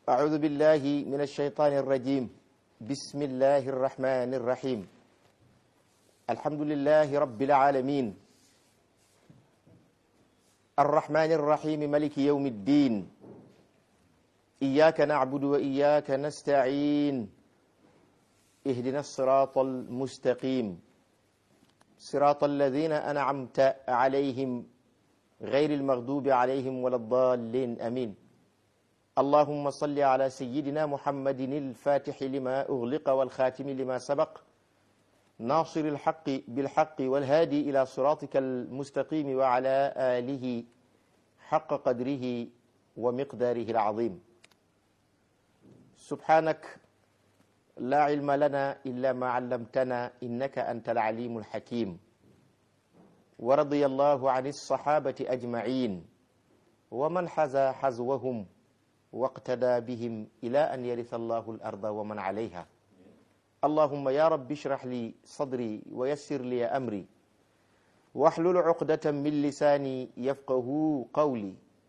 أعوذ بالله من الشيطان الرجيم بسم الله الرحمن الرحيم الحمد لله رب العالمين الرحمن الرحيم ملك يوم الدين إياك نعبد وإياك نستعين اهدنا الصراط المستقيم صراط الذين أنعمت عليهم غير المغضوب عليهم ولا الضالين أمين اللهم صل على سيدنا محمد الفاتح لما أغلق والخاتم لما سبق ناصر الحق بالحق والهادي إلى صراطك المستقيم وعلى آله حق قدره ومقداره العظيم سبحانك لا علم لنا إلا ما علمتنا إنك أنت العليم الحكيم ورضي الله عن الصحابة أجمعين ومن حزى حزوهم واقتدى بهم إلى أن يرث الله الأرض ومن عليها اللهم يا رب اشرح لي صدري ويسر لي أمري واحلل عقدة من لساني يفقه قولي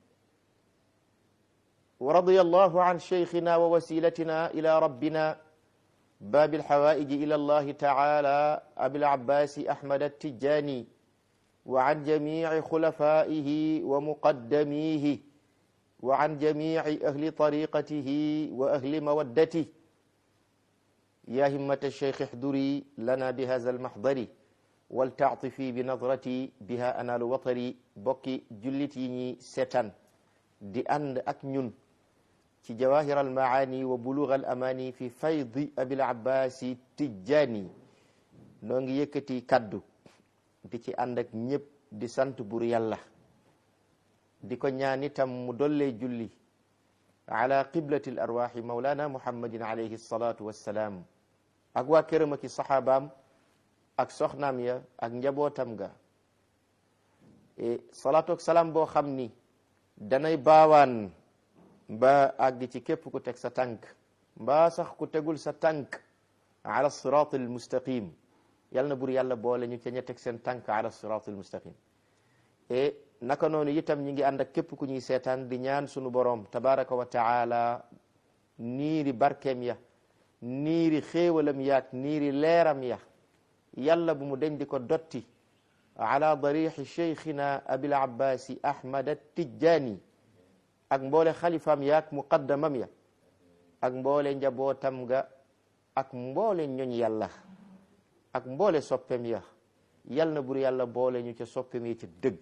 ورضي الله عن شيخنا ووسيلتنا إلى ربنا باب الحوائج إلى الله تعالى أبي العباس أحمد التجاني وعن جميع خلفائه ومقدميه وعن جميع أهل طريقته وأهل مودته يا همة الشيخ احضري لنا بهذا المحضر ولتعطفي بنظرتي بها أنال وطري بكي جلتيني ستان دي أند أكنون ci jawahir almaani wa bulugh al amani fi faydi abil abbasi tijjani noo ngi yëkkati kaddu di ci ànd ak ñëpp di sant bur yàlla di ko ñaan itam mu dollee julli ala qiblati l arwaxi maulana muhammadin alayhi salatu wassalaam ak waa këram aki saxaabaam ak soxnaam ya ak njabootam ga salaatu ak salaam boo xam ni danay baawaan mbaa àgg ci képp ku teg sa tànk mbaa sax ku tegul sa tànk ala sirat al mustaqim yal na bur yàlla boole ñu ca ña teg seen tànk ala sirat al mustaqim e naka noonu itam ñi ngi ànd ak képp ku ñuy seetaan di ñaan sunu boroom tabaraka wa taala niiri barkeem ya niiri xéewalam yaak niiri leeram ya yàlla bu mu deñ di ko dotti ala darixi cheikhina abil abbasi ahmad attijani ak mboole xalifaam ya ak muqaddamam ya ak mboole njabootam ga ak mboole ñoñ yàlla ak mboole soppem ya yal na bur yàlla boole ñu ca soppem ya ca dëgg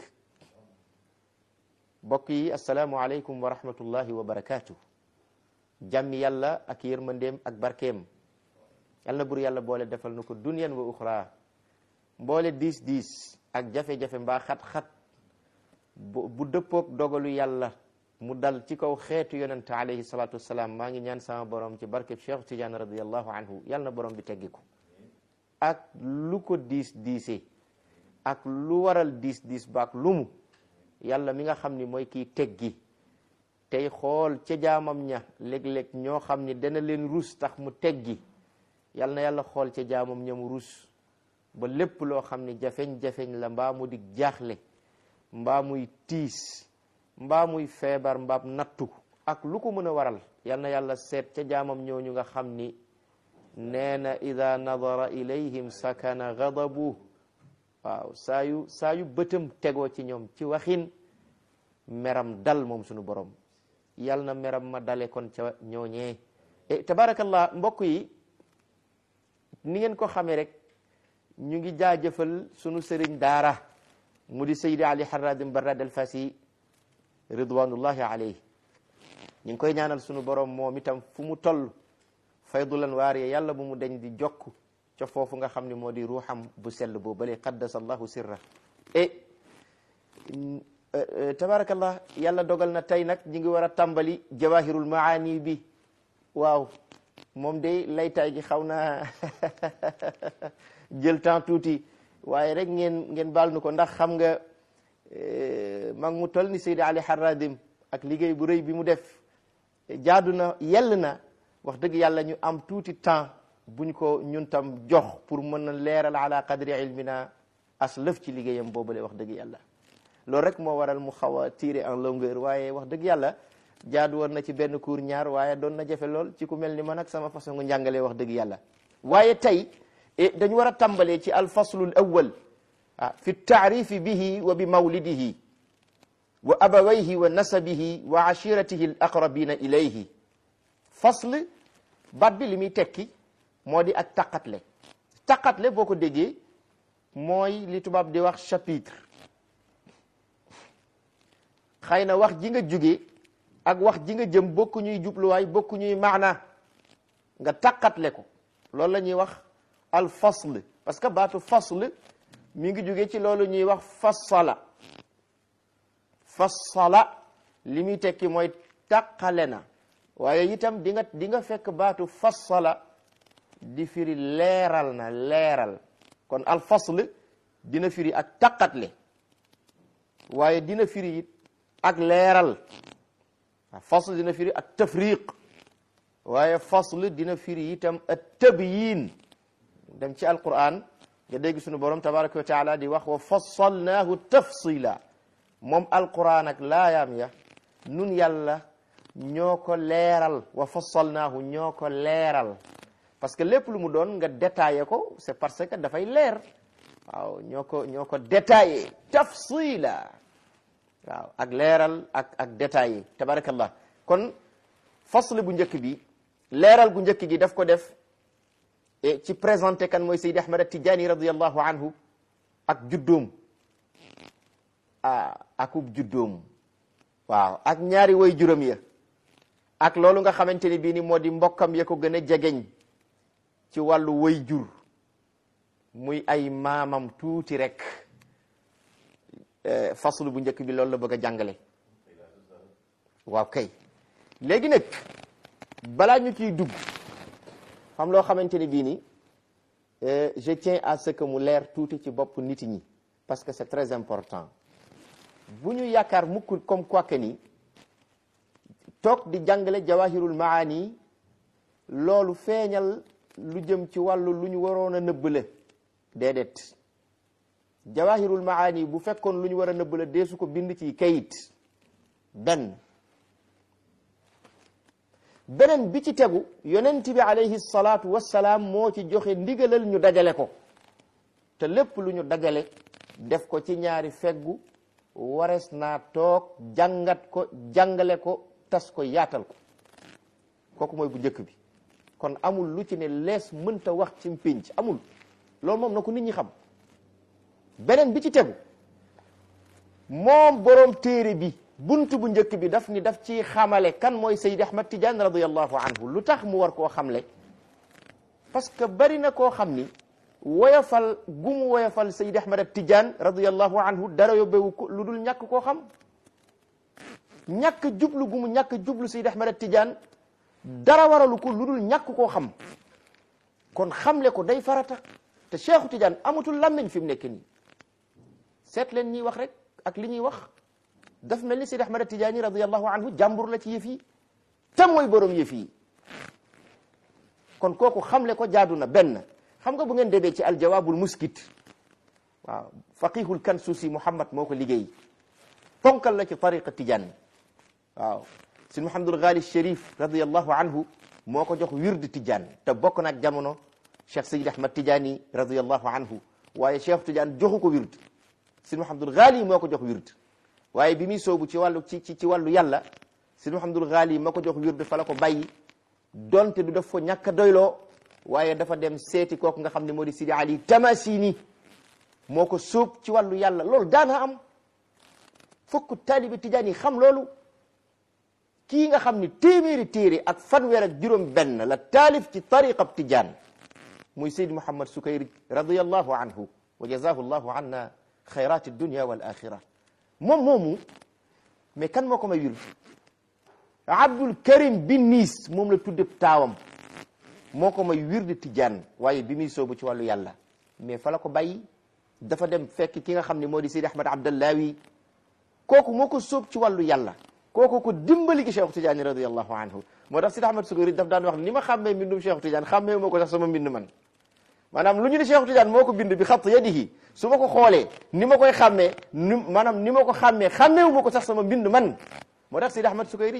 mbokk yi asalaamu aleykum wa rahmatullahi wa barakaatu jàmmi yàlla ak yërmandeem ak barkeem yal na bur yàlla boole defal na ko dunyan wa uxra mboole diis diis ak jafe-jafe mbaa xat-xat bu dëppoog dogalu yàlla mu dal ci kaw xeetu yonente alayhi salatu wasalaam maa ngi ñaan sama borom ci barkeb Cheikh Tidiane radiallahu anhu yal na borom bi teggi ko ak lu ko diis diise ak lu waral diis diis baak lumu yàlla mi nga xam ni mooy kii teggi tey xool ca jaamam ña léeg-léeg ñoo xam ni dana leen rus tax mu teggi yal na yàlla xool ca jaamam ña mu rus ba lépp loo xam ni jafeñ-jafeñ la mbaa mu di jaaxle mbaa muy tiis mbaa muy feebar mbaab nattu ak lu ko mën a waral yal na yàlla seet ca jaamam ñooñu nga xam ni nee na ida nadara ilayhim sakana gadabu waaw saa yu saa yu bëtam tegoo ci ñoom ci waxin meram dal moom sunu borom yal na meram ma dale kon ca ñooñee e tabarakallah mbokk yi ni ngeen ko xamee rek ñu ngi jaajëfal sunu sëriñ daara mu di saydi ali harradim barrad al fasi ridwanullahi alayhi ñu ngi koy ñaanal sunu borom moom itam fu mu toll faydulan waariye yàlla bu mu deñ di jokk ca foofu nga xam ne moo di ruuxam bu sell boo bale qaddasa allahu sirra e tabarakallah yàlla dogal na tey nag ñi ngi war a tàmbali jawahirul maani bi waaw moom de laytaay gi xaw naa jël temps tuuti waaye rek ngeen ngeen baal nu ko ndax xam nga mag mu toll ni Seydi Ali Harradim ak liggéey bu rëy bi mu def jaadu na yell na wax dëgg yàlla ñu am tuuti temps buñ ko ñun tam jox pour mën a leeral ala qadri ilmina as lëf ci liggéeyam boobale wax dëgg yàlla loolu rek moo waral mu xaw a tiré en longueur waaye wax dëgg yàlla jaadu woon na ci benn cours ñaar waaye doon na jafe lool ci ku mel ni man ak sama façon njàngalee wax dëgg yàlla waaye tey dañu war a tàmbalee ci alfaslu l awal ah fi taarifi bihi wa bi mawlidihi wa abawayhi wa nasabihi wa ashiratihi al aqrabina ilayhi fasl baat bi li muy tekki moo di ak taqatle taqatle boo ko déggee mooy li tubaab di wax chapitre xëy na wax ji nga jóge ak wax ji nga jëm bokku ñuy jubluwaay bokku ñuy maana nga taqatle ko loolu la ñuy wax al fasl parce que baatu fasl mi ngi jóge ci loolu ñuy wax fassala fassala li muy tekki mooy taqale na waaye itam di nga di nga fekk baatu fassala di firi leeral na leeral kon al fasl dina firi ak taqatle waaye dina firi it ak leeral fasl dina firi ak tafriq waaye fasl dina firi itam ak tabyin dem ci alquran nga dégg sunu borom tabaraka wa taala di wax wa fassalnaahu tafsila moom alquran ak laayaam ya nun yàlla ñoo ko leeral wa fassalnaahu ñoo ko leeral parce que lépp lu mu doon nga détaillé ko c'est parce que dafay leer waaw ñoo ko ñoo ko détaillé tafsila waaw ak leeral ak ak détaillé tabarakallah kon fasl bu njëkk bi leeral gu njëkk gi daf ko def ci présenté kan mooy Seydi Ahmad Tijaani radiyallahu anhu ak juddoom ah akub juddoom waaw ak ñaari way juróom ya ak loolu nga xamante ni bii ni moo di mbokkam ya ko gën a jegeñ ci wàllu way jur muy ay maamam tuuti rek faslu bu njëkk bi loolu la bëgg a jàngale waaw kay léegi nag balaa ñu ciy dugg xam loo xamante ni bii ni je tiens à ce que mu leer tuuti ci bopp nit ñi parce que c'est très important bu ñu yaakaar mukk comme quoi que ni toog di jàngale jawahirul maani loolu feeñal lu jëm ci wàllu lu ñu waroon a nëbb la déedéet jawahirul maani bu fekkoon lu ñu war a nëbb la deesu ko bind ci kayit benn beneen bi ci tegu yonent bi alayhi salaatu wassalaam moo ci joxe ndigalal ñu dajale ko te lépp lu ñu dajale def ko ci ñaari feggu warees naa toog jàngat ko jàngale ko tas ko yaatal ko kooku mooy bu njëkk bi kon amul lu ci ne lees mënta wax ci mpénc amul loolu moom na ko nit ñi xam beneen bi ci tegu moom boroom téere bi buntu bu njëkk bi daf ni daf ci xamale kan mooy Seydi Ahmad Tidiane radiyallahu anhu lu tax mu war koo xamle parce que bari na koo xam ni woyofal gu mu woyofal Seydi Ahmad Tidiane radiyallahu anhu dara yóbbewu ko lu dul ñàkk koo xam ñàkk jublu gu mu ñàkk jublu Seydi Ahmad Tidiane dara waralu ko lu dul ñàkk koo xam kon xamle ko day farata te Cheikhu Tidiane amatul làmmiñ fi mu nekk nii seet leen ñiy wax rek ak li ñuy wax daf mel ni Seydi Ahmad Tidiane radiyallahu anhu jàmbur la ci yëf yi te mooy borom yëf yi kon kooku xamle ko jaadu na benn xam nga bu ngeen demee ci aljawaabul muskit waaw faqihul kansuusi Muhammad moo ko liggéey ponkal la ci tariqa Tidiane waaw si Muhammadul Ghali Sharif radiyallahu anhu moo ko jox wird Tidiane te bokk na ak jamono Cheikh Seydi Ahmad Tidiane radiyallahu anhu waaye Cheikh Tidiane joxu ko wird si Muhammadul Ghali moo ko jox wird waaye bi muy soobu ci wàllu ci ci wàllu yàlla si Muhammadul Ghali moo ko jox wird fa la ko bàyyi donte du def ko ñàkk a doyloo waaye dafa dem seeti kooku nga xam ne moo di Sidi Ali Tamasini moo ko sóob ci wàllu yàlla loolu daana am fokk taalibi Tijaan yi xam loolu kii nga xam ni téeméeri téere ak fanweer ak juróom benn la taalif ci tariqab Tijaan muy Seydi Mouhammad Sukayri radiyallahu anhu wa jazahu llahu anna xayrati dunya wal axira moom moomu mais kan moo ko may wir Abdul Karim bin Niis moom la tudde taawam moo ko may wirde Tijaan waaye bi muy soobu ci wàllu yàlla mais fa la ko bàyyi dafa dem fekk ki nga xam ne moo di Seydi Ahmad Abdallawi kooku moo ko sóob ci wàllu yàlla kooku ko dimbali gi Cheikh Tidiane radiyallahu anhu moo tax Seydi Ahmad Sukayri daf daan wax ni ma xàmmee mbindum Cheikh Tidiane xàmmee moo ko sax sama mbind man maanaam lu ñu ne Cheikh Tidiane moo ko bind bi xatt yadihi su ma ko xoolee ni ma koy xàmmee ni maanaam ni ma ko xàmmee xàmmeewu ma ko sax sama mbind man moo tax Seydi Ahmad Sukayri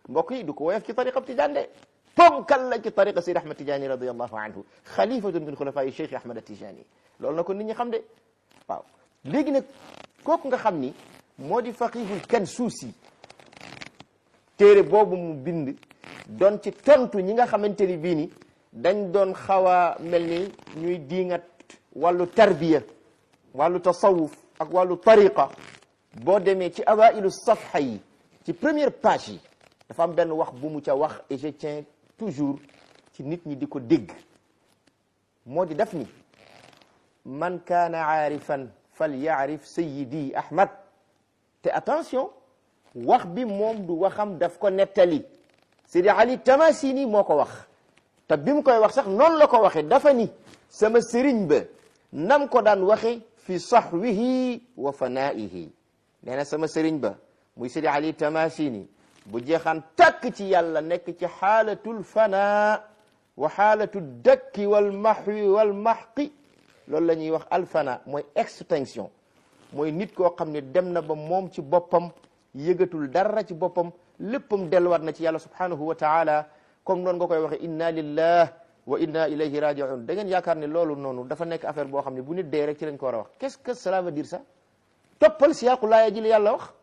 mbokk yi du ko woyof ci tariqa tijaan de ponkal la ci tariqa Seydi Ahmad Tijaani radiyallahu anhu xalifatun min xulafaa'i Cheikh Ahmad Tijaani loolu na ko nit ñi xam de waaw léegi nag kooku nga xam ni moo di faqihul Kansuusi téere boobu mu bind doon ci tontu ñi nga xamante ni bii ni dañ doon xaw a mel ni ñuy diingat wàllu tarbiya wàllu tasawuf ak wàllu tariqa boo demee ci awailu safha yi ci première page yi dafa am benn wax bu mu ca wax et je tiens toujours ci nit ñi di ko dégg moo di def ni man kaana aarifan fal yaarif sayidi ahmad te attention wax bi moom du waxam daf ko nettali Sidi Ali Tamasini moo ko wax te bi mu koy wax sax noonu la ko waxe dafa ni sama sëriñ ba nam ko daan waxe fi sahwihi wa fanaihi nee na sama sëriñ ba muy Sidi Ali Tamasini bu jeexaan takk ci yàlla nekk ci xaalatul fana wa xaalatu dakki wal mahwi wal mahqi loolu la ñuy wax alfana mooy extinction mooy nit koo xam ne dem na ba moom ci boppam yëgatul dara ci boppam léppam delluwaat na ci yàlla subhanahu wa taala comme noonu nga koy waxe inna lillah wa inna ilayhi rajiun da ngeen yaakaar ne loolu noonu dafa nekk affaire boo xam ne bu nit dee rek ci lañ ko war a wax qu'est-ce que cela veut dire ça toppal siyaaqu laaya ji li yàlla wax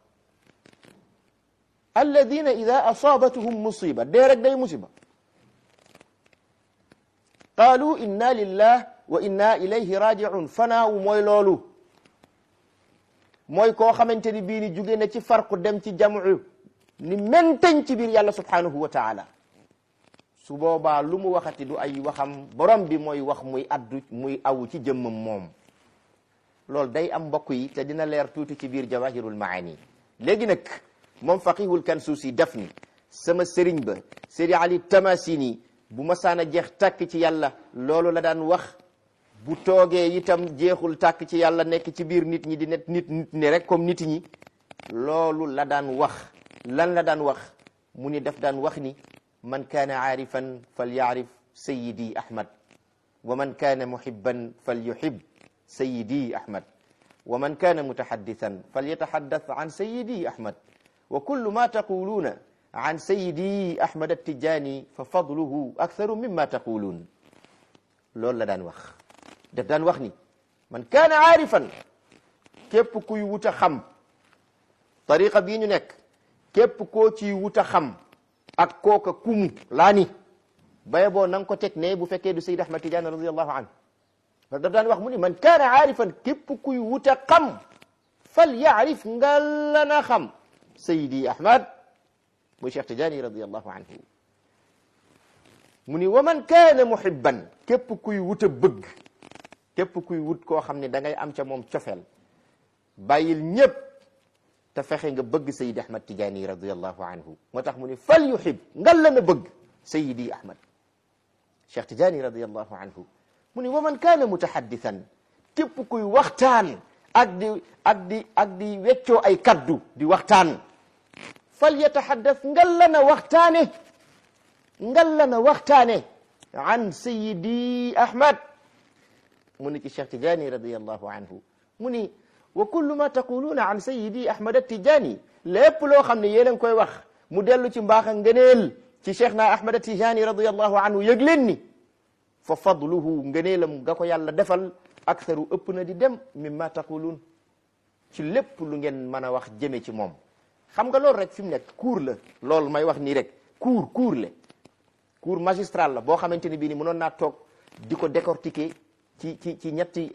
alladina ida asabatuhum musiba dee rek day musiba qaalu inna lillah wa inna ilayhi rajiun fanaawu mooy loolu mooy koo xamante ni bii ni jóge na ci farqu dem ci jamu ni mentañ ci biir yàlla subhanahu wa taala su boobaa lu mu waxati du ay waxam borom bi mooy wax muy addu muy awu ci jëmmam moom loolu day am mbokk yi te dina leer tuuti ci biir jawahirul maani léegi nag moom faqihul kansuusi def ni sama sëriñ ba sëri ali tamasini bu masaana jeex tàkk ci yàlla loolu la daan wax bu toogee itam jeexul tàkk ci yàlla nekk ci biir nit ñi di net nit nit ni rek comme nit ñi loolu la daan wax lan la daan wax mu ni daf daan wax ni man kaana aarifan fal yaarif sayidi ahmad wa man kaana muhibban fal yuhib sayidi ahmad wa man kaana mutahaddithan fal yataxaddath an sayidi ahmad wa kullu ma taquluuna an sayidi ahmad attijani fa fadluhu aktharu mimma taquluun loolu la daan wax daf daan wax ni man kaana aarifan képp kuy wut a xam tariqa bii ñu nekk képp koo ciy wut a xam ak kooka kumu laa ni baye boo na nga ko teg ne bu fekkee du Sayyid Ahmad Tidiane radiallahu anhu daf daan wax mu ni man kaana aarifan képp kuy wut a xam fal yaarif nga la na xam Sayyidi Ahmad muy Cheikh Tidiane radiallahu anhu mu ni wa man kaana muhibban képp kuy wut a bëgg képp kuy wut koo xam ne da ngay am ca moom cofeel bàyyil ñépp te fexe nga bëgg Sayyidi Ahmad Tidiane radiallahu anhu moo tax mu ni fal yuhib ngal la na bëgg Sayyidi Ahmad Cheikh Tidiane radiallahu anhu mu ni wa man kaana mutahaddithan képp kuy waxtaan ak di ak di ak di weccoo ay kaddu di waxtaan fal yatahaddath ngal la na waxtaane ngal la na waxtaane an Sayyidi Ahmad mu ni ci Cheikh Tidiane radiallahu anhu mu ni wa kullu ma taquluuna an sayidi ahmad atijani lépp loo xam ne yéen a ngi koy wax mu dellu ci mbaax a ngëneel ci cheikh na ahmad atijani radiallahu anhu yëg leen ni fa fadluhu ngëneelam nga ko yàlla defal aktharu ëpp na di dem mimma taquluun ci lépp lu ngeen mën a wax jëme ci moom xam nga loolu rek fi mu nekk cours la loolu may wax nii rek cours cours la cours magistral la boo xamante ni bii ni mënoon naa toog di ko décortiquer ci ci ci ñetti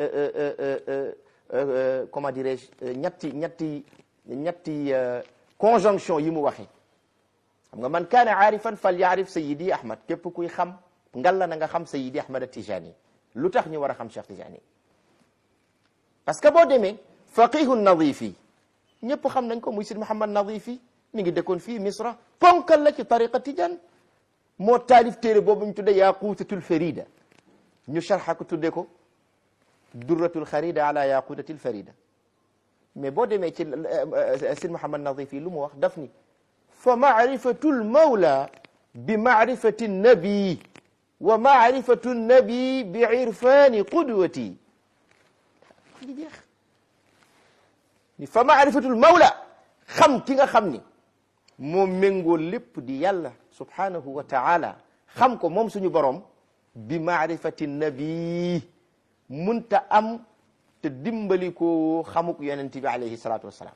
comment dirais-je ñetti ñetti ñetti conjonction yi mu waxee xam nga man kaana aarifan fal yaarif sayidi ahmad képp kuy xam ngal la na nga xam sayidi ahmad atijani lu tax ñu war a xam cheikh tijani parce que boo demee faqihu nadifi ñëpp xam nañ ko muy sid muhammad nadifi mi ngi dëkkoon fii misra ponkal la ci tariqa tijan moo taalif téere boobu ñu tudde yaquutatul farida ñu sharxa ko tudde ko durratul xarida ala yaqutatil farida mais boo demee ci sid Muhammad Nadif yi lu mu wax daf ni fa maarifatul mawla bi maarifati nabi wa maarifatu nabi bi irfani qudwati ngi jeex ni fa maarifatul mawla xam ki nga xam ni moo méngoo lépp di yàlla subhanahu wa taala xam ko moom suñu borom bi maarifati nabi munta am te dimbali ko xamuk yonent bi alayhi salaatu wassalaam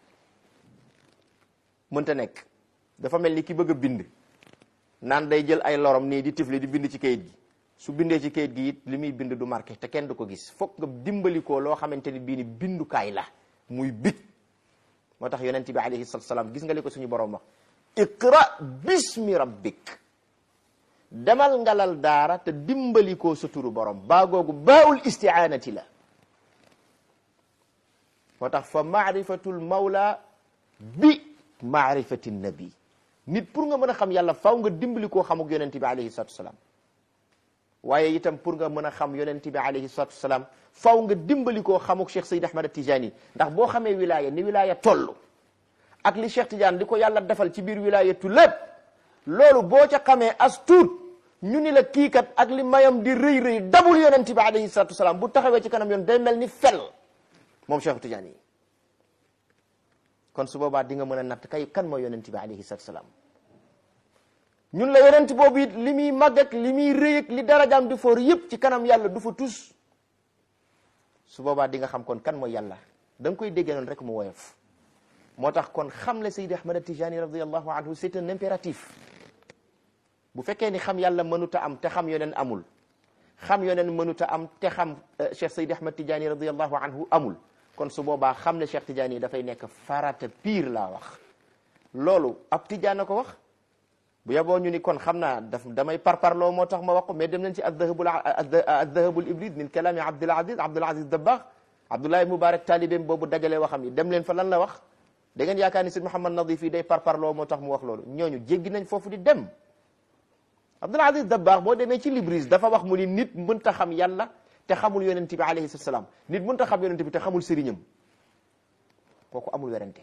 mënta nekk dafa mel ni ki bëgg a bind naan day jël ay lorom nii di tifli di bind ci kayit gi su bindee ci kayit gi it li muy bind du marqué te kenn du ko gis foog nga dimbali ko loo xamante ni bii ni bindukaay la muy bit moo tax yonent bi alayhi salatu salaam gis nga li ko suñu borom wax iqra bismi rabbik demal ngalal daara te dimbali ko sa turu borom baa googu baawul istiaanati la moo tax fa maarifatul mawla bi maarifati nabi nit pour nga mën a xam yàlla faw nga dimbali koo xamuk yonent bi alayhi salatu salaam waaye itam pour nga mën a xam yonent bi alayhi salatu salaam faw nga dimbali koo xamuk Cheikh Seyd Ahmad Tijani ndax boo xamee wilaya ni wilaya toll ak li Cheikh Tidiane di ko yàlla defal ci biir wilayatu lépp loolu boo ca xamee as tuut ñu ni la kii kat ak li mayam di rëy rëy dabul yonent bi alayhi salatu salaam bu taxawee ci kanam yoon day mel ni fel moom Cheikh Tidiane yi kon su boobaa di nga mën a natt kay kan mooy yonent bi alayhi salatu salaam ñun la yonent boobu it li muy màgg ak li muy rëy ak li darajaam di foor yëpp ci kanam yàlla du fa tus su boobaa di nga xam kon kan mooy yàlla da nga koy déggee noonu rek mu woyof moo tax kon xam le Seydi Ahmad Tijani radiallahu anhu c'est un impératif bu fekkee ni xam yàlla mënuta am te xam yoneen amul xam yoneen mënuta am te xam Cheikh Seydi Ahmad Tijani radiallahu anhu amul kon su boobaa xam ne Cheikh Tidiane yi dafay nekk farata pire laa wax loolu ab Tidiane na ko wax bu yeboo ñu ni kon xam naa daf damay parparloo moo tax ma wax ko mais dem nañ ci addahabul addahabul ibrid min kalaami Abdul Aziz Abdul Aziz Dabbaax Abdoulaye Moubarak taalibeem boobu dajale waxam yi dem leen fa lan la wax da ngeen yaakaar ni Sëñ Mouhamad Nadif yi day parparloo moo tax mu wax loolu ñooñu jéggi nañ foofu di dem Abdul Aziz Dabbaax boo demee ci Libris dafa wax mu ni nit mënta xam yàlla te xamul yonent bi alayhi salaam nit mënut a xam yonent bi te xamul sëriñam kooku amul werante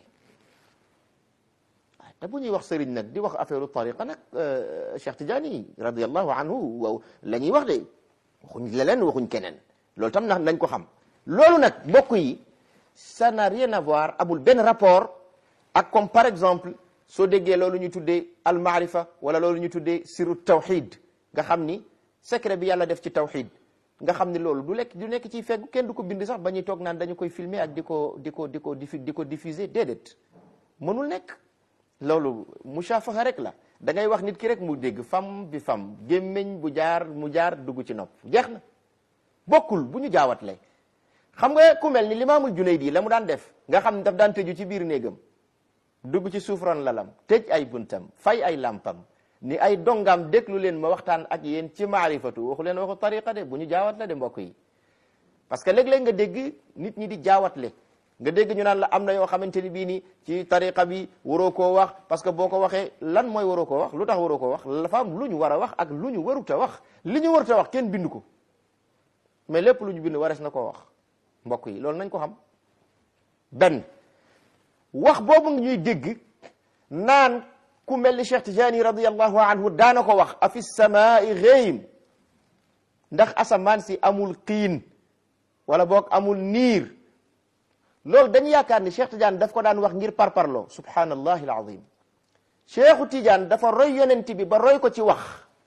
waaw te bu ñuy wax sëriñ nag di wax affaire tariqa nag Cheikh Tidiane radiyallahu anhu waaw la ñuy wax de waxuñ leneen waxuñ keneen loolu tam nag nañ ko xam loolu nag mbokk yi ça n'a rien à voir amul benn rapport ak comme par exemple soo déggee loolu ñu tuddee al maarifa wala loolu ñu tuddee siru tawxid nga xam ni secret bi yàlla def ci tawxid nga xam ni loolu du lekk du nekk ciy feggu kenn du ko bind sax ba ñuy toog naan dañu koy filmer ak di ko di ko di ko diffu di ko diffuser déedéet mënul nekk loolu mushafaha rek la da ngay wax nit ki rek mu dégg fam bi fam gémmiñ bu jaar mu jaar dugg ci nopp jeex na bokkul bu ñu jaawatle xam nga ku mel ni limaamul Junayd la mu daan def nga xam ne daf daan tëju ci biir néegam dugg ci suufran lalam tëj ay buntam fay ay lampam ni ay dongam déglu leen ma waxtaan ak yéen ci maarifatu waxu leen waxu tariqa de bu ñu jaawat la de mbokk yi parce que léeg-léeg nga dégg nit ñi di jaawatle nga dégg ñu naan la am na yoo xamante ni bii ni ci tariqa bi waroo koo wax parce que boo ko waxee lan mooy waroo koo wax lu tax waroo koo wax dafa am lu ñu war a wax ak lu ñu warut a wax li ñu warut a wax kenn bind ko mais lépp lu ñu bind warees na koo wax mbokk yi loolu nañ ko xam benn wax boobu nga ñuy dégg naan ku mel ni Cheikh Tijani radiyallahu anhu daana ko wax afi samaai xëyim ndax asamaan si amul xiin wala boog amul niir loolu dañu yaakaar ni Cheikh Tidiane daf ko daan wax ngir parparloo subhanallahi alazim Cheikhu Tidiane dafa roy yonent bi ba roy ko ci wax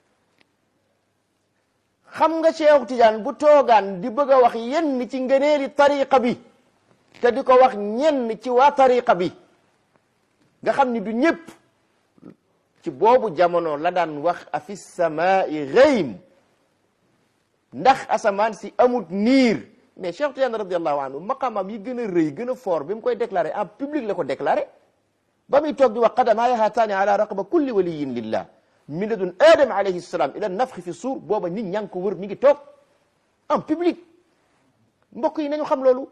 xam nga Cheikhu Tidiane bu toogaan di bëgg a wax yenn ci ngëneeli tariqa bi te di ko wax ñenn ci waa tariqa bi nga xam ni du ñëpp ci boobu jamono la daan wax afi samaai xëym ndax asamaan si amut niir mais Cheikh Tidiane radiallahu anhu maqamam yi gën a rëy gën a fort bi mu koy déclaré en public la ko déclaré ba muy toog di wax qadamaaya haataani ala raqaba kulli waliyin lillah min ladun adam alayhi salam ila nafxi fi suur booba nit ñaa ngi ko wër mi ngi toog en public mbokk yi nañu xam loolu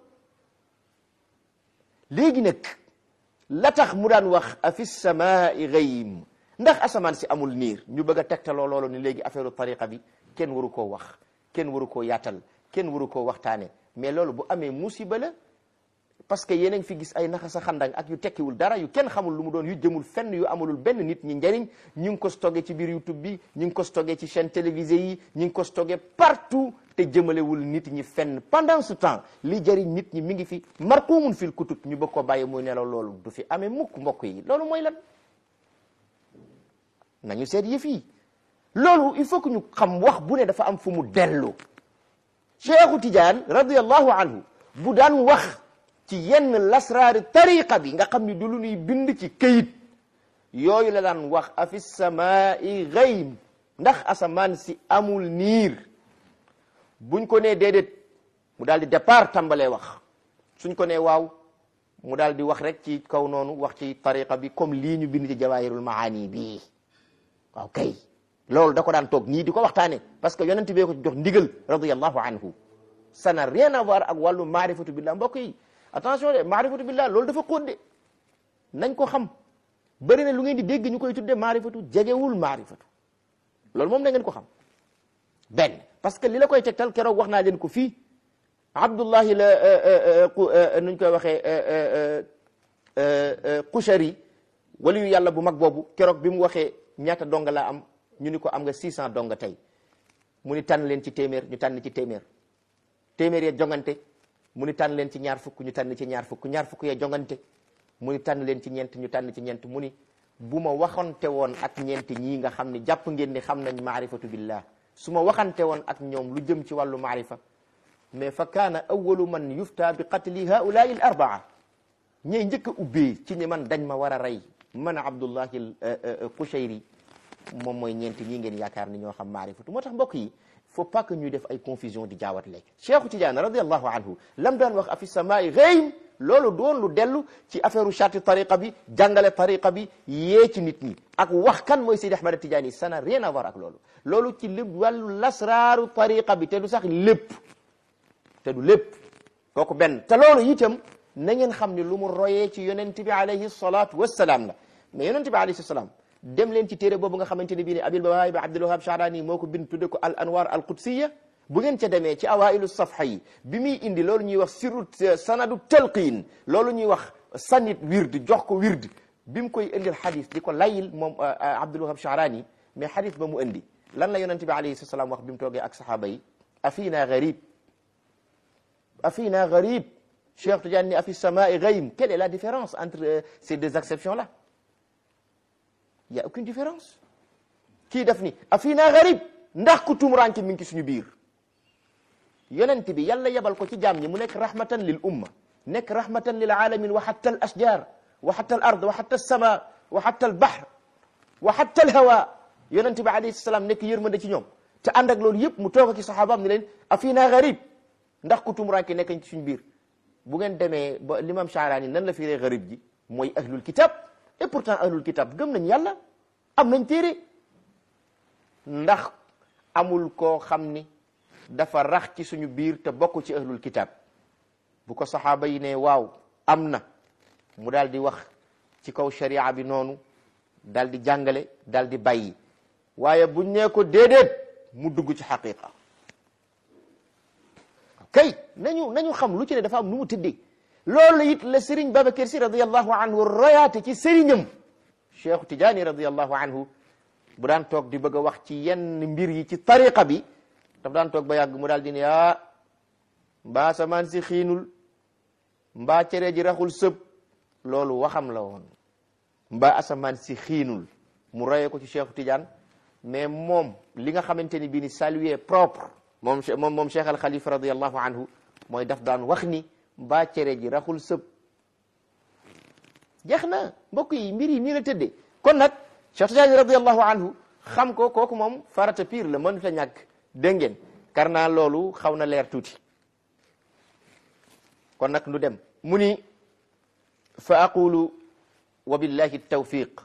léegi nag la tax mu daan wax afi samaai xëym ndax asamaan si amul niir ñu bëgg a tegtaloo loolu ni léegi affaire tariqa bi kenn waru koo wax kenn waru koo yaatal kenn waru koo waxtaane mais loolu bu amee musiba la parce que yéen a ngi fi gis ay naxa sa xandang ak yu tekkiwul dara yu kenn xamul lu mu doon yu jëmul fenn yu amalul benn nit ñi njariñ ñu ngi ko stocké ci biir YouTube bi ñu ngi ko stocké ci chaîne télévisée yi ñu ngi ko stocké partout te jëmalewul nit ñi fenn pendant ce temps li jëriñ nit ñi mi ngi fi marquumun fil kutub ñu bëgg ko bàyyi muy nelaw loolu du fi amee mukk mbokk yi loolu mooy lan nañu seet yëf yi loolu il faut que ñu xam wax bu ne dafa am fu mu dellu cheikhu tidiane radiallahu anhu bu daan wax ci yenn lasraari tariqa bi nga xam ni du lu ñuy bind ci këyit yooyu la daan wax afi samaai ghaym ndax asamaan si amul niir buñ ko nee déedéet mu daal di départ tàmbalee wax suñ ko nee waaw mu daal di wax rek ci kaw noonu wax ci tariqa bi comme lii ñu bind ci jawahirul maani bii waaw kay loolu da ko daan toog ñii di ko waxtaane parce que yonent bee ko jox ndigal radiyallahu anhu ça n'a rien à voir ak wàllu maarifatu billah mbokk yi attention de maarifatu billah loolu dafa xóot de nañ ko xam bëri na lu ngeen di dégg ñu koy tudde maarifatu jegewul maarifatu loolu moom na ngeen ko xam benn parce que li la koy tegtal keroog wax naa leen ko fii abdullahi la nuñ koy waxee Qushari waliyu yàlla bu mag boobu keroog bi mu waxee ñaata donga laa am ñu ni ko am nga 600 donga tey mu ni tànn leen ci téeméer ñu tànn ci téeméer téeméer ya jongante mu ni tànn leen ci ñaar fukk ñu tànn ci ñaar fukk ñaar fukk ya jongante mu ni tànn leen ci ñeent ñu tànn ci ñeent mu ni bu ma waxante woon ak ñeent ñii nga xam ne jàpp ngeen ni xam nañ maarifatu billah su ma waxante woon ak ñoom lu jëm ci wàllu maarifa mais fa kaana awalu man yufta bi qatli haulaai al arbaa ñey njëkk a ubbee ci ni man dañ ma war a rey man abdullahi qushayri moom mooy ñeent ñii ngeen yaakaar ni ñoo xam maarifatu moo tax mbokk yi faut pas que ñuy def ay confusion di jaawat lekk cheikhu tidiane radiallahu anhu lam daan wax afi samaai ghaym loolu doon lu dellu ci affaire u charte tariqa bi jàngale tariqa bi yee ci nit ñi ak wax kan mooy Seydi Ahmad Tidiane ça n'a rien à voir ak loolu loolu ci lépp wàllu lasraaru tariqa bi te du sax lépp te du lépp kooku benn te loolu itam na ngeen xam ni lu mu royee ci yonent bi alayhi salatu wassalaam la mais yonent bi alayhi salaam dem leen ci téere boobu nga xamante ne bii ne abil bawaay bi abdul wahab Sha'rani moo ko bind tudde ko al anwar al qudsiya bu ngeen ca demee ci awailu safha yi bi muy indi loolu ñuy wax sirru sanadu talqin loolu ñuy wax sanit wird jox ko wird bi mu koy indil xadis di ko layil moom abdul wahab Sha'rani mais xadis ba mu indi lan la yonent bi alayhi salaam wax bi mu toogee ak saxaaba yi afina garib afina garib Cheikh Tidiane ni afi samai ghaym quelle est la différence entre ces deux acceptions là il y a aucune différence kii def ni afina garib ndax ku tumuraanke mi ngi ci suñu biir yonent bi yàlla yebal ko ci jaam ñi mu nekk rahmatan lil umma nekk rahmatan lil alamin wa hatta al ashjar wa hatta al ard wa hatta al sama wa hatta al bahr wa hatta al hawa yonent bi alayhi salaam nekk yërmande ci ñoom te ànd ak loolu yëpp mu toog ak saxaabaam ni leen afina garib ndax ku tumuraanke nekk ci suñu biir bu ngeen demee ba l'imam Sha'rani nan la firee garib ji mooy ahlul kitab et pourtant ahlul kitab gëm nañ yàlla am nañ téere ndax amul koo xam ni dafa rax ci suñu biir te bokk ci ahlul kitab bu ko saxaaba yi ne waaw am na mu daal di wax ci kaw sharia bi noonu daal di jàngale daal di bàyyi waaye buñ nee ko déedéet mu dugg ci xaqiqa kay nañu nañu xam lu ci ne dafa am nu mu tëddee loolu it la Serigne Babacar Sy radiyallahu anhu royaate ci sëriñam Cheikh Tidiane radiyallahu anhu bu daan toog di bëgg a wax ci yenn mbir yi ci tariqa bi daf daan toog ba yàgg mu daal di ne ah mbaa samaan si xiinul mbaa cere ji raxul sëb loolu waxam la woon mbaa asamaan si xiinul mu royee ko ci Cheikh Tidiane mais moom li nga xamante ni bii ni saluer propre moom moom moom Cheikh al Khalifa radiyallahu anhu mooy daf daan wax ni mbaa cere ji raxul sëb jeex na mbokk yi mbir yi nii la tëddee kon nag Cheikh Tidiane radiyallahu anhu xam ko kooku moom farata pire la mënut a ñàkk dégg ngeen kar naa loolu xaw na leer tuuti kon nag nu dem mu ni fa aqulu wa billahi tawfiq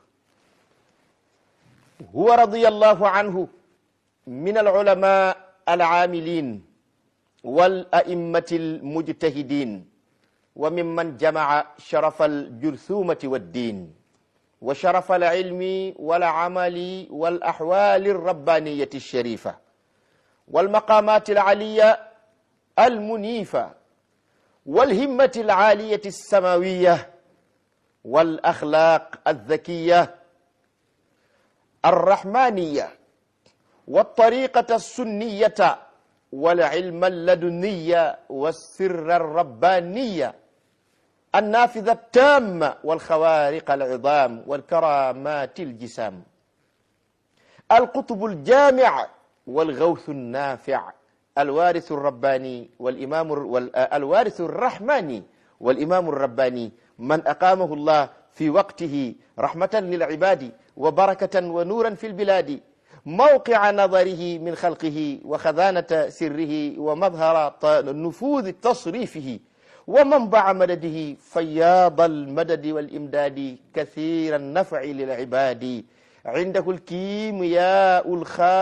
huwa radiyallahu anhu min alulama al'amilin wal a'immati almujtahidin wa mimman jama'a sharafa aljurthumati waddin wa sharafa alilmi والعمل والأحوال الربانية الشريفة والمقامات العلية المنيفة والهمة العالية السماوية والأخلاق الذكية الرحمانية والطريقة السنية والعلم اللدنية والسر الربانية النافذة التامة والخوارق العظام والكرامات الجسام القطب الجامع والغوث النافع الوارث الرباني والإمام الوارث الرحماني والإمام الرباني من أقامه الله في وقته رحمة للعباد وبركة ونورا في البلاد موقع نظره من خلقه وخزانة سره ومظهر نفوذ تصريفه ومنبع مدده فياض المدد والإمداد كثير النفع للعباد عنده الكيمياء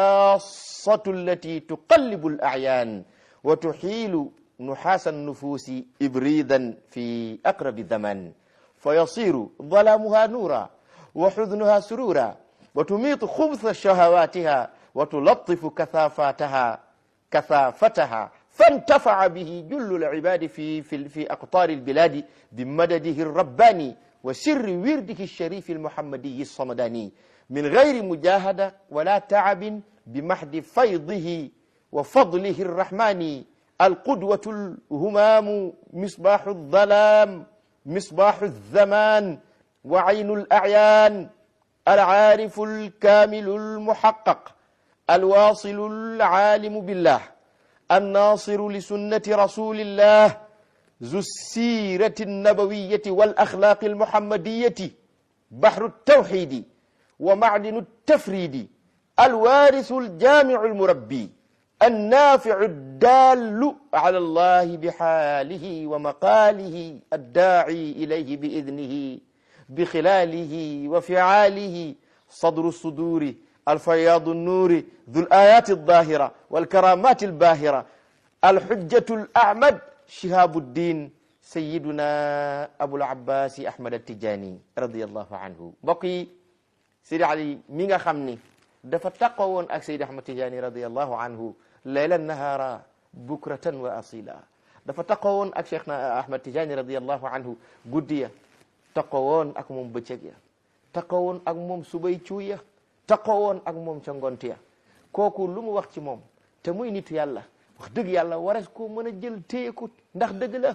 الخاصة التي تقلب الأعيان وتحيل نحاس النفوس إبريدا في أقرب الزمن فيصير ظلامها نورا وحزنها سرورا وتميط خبث شهواتها وتلطف كثافاتها كثافتها فانتفع به جل العباد في في في أقطار البلاد بمدده الرباني وسر ورده الشريف المحمدي الصمداني من غير مجاهدة ولا تعب بمحض فيضه وفضله الرحمن القدوة الهمام مصباح الظلام مصباح الزمان وعين الأعيان العارف الكامل المحقق الواصل العالم بالله الناصر لسنة رسول الله ذو السيرة النبوية والأخلاق المحمدية بحر التوحيد ومعدن التفريد الوارث الجامع المربي النافع الدال على الله بحاله ومقاله الداعي إليه بإذنه بخلاله وفعاله صدر الصدور الفياض النور ذو الآيات الظاهرة والكرامات الباهرة الحجة الأعمد شهاب الدين سيدنا أبو العباس أحمد التجاني رضي الله عنه بقي سيدي علي ميغا خمني dafa taqawoon ak Seydi Ahmad Tijaani radiyallahu anhu laylan nahara bukratan wa asila dafa taqawoon ak Cheikh na Ahmad Tijaani radiyallahu anhu guddiya taqawoon ak moom bëccëg ya taqawoon ak moom subay cuuya taqawoon ak moom ca ngontiya kooku lu mu wax ci moom te muy nit yàlla wax dëgg yàlla wares ko mën a jël téye ko ndax dëgg la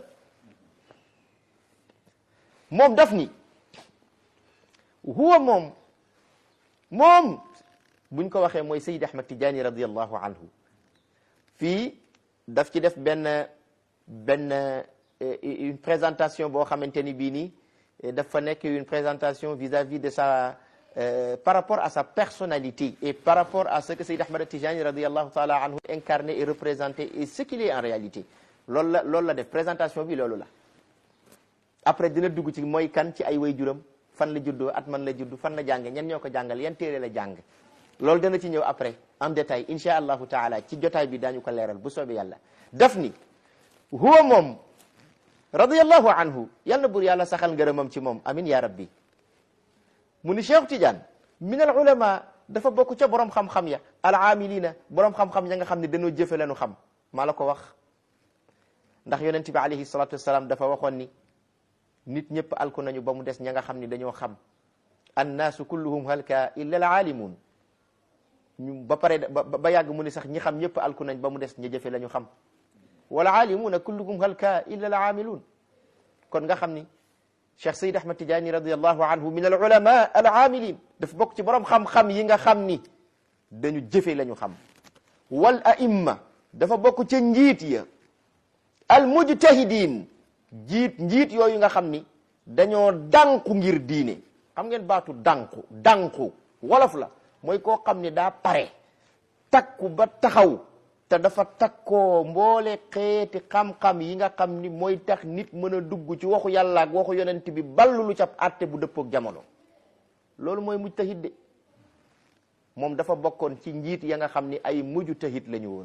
moom daf ni huwa moom moom buñ ko waxee mooy Seydi Ahmad Tijaani radiyallahu anhu fii daf ci def benn benn une présentation boo xamante ni bii nii dafa nekk une présentation vis-à-vis de sa par rapport à sa personnalité et par rapport à ce que Seydi Ahmad Tijaani radiyallahu taala anhu incarné et représenté et ce qu'il est en réalité loolu la loolu la def présentation bi loolu la après dina dugg ci mooy kan ci ay waajuram fan la juddoo at man la juddu fan la jànge ñen ñoo ko jàngal yan téere la jàng loolu dana ci ñëw après en détail insha allahu taala ci jotaay bi daañu ko leeral bu soobee yàlla daf ni huwa moom radiyallahu anhu yal na bur yàlla saxal ngërëmam ci moom amin ya rabbi mu ni Cheikh Tidiane min al ulama dafa bokk ca borom xam-xam ya al amilina borom xam-xam ya nga xam ne dañoo jëfe lañu xam maa la ko wax ndax yonent bi alayhi salatu wassalam dafa waxoon ni nit ñëpp alku nañu ba mu des ña nga xam ni dañoo xam annaasu kulluhum halka illa al alimun ñu ba pare ba yàgg mu ni sax ñi xam ñëpp alku nañ ba mu des ña jëfe la ñu xam wala aalimuuna kulluhum halka illa al aamiluun kon nga xam ni Cheikh Seyd Ahmad Tijaani radiallahu anhu min al ulama al aamilin daf bokk ci borom xam-xam yi nga xam ni dañu jëfe la ñu xam wal aimma dafa bokk ca njiit ya al mujtahidin jiit njiit yooyu nga xam ni dañoo dànku ngir diine xam ngeen baatu dànku dànku wolof la mooy koo xam ni daa pare takku ba taxaw te dafa takkoo mboole xeeti xam-xam yi nga xam ni mooy tax nit mën a dugg ci waxu yàlla ak waxu yonent bi ballu lu cap àtte bu dëppook jamono loolu mooy mujtahid de moom dafa bokkoon ci njiit ya nga xam ni ay mujtahid la ñu woon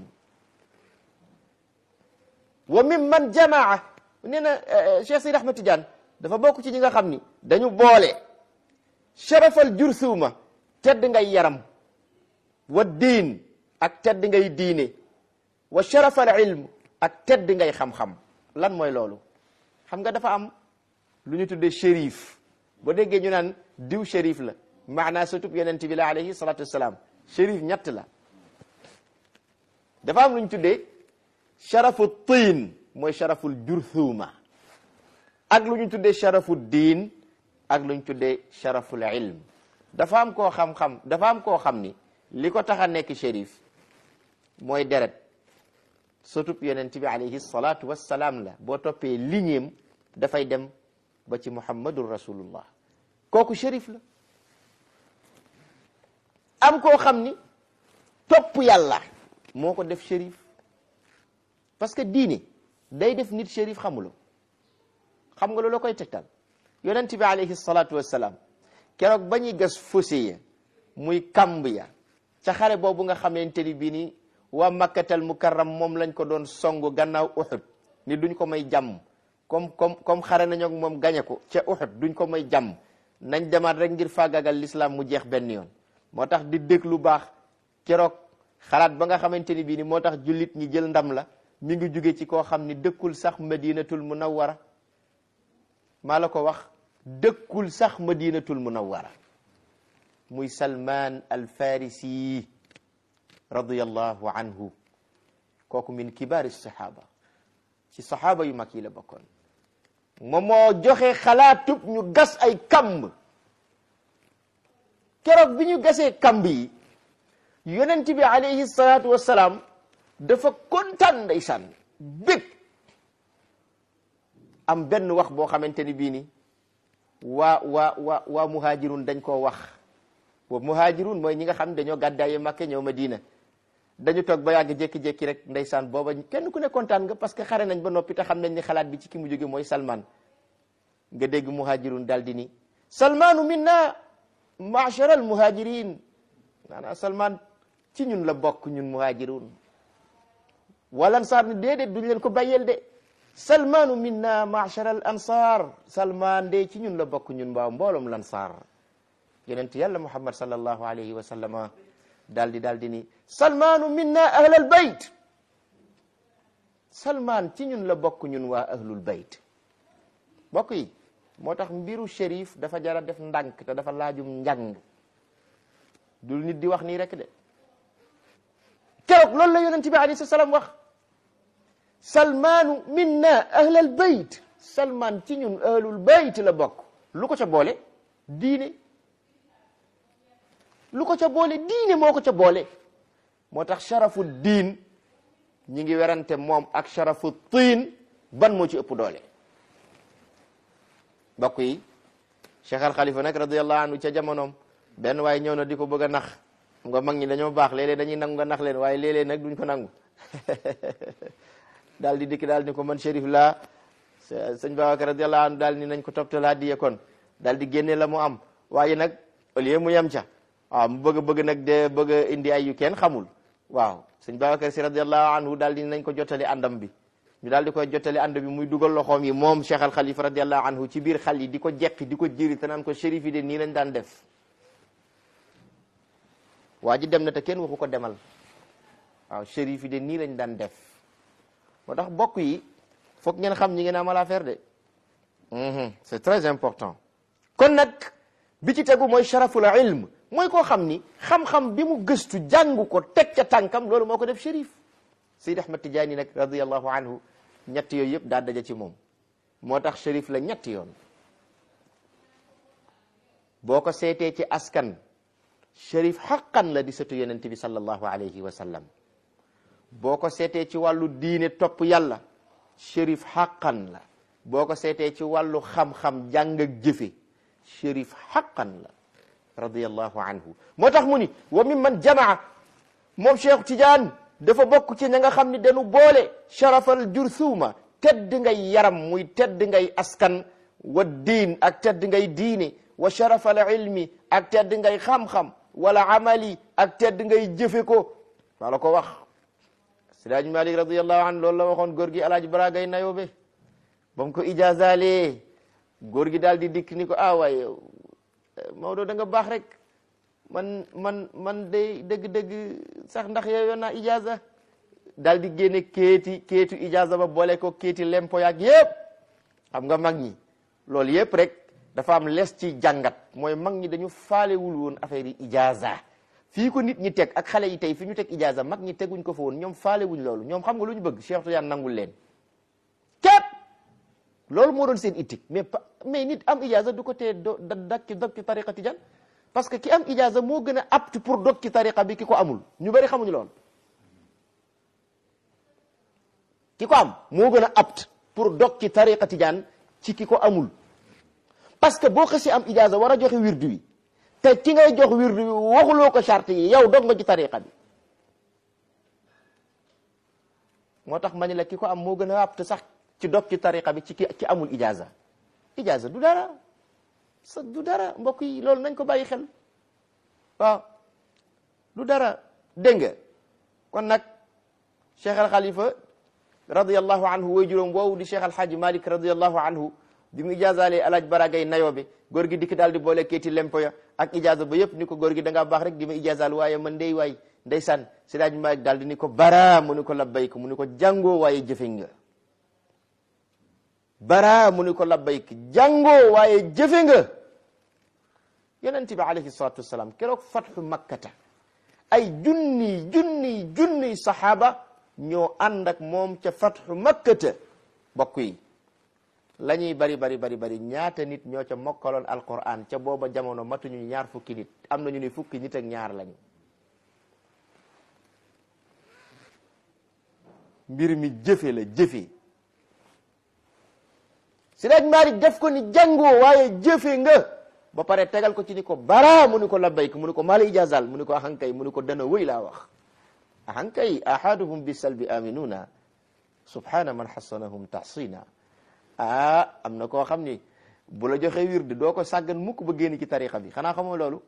wa mimman jamaa nee na Cheikh Seydi Ahmad Tidiane dafa bokk ci ñi nga xam ni dañu boole sharafal jursuuma tedd ngay yaram wa diin ak tedd ngay diine wa sharafal ilm ak tedd ngay xam-xam lan mooy loolu xam nga dafa am lu ñu tuddee shérif ba déggee ñu naan diw shérif la maanaa sutub yonent bi la alayhi salatu wasalaam shérif ñett la dafa am lu ñu tuddee sharafu tiin mooy sharaful jurthuma ak lu ñu tuddee sharafu diin ak lu ñu tuddee sharaful ilm dafa am koo xam-xam dafa am koo xam ni li ko tax a nekk shérif mooy deret sotub yonent bi alayhi salaatu wassalaam la boo toppee lignéem dafay dem ba ci muhammadun rasulullah kooku shérif la am koo xam ni topp yàlla moo ko def shérif parce que diine day def nit shérif xamuloo xam nga loolu koy tegtal yonent bi alayhi salaatu wassalaam keroog ba ñuy gas fossé ya muy kamb ya ca xare boobu nga xamante ni bii ni waa makkatal mukarram moom lañ ko doon songu gannaaw Uhud ni duñ ko may jàmm comme comme comme xare nañu ak moom gañe ko ca Uhud duñ ko may jàmm nañ demaat rek ngir faagagal l'islam mu jeex benn yoon moo tax di dégg lu baax keroog xalaat ba nga xamante ni bii ni moo tax jullit ñi jël ndam la mi ngi jóge ci koo xam ni dëkkul sax madinatul munawwara maa la ko wax dëkkul sax madinatul munawwara muy salman al farisi radiyallahu anhu kooku min kibaari sahaba ci sahaba yu mag yi la bokkoon moom moo joxe xalaatub ñu gas ay kamb keroog bi ñu gasee kamb yi yonent bi alayhi salaatu wassalaam dafa kontaan ndeysaan bég am benn wax boo xamante ni bii ni waa waa waa waa muhajirun dañ koo wax boobu muhajirun mooy ñi nga xam ne dañoo gàddaaye Makka ñëw Madina dañu toog ba yàgg jékki-jékki rek ndeysaan booba kenn ku ne kontaan nga parce que xare nañ ba noppi te xam nañ ni xalaat bi ci ki mu jóge mooy Salman nga dégg muhajirun daal di ni Salmanu minna ma'shara al muhajirin maanaam Salman ci ñun la bokk ñun muhajirun wala ansaar ni déedéet duñ leen ko bàyyeel de salmanu minna ma'shara al ansar salman de ci ñun la bokk ñun mbaaw mbooloom lansaar yonent yàlla muhammad sallallahu alayhi wa sallama daal di daal di ni salmanu minna ahlal bayt salman ci ñun la bokk ñun waa ahlul bayt bokk yi moo tax mbiru shérif dafa jara def ndànk te dafa laajum njàng dul nit di wax nii rek de keroog loolu la yonent bi alayhi salaam wax salmaanu minna ahlal bayt salman ci ñun ahlul bayt la bokk lu ko ca boole diine lu ko ca boole diine moo ko ca boole moo tax sharafu diin ñi ngi werante moom ak sharafu tiin ban moo ci ëpp doole bokk yi Cheikh Al Khalifa nag radiyallahu anhu ca jamonoom benn waaye ñëw na di ko bëgg a nax nga mag ñi dañoo baax léeg-léeg dañuy nangu nga nax leen waaye léeg-léeg nag duñ ko nangu daal di dikk daal ni ko man shérif laa sëñ Babacar radiyallahu anhu daal ni nañ ko toptal hadiya kon daal di génne la mu am waaye nag au lieu mu yem ca waaw mu bëgg bëgg nag de bëgg a indi ay yu kenn xamul waaw sëñ Babacar si radiyallahu anhu daal di nañ ko jottali àndam bi ñu daal di koy jottali ànd bi muy dugal loxoom yi moom Cheikh Al Khalifa radiyallahu anhu ci biir xal yi di ko jekki di ko jëri te naan ko shérif yi de nii lañ daan def waa ji dem na te kenn waxu ko demal waaw shérif yi de nii lañ daan def moo tax bokk yi foog ngeen xam ñi ngeen amal affaire de c'est très important kon nag bi ci tegu mooy sharaful ilm mooy koo xam ni xam-xam bi mu gëstu jàng ko teg ca tànkam loolu moo ko def shérif Seydi Ahmad Tijaani nag radiyallahu anhu ñett yooyu yëpp daa daja ci moom moo tax shérif la ñetti yoon boo ko seetee ci askan shérif xaqan la di sëtu yonent bi sallallahu alayhi wa sallam boo ko seetee ci wàllu diine topp yàlla shérif xaqan la boo ko seetee ci wàllu xam-xam jàng ak jëfe shérif xaqan la radiyallahu anhu moo tax mu ni wa min man jamaa moom Cheikh Tidiane dafa bokk ci ña nga xam ni dañu boole sharafal jurthuma tedd ngay yaram muy tedd ngay askan wa diin ak tedd ngay diine wa sharafal ilmi ak tedd ngay xam-xam wala amali ak tedd ngay jëfe ko maa la ko wax Siraaj Malik radiyallahu anhu loolu la waxoon góor gi alaaj baragay nayobe ba mu ko ijaazalee góor gi daal di dikk ni ko ah waaye Maodo da nga baax rek man man man day dëgg-dëgg sax ndax yooyu naa ijaaza daal di génne kéeti kéetu ijaaza ba boole ko kéeti lempo yaag yëpp xam nga mag ñi loolu yëpp rek dafa am les ci jàngat mooy mag ñi dañu faalewul woon affaire yi ijaaza fii ko nit ñi teg ak xale yi tey fi ñu teg ijaaza mag ñi teguñ ko fa woon ñoom faalewuñ loolu ñoom xam nga lu ñu bëgg Cheikh Tidiane nangul leen képp loolu moo doon seen itik mais mais nit am ijaaza du ko tee do dakki dakki tariqa Tidiane parce que ki am ijaza moo gën a apte pour dog ci tariqa bi ki ko amul ñu bari xamuñu lool ki ko am moo gën a apte pour dog ci tariqa tijaan ci ki ko amul parce que boo xësi am ijaza war a joxe wirdu wi te ki ngay jox wirdu wi waxuloo ko charte yi yow dog nga ci tariqa bi moo tax ma ne la ki ko am moo gën a apte sax ci dog ci tariqa bi ci ki ki amul ijaza ijaza du dara sa du dara mbokk yi loolu nañ ko bàyyi xel waaw du dara dégg nga kon nag cheikh al xalifa radiallahu anhu way juróom woowu di cheikh alhaaji malik radiallahu anhu bi mu ijaazalee alaaj baragay nayoo bi góor gi dikk daal di boole keeti lempo ya ak ijaaza ba yëpp ni ko góor gi da ngaa baax rek di ma ijaazaal waaye man ndey waay ndeysaan si daaj malik daal di ni ko bara mu ni ko labbayk mu ni ko jàngoo waaye jëfe nga bara mu ni ko labbayk jàngoo waaye jëfe nga yonent bi alayhi salatu wassalam keroog fatxu makkata ay junni junni junni saxaaba ñoo ànd ak moom ca fatxu makkata bokk yi la ñuy bari bari bari bari ñaata nit ñoo ca mokkaloon alquran ca booba jamono matuñu ñaar fukki nit am na ñu ni fukki nit ak ñaar lañu mbir mi jëfe la jëfe Siraaj Maalik def ko ni jàngoo waaye jëfe nga ba pare tegal ko ci ni ko bara mu ni ko labbayk mu ni ko maala ijazal mu ni ko ahankay mu ni ko dana wëy laa wax ahankay ahaduhum bi salbi aminuna subhana man xasanahum tahsina ah am na koo xam ni bu la joxe wirde doo ko sàggan mukk ba génn ci tariqa bi xanaa xamoo loolu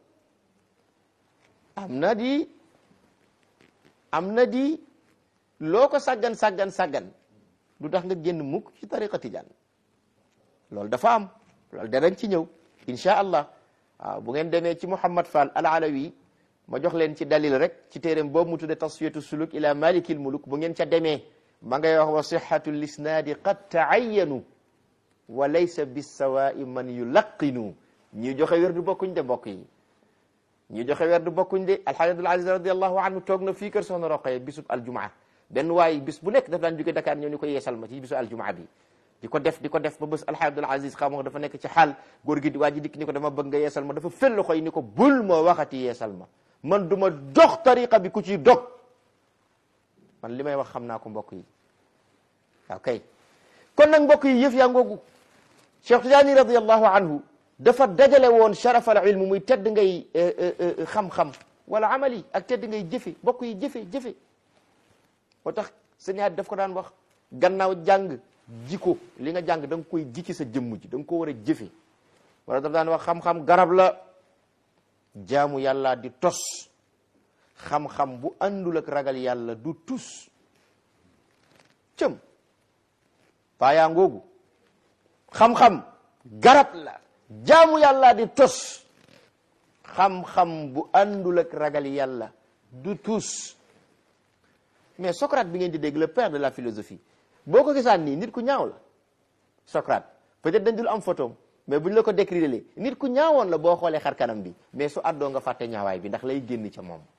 am na di am na di loo ko sàggan sàggan sàggan du tax nga génn mukk ci tariqa tijaan loolu dafa am loolu danañ ci ñëw incha allah waaw bu ngeen demee ci Mouhamad Fall al alawi ma jox leen ci dalil rek ci téeréem boobu mu tudde tasfiyatu suluk ila malikil muluk bu ngeen ca demee ma ngay wax wa sihhatu lisnaadi qad taayanu wa laysa bisawaa'i man yulaqinu ñi joxe wér du bokkuñ de mbokk yi ñi joxe wér du bokkuñ de alxaaj abdul aziz radiallahu anhu toog na fii kër soxna roqaye bisub aljumaa benn waay bis bu nekk daf daan jóge Dakar ñëw ni ko yeesal ma ci bisu aljumaa bi di ko def di ko def ba bés alxaaj abdul aziz xam nga dafa nekk ci xaal góor gi waa ji dikk ni ko dama bëgg nga yeesal ma dafa fel loxo yi ni ko bul moo waxati yeesal ma man du ma dox tariqa bi ku ci dog man li may wax xam naa ko mbokk yi waaw kay kon nag mbokk yi yëf yaa ngoogu Cheikh Tidiane radiallahu anhu dafa dajale woon sharafal ilmu muy tedd ngay xam-xam wala amali ak tedd ngay jëfe mbokk yi jëfe jëfe moo tax sëñaat daf ko daan wax gannaaw jàng jiko li nga jàng da nga koy ji ci sa jëmm ji da nga ko war a jëfe wala daf daan wax xam-xam garab la jaamu yàlla di tos xam-xam bu àndul ak ragal yàlla du tus cëm paayaa ngoogu xam-xam garab la jaamu yàlla di tos xam-xam bu àndul ak ragal yàlla du tus mais Socrate bi ngeen di dégg le père de la philosophie boo ko gisaan nii nit ku ñaaw la Socrate peut-être dañ dul am photo mais buñ la ko décrire nit ku ñaawoon la boo xoolee xar kanam bi mais su àddoo nga fàtte ñaawaay bi ndax lay génn ca moom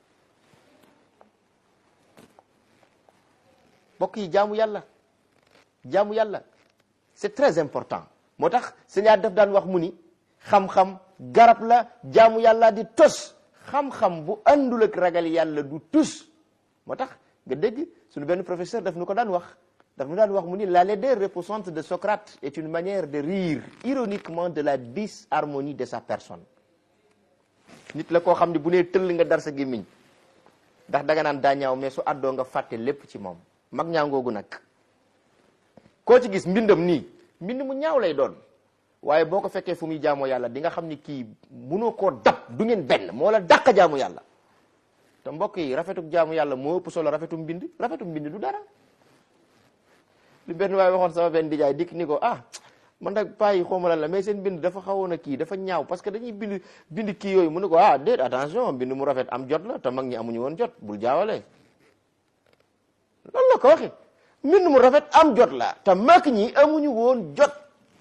mbokk yi jaamu yàlla jaamu yàlla c'est très important moo tax sëñaat daf daan wax mu ni xam-xam garab la jaamu yàlla di tos xam-xam bu àndul ak ragal yàlla du tus moo tax nga dégg suñu benn professeur daf nu ko daan wax daf nu daan wax mu ni la laideur repoussante de Socrate est une manière de rire ironiquement de la disharmonie de sa personne nit la koo xam ne bu nee tëll nga dar sa gémmiñ ndax danga naan daa ñaaw mais su àddoo nga fàtte lépp ci moom mag ñaangoogu nag koo ci gis mbindam nii mbind mu ñaaw lay doon waaye boo ko fekkee fu muy jaamoo yàlla di nga xam ni kii munoo koo dab du ngeen benn moo la dàq jaamu yàlla te mbokk yi rafetuk jaamu yàlla moo ëpp solo rafetu mbind rafetu mbind du dara li benn waaye waxoon sama benn dijaay dikk ni ko ah man nag paa yi xawma lan la mais seen bind dafa xawoon a kii dafa ñaaw parce que dañuy bind bind kii yooyu mu ne ko ah déet attention bind mu rafet am jot la te mag ñi amuñu woon jot bul jaawale loolu la ko waxe mbind mu rafet am jot la te mag ñi amuñu woon jot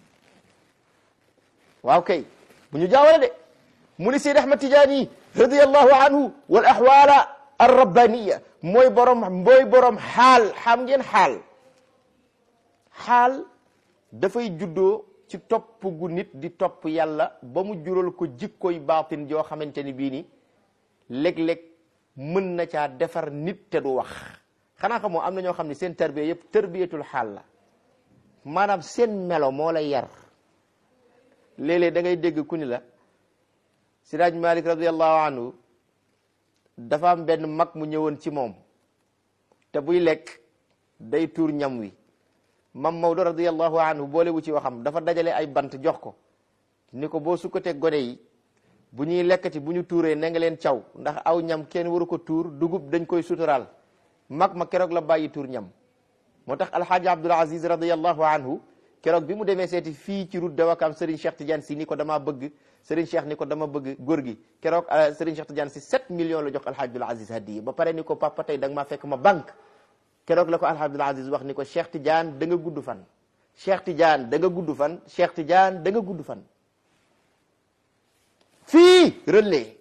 waaw kay bu ñu jaawale de mu ni Seyd Ahmad Tijaani radiyallahu anhu wal ahwala ar rabbaniya mooy borom mooy borom xaal xam ngeen xaal xaal dafay juddoo ci topp gu nit di topp yàlla ba mu jural ko jikkoy baatin joo xamante ni bii ni léeg-léeg mën na caa defar nit te du wax xanaa xamoo am na ñoo xam ne seen tarbiya yëpp tarbiyatul xaal la maanaam seen melo moo lay yar léeg-léeg da ngay dégg ku ni la Siraaj Malik radiallahu anhu dafa am benn mag mu ñëwoon ci moom te buy lekk day tuur ñam wi mam Maodo radiallahu anhu boole wu ci waxam dafa dajale ay bant jox ko ni ko boo sukkatee gone yi bu ñuy lekkati bu ñu tuuree na nga leen caw ndax aw ñam kenn waru ko tuur dugub dañ koy suturaal mag ma keroog la bàyyi tuur ñam moo tax alxaaji Abdul Aziz radiallahu anhu keroog bi mu demee seeti fii ci route de Wakam Serigne Cheikh Tidiane si ni ko damaa bëgg Serigne Cheikh ni ko dama bëgg góor gi keroog Serigne Cheikh Tidiane si 7 millions la jox alxaaji Abdul Aziz hadiya ba pare ni ko papa tey da nga maa fekk ma banque keroog la ko alxaaji Abdul Aziz wax ni ko Cheikh Tidiane da nga gudd fan Cheikh Tidiane da nga gudd fan Cheikh Tidiane da nga gudd fan fii relais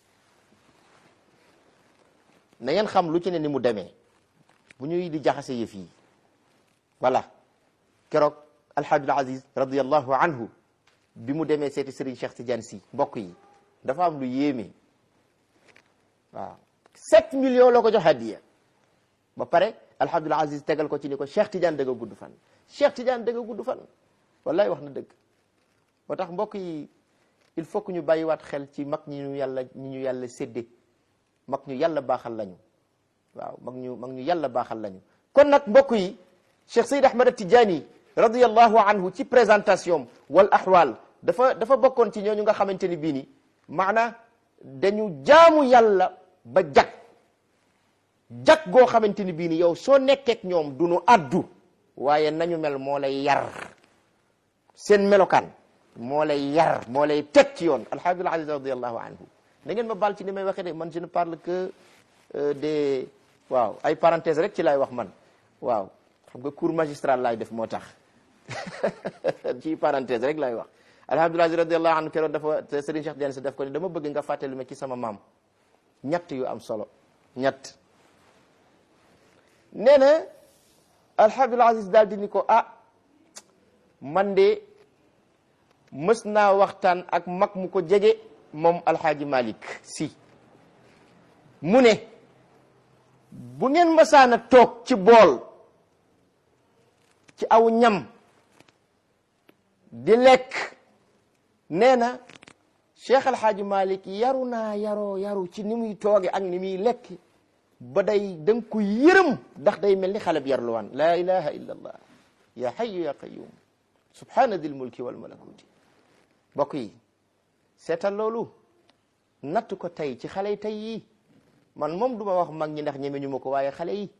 na ngeen xam lu ci ne ni mu demee bu ñuy di jaxase yëf yi voilà keroog alxaajul aziz radiallahu anhu bi mu demee seeti Serigne Cheikh Tidiane si mbokk yi dafa am lu yéeme waaw 7 millions la ko jox hadiya ba pare alxaajul aziz tegal ko ci ni ko Cheikh Tidiane da nga gudd fan Cheikh Tidiane da nga gudd fan wallahi wax na dëgg moo tax mbokk yi il faut que ñu bàyyiwaat xel ci mag ñi ñu yàlla ñi ñu yàlla sédde mag ñu yàlla baaxal lañu waaw mag ñu mag ñu yàlla baaxal lañu kon nag mbokk yi Cheikh Seyd Ahmad Tidiane radiyallahu anhu ci présentation wal ahwal dafa dafa bokkoon ci ñooñu nga xamante ni bii ni maana dañu jaamu yàlla ba jag jag goo xamante ni bii ni yow soo nekkeek ñoom du nu addu waaye nañu mel moo lay yar seen melokaan moo lay yar moo lay teg ci yoon alhamdulilah aziz radiallahu anhu da ngeen ma baal ci ni may waxee de man je ne parle que des waaw ay parenthèse rek ci lay wax man waaw xam nga cours magistral laay def moo tax ci parenthèse rek laay wax alhamdulilah aziz radiallahu anhu keroog dafa Serigne Cheikh Diagne si def ko ni dama bëgg nga fàttali ma ci sama maam ñett yu am solo ñett nee na alhamdulilah aziz daal di ni ko ah man de mës naa waxtaan ak mag mu ko jege moom alxaaji malik si mu ne bu ngeen mësaana toog ci bool ci aw ñam di lekk nee na cheikh alxaaji malik yaru naa yaroo yaru ci ni muy tooge ak ni muy lekk ba day da nga ko yërëm ndax day mel ni xale bi yarluwaan laa ilaha illa allah ya hayyu ya qayyum subhana dil mulki wal malakuti mbokk yi seetal loolu natt ko tey ci xale yi tey yi man moom duma wax mag ñi ndax ñeme ñu ma ko waaye xale yi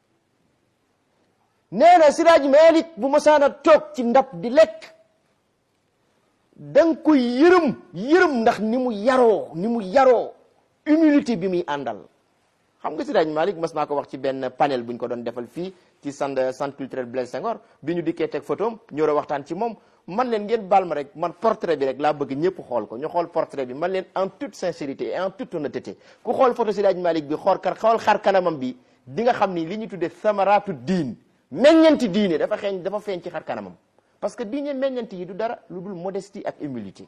nee na siraaj malik bu masaana toog ci ndab di lekk danga koy yërëm yërëm ndax ni mu yaroo ni mu yaroo humilité bi muy àndal xam nga siraaj malik mas naa ko wax ci benn panel bu ñu ko doon defal fii ci centre centre culturel Blaise Senghor bi ñu dikkee teg photom ñëw a waxtaan ci moom man leen ngeen baal ma rek man portrait bi rek laa bëgg ñëpp xool ko ñu xool portrait bi man leen en toute sincérité et en toute honnêteté ku xool photo Seydi Malick bi xool kar xool xar kanamam bi di nga xam ni li ñu tuddee samaraatu diin meññanti diine dafa xeeñ dafa feeñ ci xar kanamam parce que diine meññanti yi du dara lu dul modestie ak humilité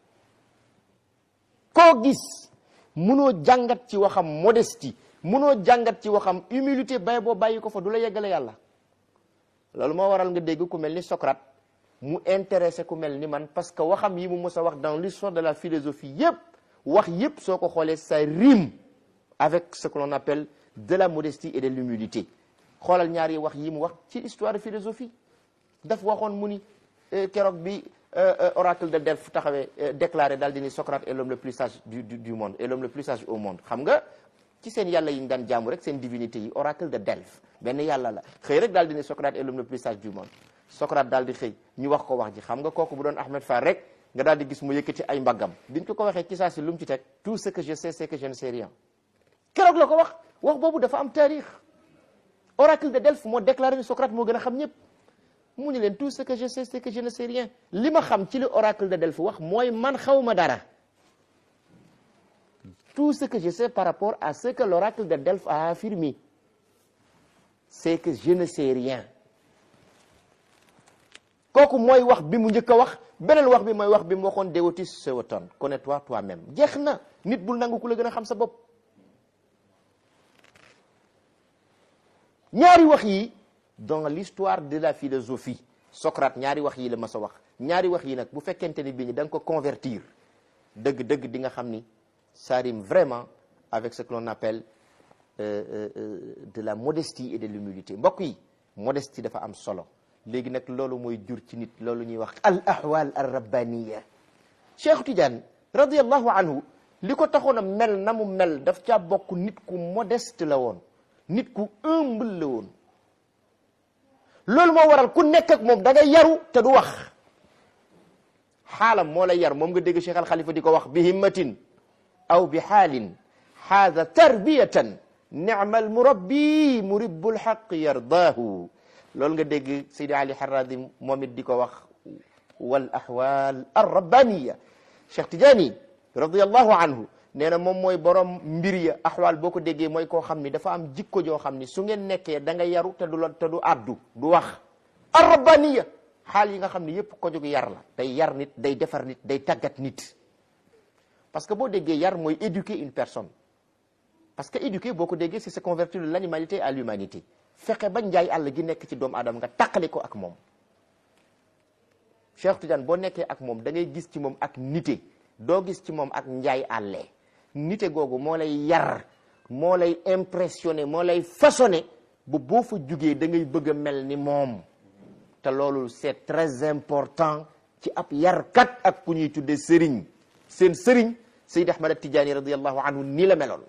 koo gis munoo jàngat ci waxam modestie munoo jàngat ci waxam humilité bay boo bàyyi ko fa du la yeggale yàlla loolu moo waral nga dégg ku mel ni Socrate mu intéressé ku mel ni man parce que waxam yi mu mës a wax dans l'histoire de la philosophie yépp wax yépp soo ko xoolee ça rime avec ce que l'on appelle de la modestie et de l'humilité xoolal ñaari wax yi mu wax ci histoire de philosophie daf waxoon mu ni keroog bi oracle de Delphes taxawee déclaré daal di ni Socrate est l'homme le plus sage du du monde et l'homme le plus sage au monde xam nga ci seen yàlla yi ñu daan jaamu rek seen divinité yi oracle de Delphes benn yàlla la xëy rek daal di ni Socrate est l'homme le plus sage du monde Socrate daal di xëy ñu wax ko wax ji xam nga kooku bu doon Ahmed Fall rek nga daal di gis mu yëkkati ay mbaggam biñ ko ko waxee ci saa si lu mu ci teg tout ce que je sais c'est que je ne sais rien keroog la ko wax wax boobu dafa am taarix oracle de Delphes moo déclaré ni Socrate moo gën a xam ñëpp mu ni leen tout ce que je sais c'est que je ne sais rien li ma xam ci li oracle de Delphes wax mooy man xawma dara tout ce que je sais par rapport à ce que l'oracle de Delphes a affirmé c'est que je ne sais rien kooku mooy wax bi mu njëkk a wax beneen wax bi mooy wax bi mu waxoon dewotis sewaton connais-toi toi-même jeex na nit bul nangu ku la gën a xam sa bopp ñaari wax yi dans l'histoire de la philosophie Socrate ñaari wax yi la mas a wax ñaari wax yi nag bu fekkente ni bii ni da nga ko convertir dëgg dëgg di nga xam ni ça rime vraiment avec ce que l'on appelle euh, euh, euh, de la modestie et de l'humilité mbokk yi modestie dafa am solo léegi nag loolu mooy jur ci nit loolu ñuy wax al ahwal al rabbaniya Cheikh Tidiane radiallahu anhu li ko taxoon a mel na mu mel daf caa bokk nit ku modeste la woon nit ku humble la woon loolu moo waral ku nekk ak moom da ngay yaru te du wax xaalam moo lay yar moom nga dégg Cheikh Al Khalifa di ko wax bi himmatin aw bi xaalin haada tarbiyatan nicma al murabbi muribbu lxaq yardaahu loolu nga dégg Seydi Ali Harradi moom it di ko wax wal ahwal ar rabbaniya Cheikh Tidiane radiallahu anhu nee na moom mooy borom mbir ya axwaal boo ko déggee mooy koo xam ni dafa am jikko joo xam ni su ngeen nekkee da nga yaru te du la te du addu du wax ar rabbaniya xaal yi nga xam ni yépp ko jóg yar la day yar nit day defar nit day tàggat nit parce que boo déggee yar mooy éduquer une personne parce que éduquer boo ko déggee c'est se convertir de l'animalité à l'humanité fexe ba njaay àll gi nekk ci doomu aadama nga tàqale ko ak moom Cheikh Tidiane boo nekkee ak moom da ngay gis ci moom ak nite doo gis ci moom ak njaay àllee nite googu moo lay yar moo lay impressionné moo lay façonné bu boo fa jugee da ngay bëgg a mel ni moom te loolu c'est très important ci ab yarkat ak ku ñuy tuddee sëriñ seen sëriñ Seyd Ahmad Tijaani radiallahu anhu nii la meloon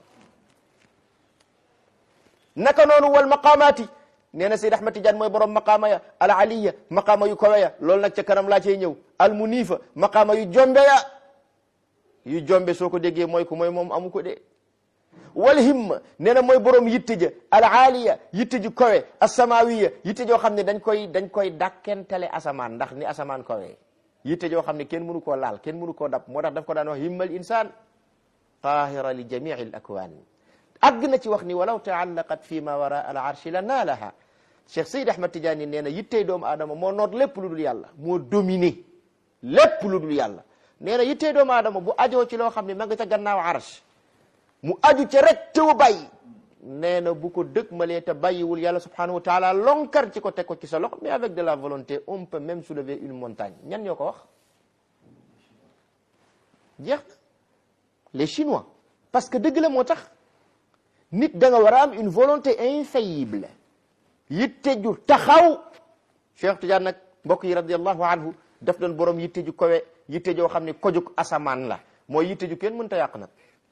naka noonu wal maqaamaati nee na Seyd Ahmad Tidiane mooy borom maqaama ya al aliya maqaama yu kawe ya loolu nag ca kanam laa cay ñëw al munifa maqaama yu jombe ya yu jombe soo ko déggee mooy ko mooy moom amu ko de wal himma nee na mooy borom yitte ja al aaliya yitte ju kawe asamawiya yitte joo xam ne dañ koy dañ koy dàkkentale asamaan ndax ni asamaan kawe yitte joo xam ne kenn mënu koo laal kenn mënu koo dab moo tax daf ko daan wax himmal insaan tahira li jamii al akwaan àgg na ci wax ni walaw taallaqat fi ma wara al arshi la naalaha Cheikh Seyd Ahmad Tidiane nee na yittey doomu aadama moo noot lépp lu dul yàlla moo dominé lépp lu dul yàlla nee na yittee doomu aadama bu ajoo ci loo xam ne ma nga ca gannaaw arsh mu aju ca rek tewu bàyyi nee na bu ko dëkk malee te bàyyiwul yàlla subhanahu wa taala lonkar ci ko teg ko ci sa loxo mais avec de la volonté on peut même soulever une montagne ñan ñoo ko wax jeex na les chinois parce que dëgg la moo tax nit da nga war a am une volonté infaillible yitte ju taxaw Cheikh Tidiane nag mbokk yi radiallahu anhu daf doon borom yitte ju kowe yitte joo xam ne kojug asamaan la mooy yitte ju kenn mënta yàq nag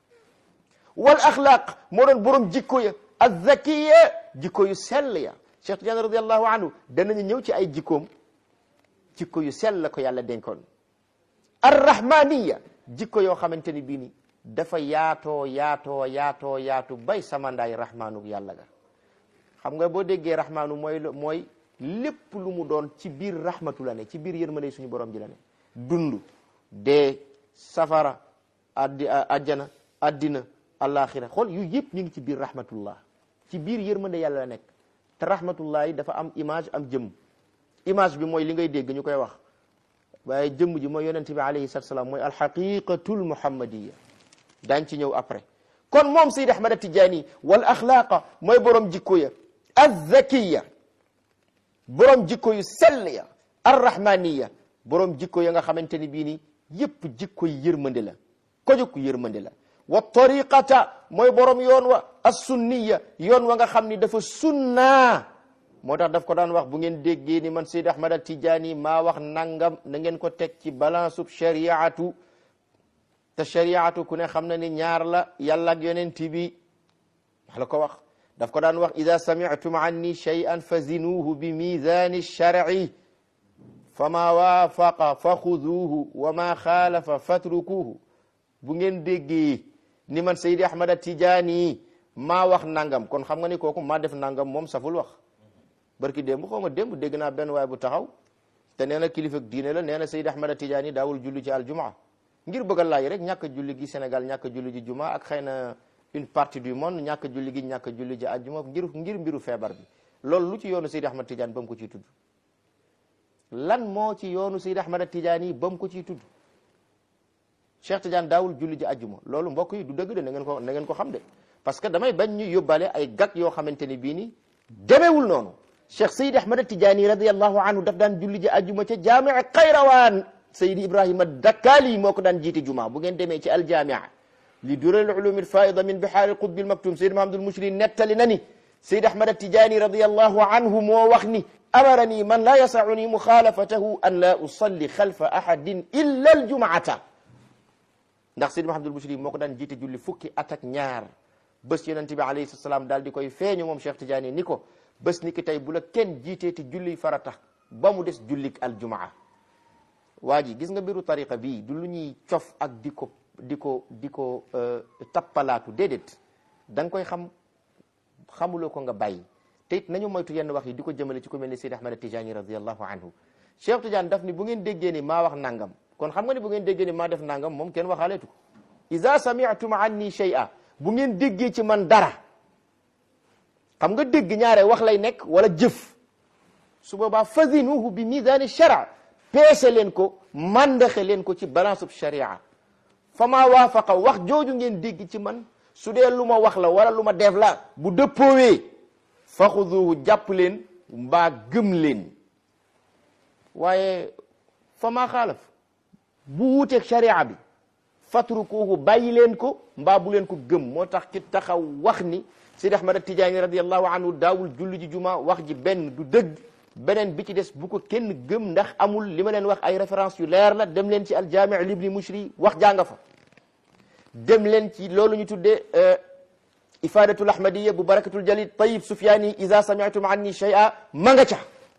wal axlaaq moo doon borom jikko ya azzakiya jikko yu sell ya Cheikh Tidiane radiallahu anhu danañu ñëw ci ay jikkoom jikko yu sell la ko yàlla dénkoon arrahmaniya jikko yoo xamante ni bii ni dafa yaatoo yaatoo yaatoo yaatu bay samandaay rahmaanu yàlla ga xam nga boo déggee rahmaanu mooy mooy lépp lu mu doon ci biir rahmatu la ne ci biir yërmande suñu borom ji la ne dund dee safara addi ajjana addina alaxira xool yu yëpp ñu ngi ci biir rahmatullah ci biir yërmande yàlla la nekk te rahmatullah yi dafa am image am jëmm image bi mooy li ngay dégg ñu koy wax waaye jëmm ji mooy yonente bi alayhi salatu salaam mooy alxaqiqatul muhammadiya daañ ci ñëw après kon moom Seyd Ahmad Tijaani wal axlaaqa mooy borom jikko ya azzakiya borom jikko yu sell ya arrahmaniya borom jikko ya nga xamante ni bii ni yépp jikko yi yërmande la ko jóg yërmande la wa tariqata mooy borom yoon wa assunniya yoon wa nga xam ni dafa sunna moo tax daf ko daan wax bu ngeen déggee ni man Seyd Ahmad Tijaani maa wax nangam na ngeen ko teg ci balance ub shariatu te shariatu ku ne xam na ni ñaar la yàlla ak yonent bi wax la ko wax daf ko daan wax ida sami'tum anni shay'an fazinuhu bi mizani shar'i fama waafaqa fa xuduuhu wa ma xaalafa fatrukuhu bu ngeen déggee ni man Seydi Ahmad Tijaani maa wax nangam kon xam nga ni kooku maa def nangam moom saful wax barki démb xaw ma démb dégg naa benn waay bu taxaw te nee na kilifa diine la nee na Seydi Ahmad Tijaani daawul julli ci aljumaa ngir bëgg a laaj rek ñàkk julli gi Sénégal ñàkk julli ji juma ak xëy na une partie du monde ñàkk julli gi ñàkk julli ji àjjuma ngir ngir mbiru feebar bi loolu lu ci yoonu Seydi Ahmad Tidiane ba mu ko ciy tudd lan moo ci yoonu Seyd Ahmad Tijaani ba mu ko ciy tudd Cheikh Tidiane daawul julli ji ajjuma loolu mbokk yi du dëgg de na ngeen ko na ngeen ko xam de parce que damay bañ ñu yóbbaale ay gàkk yoo xamante ni bii ni demewul noonu Cheikh Seyd Ahmad Tijaani radiyallahu anhu daf daan julli ji ajjuma ca jaamia Qayrawaan Seyd Ibrahima Dakkaali moo ko daan jiite juma bu ngeen demee ci aljaamia li dural ulum alfaida min bihaari qutbi almaktum Seyd Mahamadul Mushri nettali na ni Seyd Ahmad Tijaani radiyallahu anhu moo wax ni amarani man la yasauni muxaalafatahu an la usalli xalfa ahadin illa aljumaata ndax Seyd Mahamadul Mushri moo ko daan jiite julli fukki at ak ñaar bés yonente bi alayhi salaam daal di koy feeñu moom Cheikh Tidiane ni ko bés ni ki tey bu la kenn jiitee ti julli farata ba mu des jullik aljumaa waa ji gis nga mbiru tariqa bii du lu ñuy cof ak di ko di ko di ko tappalaatu déedéet da nga koy xam xamuloo ko nga bàyyi te it nañu moytu yenn wax yi di ko jëmale ci ku mel ni Seyd Ahmad Tijani radiallahu anhu Cheikh Tidiane daf ni bu ngeen déggee ni maa wax nangam kon xam nga ni bu ngeen déggee ni maa def nangam moom kenn waxaaleetu ko iza sami'tum anni shay'a bu ngeen déggee ci man dara xam nga dégg ñaare wax lay nekk wala jëf su boobaa fazinuhu bi mizaani shara peese leen ko mandaxe leen ko ci balance sharia fa maa waafaqa wax jooju ngeen dégg ci man su dee lu ma wax la wala lu ma def la bu dëppoowee fa xuduhu jàpp leen mbaa gëm leen waaye fa maa xaalaf bu wuuteeg sharia bi fatrukuhu bàyyi leen ko mbaa bu leen ko gëm moo tax ki taxaw wax ni Sidi Ahmad Tijaani radiallahu anhu daawul julli ji juma wax ji benn du dëgg beneen bi ci des bu ko kenn gëm ndax amul li ma leen wax ay référence yu leer la dem leen ci aljaami libni mushri wax jànga fa dem leen ci loolu ñu tuddee ifadatul ahmadiya bu barakatul jalid tayib sufyaani iza sami'tum anni shay'a ma nga ca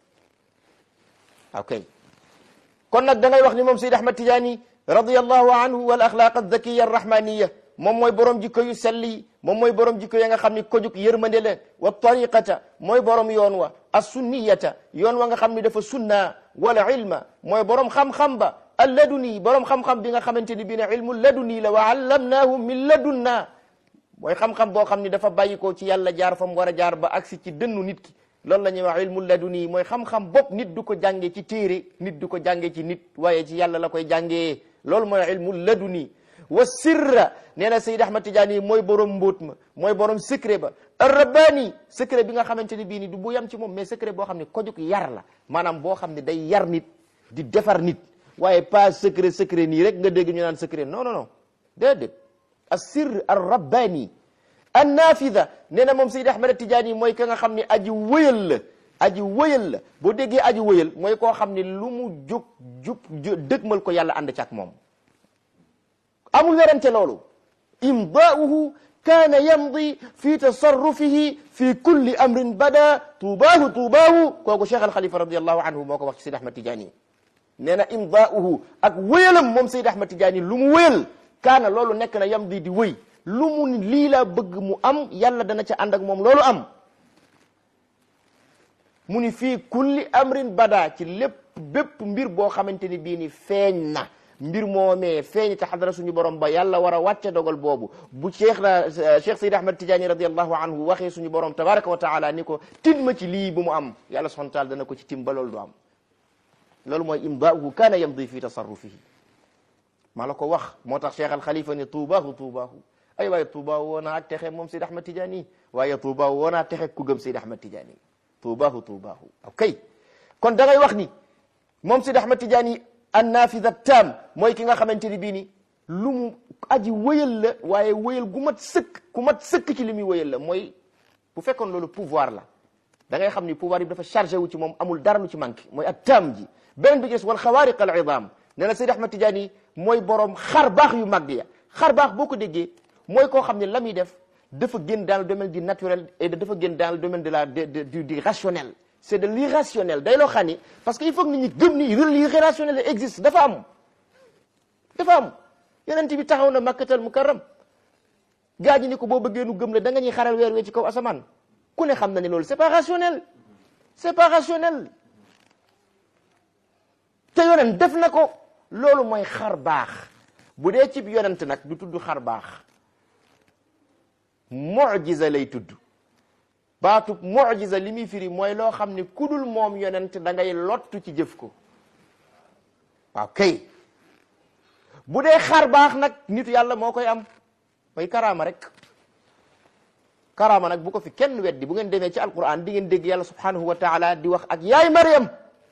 ok kon nag da ngay wax ni moom Sidi Ahmad Tijaani radiyallahu anhu wal axlaaq alzakiya arrahmaniya moom mooy borom jikko yu sell yi moom mooy borom jikko ya nga xam ni ko jug yërmande la wa tariqata mooy borom yoon wa assunniyata yoon wa nga xam ni dafa sunna wala ilma mooy borom xam-xam ba alladuni borom xam-xam bi nga xamante ni bii ne ilmu laduni la wa allamnaahu min ladunna mooy xam-xam boo xam ni dafa bàyyi ko ci yàlla jaar fa mu war a jaar ba agsi ci dënnu nit ki loolu la ñuy wax ilmu laduni mooy xam-xam bopp nit du ko jàngee ci téere nit du ko jàngee ci nit waaye ci yàlla la koy jàngee loolu mooy ilmu laduni wa sirra nee na Seyd Ahmad Tijaani mooy borom mbóot ma mooy borom secret ba arrabani secret bi nga xamante ni bii ni du bu yam ci moom mais secret boo xam ne kojug yar la maanaam boo xam ne day yar nit di defar nit waaye pas secret secret nii rek nga dégg ñu naan secret non non non déedéet assir arrabani annafida nee na moom Seyd Ahmad Tijaani mooy ka nga xam ne aji wëyal la aji wëyal la boo déggee aji wëyal mooy koo xam ne lu mu jóg jub dëgmal ko yàlla ànd ci ak moom amul werante loolu imdaauhu kaana yamdi fi tasarrufihi fi kulli amrin bada tuubaahu tuubaahu kooku Cheikh Alxalifa radiallahu anhu moo ko wax ci Seyd Ahmad Tijaani nee na imdaauhu ak wëyalam moom Seyd Ahmad Tijaani lu mu wëyal kaana loolu nekk na yamdi di wëy lu mu ni lii laa bëgg mu am yàlla dana ca ànd ak moom loolu am mu ni fii kulli amrin bada ci lépp bépp mbir boo xamante ni bii ni feeñ na mbir moomee feeñ te xadara suñu borom ba yàlla war a wàcce dogal boobu bu cheikh na cheikh Seyd Ahmad Tijaani radiallahu anhu waxee suñu borom tabaraka wa taala ni ko tin ma ci lii bu mu am yàlla subhanahu wa taala dana ko ci tim ba loolu du am loolu mooy imdaahu kaana yamdi fi tasarrufihi maa la ko wax moo tax cheikh al xalifa ni tuubaahu tuubaahu ay waaye tuubaahu woonaa ak texe moom Seyd Ahmad Tijaani waaye tuubaahu woonaa texe ku gëm Seyd Ahmad Tijaani tuubaahu tuubaahu ok kon da ngay wax ni moom Seyd Ahmad Tijaani annafida tam mooy ki nga xamante ni bii ni lu mu aji wëyal la waaye wëyal gu mat sëkk ku mat sëkk ci li muy wëyal la mooy bu fekkoon loolu pouvoir la da ngay xam ni pouvoir yi dafa chargé wu ci moom amul dara lu ci manqué mooy at tam ji beneen bi gis wal xawaariq al idam nee na Seyd Ahmad Tijaani mooy borom xar baax yu mag ya xar baax boo ko déggee mooy koo xam ne la muy def dafa génn dans le domaine du naturel et dafa génn dans le domaine de la du du rationnel c'est de l'irrationnel day loo xam ni parce que il faut que nit ñi gëm ni l'irrationnel existe dafa am dafa am yonent bi taxaw na makkatal mukarram gaa ñi ni ko boo bëggee nu gëm la da nga ñuy xaral weer wee ci kaw asamaan ku ne xam na ne loolu c'est pas rationnel c'est pas rationnel te yonent def na ko loolu mooy xar baax bu dee cib yonent nag du tudd xar baax mu'jiza lay tudd baatub mu'jiza li muy firi mooy loo xam ne kudul moom yonent da ngay lottu ci jëf ko waaw kay bu dee xar baax nag nitu yàlla moo koy am mooy karaama rek karaama nag bu ko fi kenn weddi bu ngeen demee ci alquran di ngeen dégg yàlla subhanahu wa taala di wax ak yaay Maryam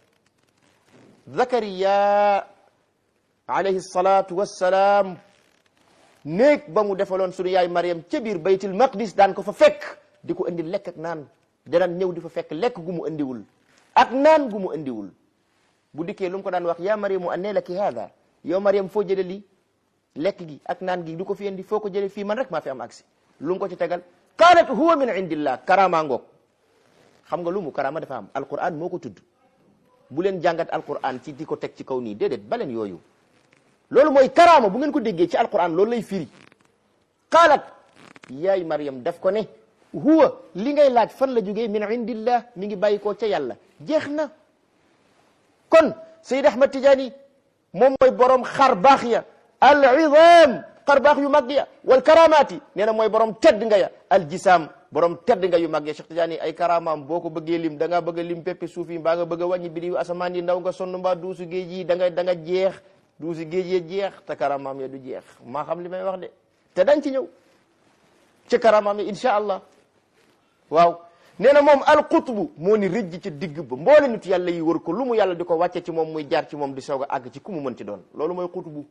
Zakariya alayhi salatu wassalaam néeg ba mu defaloon sunu yaay Maryam ca biir baytul maqdis daan ko fa fekk di ko indi lekk ak naan danaan ñëw di fa fekk lekk gu mu indiwul ak naan gu mu indiwul bu dikkee lu mu ko daan wax yaa Maryamu annee laki haada yow Maryam foo jële lii lekk gi ak naan gi du ko fi indi foo ko jële fii man rek maa fi am agsi lu mu ko ci tegal qaalat huwa min indillah karama ngoog xam nga lu mu karama dafa am alquran moo ko tudd bu leen jàngat alquran ci di ko teg ci kaw nii déedéet baleen yooyu loolu mooy karama bu ngeen ko déggee ci alquran loolu lay firi qaalat yaay Maryam daf ko ne huwa li ngay laaj fan la jógee min indillah mi ngi bàyyi koo ca yàlla jeex na kon Seyd Ahmad Tijaani moom mooy borom xar baax ya al idam xar baax yu mag ya wal karamaati nee na mooy borom tedd nga ya al jisaam borom tedd nga yu mag ya Cheikh Tidiane ay karamaam boo ko bëggee lim da ngaa bëgg a lim peppi suuf yi mbaa nga bëgg a wàññi bidi asamaan yi ndaw nga sonn mbaa duusu géej yi da nga da nga jeex duusu géej yi jeex te karamaam ya du jeex maa xam li may wax de te dañ ci ñëw ci karamaam ya incha allah waaw nee na moom al qutbu moo ni rëjj ci digg ba mboole nit yàlla yi wër ko lu mu yàlla di ko wàcce ci moom muy jaar ci moom di soog a àgg ci ku mu mën ci doon loolu mooy qutbu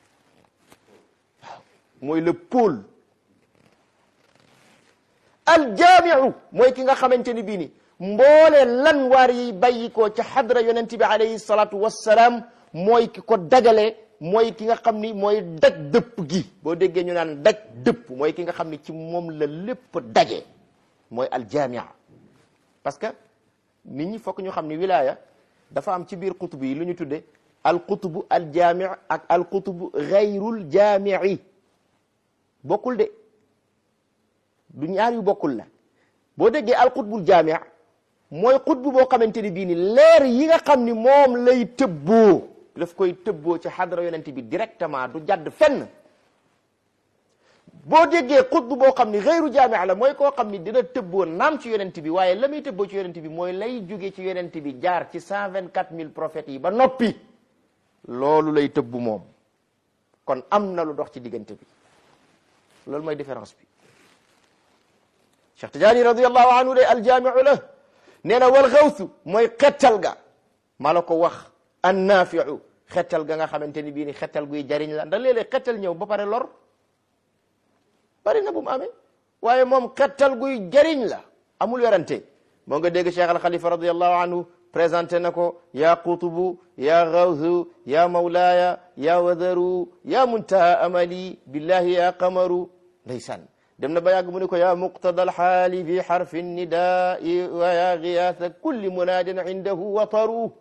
mooy le pôle aljaamiu mooy ki nga xamante ni bii ni mboole lan waar yi bàyyi ko ca xadra yonent bi alayhi salatu wassalaam mooy ki ko dagale mooy ki nga xam ni mooy daj dëpp gi boo déggee ñu naan daj dëpp mooy ki nga xam ni ci moom la lépp daje mooy aljaamia parce que nit ñi fokk ñu xam ni wilaya dafa am ci biir qutb yi lu ñu tudde al qutbu aljaami ak al qutbu gayrul jaamii bokkul de du ñaar yu bokkul la boo déggee al qutbul jaami mooy qutbu boo xamante ni bii ni leer yi nga xam ni moom lay tëbboo daf koy tëbboo ci xadra yonent bi directement du jadd fenn boo déggee qutbu boo xam ni xeyru jaami la mooy koo xam ni dina tëbboo naam ci yonent bi waaye la muy tëbboo ci yonent bi mooy lay jóge ci yonent bi jaar ci cent vingt quatre mille prophètes yi ba noppi loolu lay tëbbu moom kon am na lu dox ci diggante bi loolu mooy différence bi Cheikh Tidiane radiallahu anhu de aljaamiu la nee na wal xawsu mooy xettal ga maa la ko wax annaafiu xettal ga nga xamante ni bii ni xettal guy jariñ la ndax léeg-léeg xettal ñëw ba pare lor bari na bu mu amee waaye moom xettal guy jariñ la amul werante moo nga dégg Cheikh al Khalifa radiallahu anhu présenté na ko ya qutubu ya gawsu ya mawlaaya ya wadaru ya muntaha amali billahi ya qamaru ndeysaan dem na ba yàgg mu ne ko ya muqtada alxaali fi xarfi nidai wa ya giyaasa kulli munaadin indahu wataru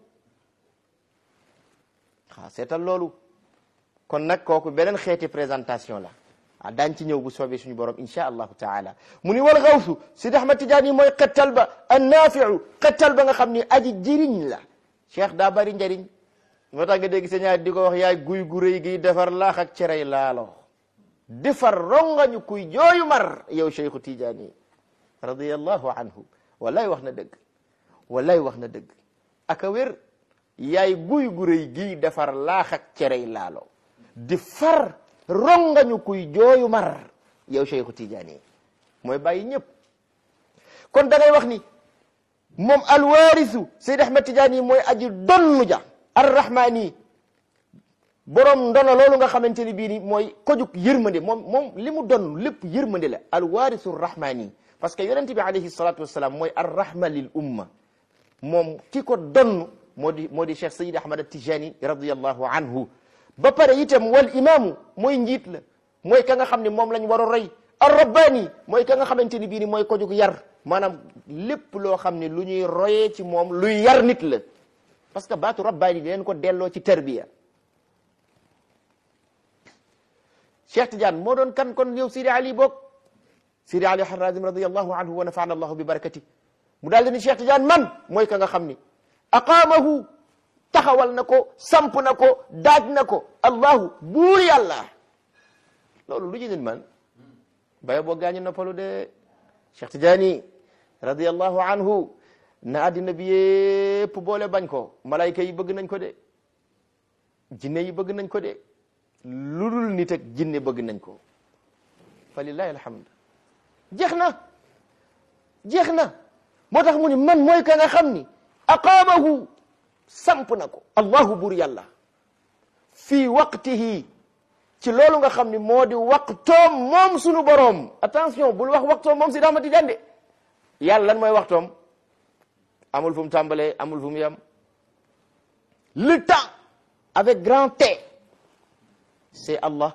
xaa seetal loolu kon nag kooku beneen xeeti présentation la ah daañ ci ñëw bu soobee suñu borom insha allahu taala mu ni wal gawsu Sidi Ahmad Tijaani mooy xettal ba annaafiu xettal ba nga xam ni aji jëriñ la cheikh daa bari njëriñ moo tax nga dégg sa ñaar di ko wax yaay guy gu rëy gi defar laax ak cerey laalo defar rongañu kuy jooyu mar yow cheikhu Tijaani radiyallahu anhu wallahi wax na dëgg wallahi wax na dëgg aka wér yaay guy gu rëy gi defar laax ak cerey laalo di far rongañu kuy jooyu mar yow cheikhu Tijaani mooy bàyyi ñëpp kon da ngay wax ni moom alwaarisu Seyd Ahmad Tijaani mooy aji donnu ja arrahmaani borom ndono loolu nga xamante ni bii ni mooy kojug yërmande moom moom li mu donn lépp yërmande la alwaarisu rahmaani parce que yonente bi alayhi salatu wassalam mooy arrahma lil umma moom ki ko donn moo di moo di Cheikh Sayid Ahmad Tijani radiallahu anhu ba pare itam wal imaamu mooy njiit la mooy ka nga xam ne moom lañ war a roy ar rabbaani mooy ka nga xamante ni bii ni mooy ko jug yar maanaam lépp loo xam ne lu ñuy royee ci moom luy yar nit la parce que baatu rabbaani di leen ko delloo ci tarbiya Cheikh Tidiane moo doon kan kon yow Sidi Ali boog Sidi Ali Harazim radiallahu anhu wa nafaana allahu bi barakati mu daal di ni Cheikh Tidiane man mooy ka nga xam ni aqaamahu taxawal na ko samp na ko daaj na ko allahu buur yàlla loolu lu ci nit man baye boo gaañu noppalu de Cheikh Tidiane radiallahu anhu na àddina bi yépp boole bañ ko malayka yi bëgg nañ ko de jinne yi bëgg nañ ko de lu dul nit ak jinne bëgg nañ ko fa lillahi alhamd jeex na jeex na moo tax mu ni man mooy ka nga xam ni aqaamahu samp na ko allahu bur yàlla fii waqtihi ci loolu nga xam ni moo di waqtoom moom sunu boroom attention bul wax waqtoom moom si daamati jande yàlla lan mooy waxtoom amul fu mu tàmbalee amul fu mu yem le temps avec grand T c'est Allah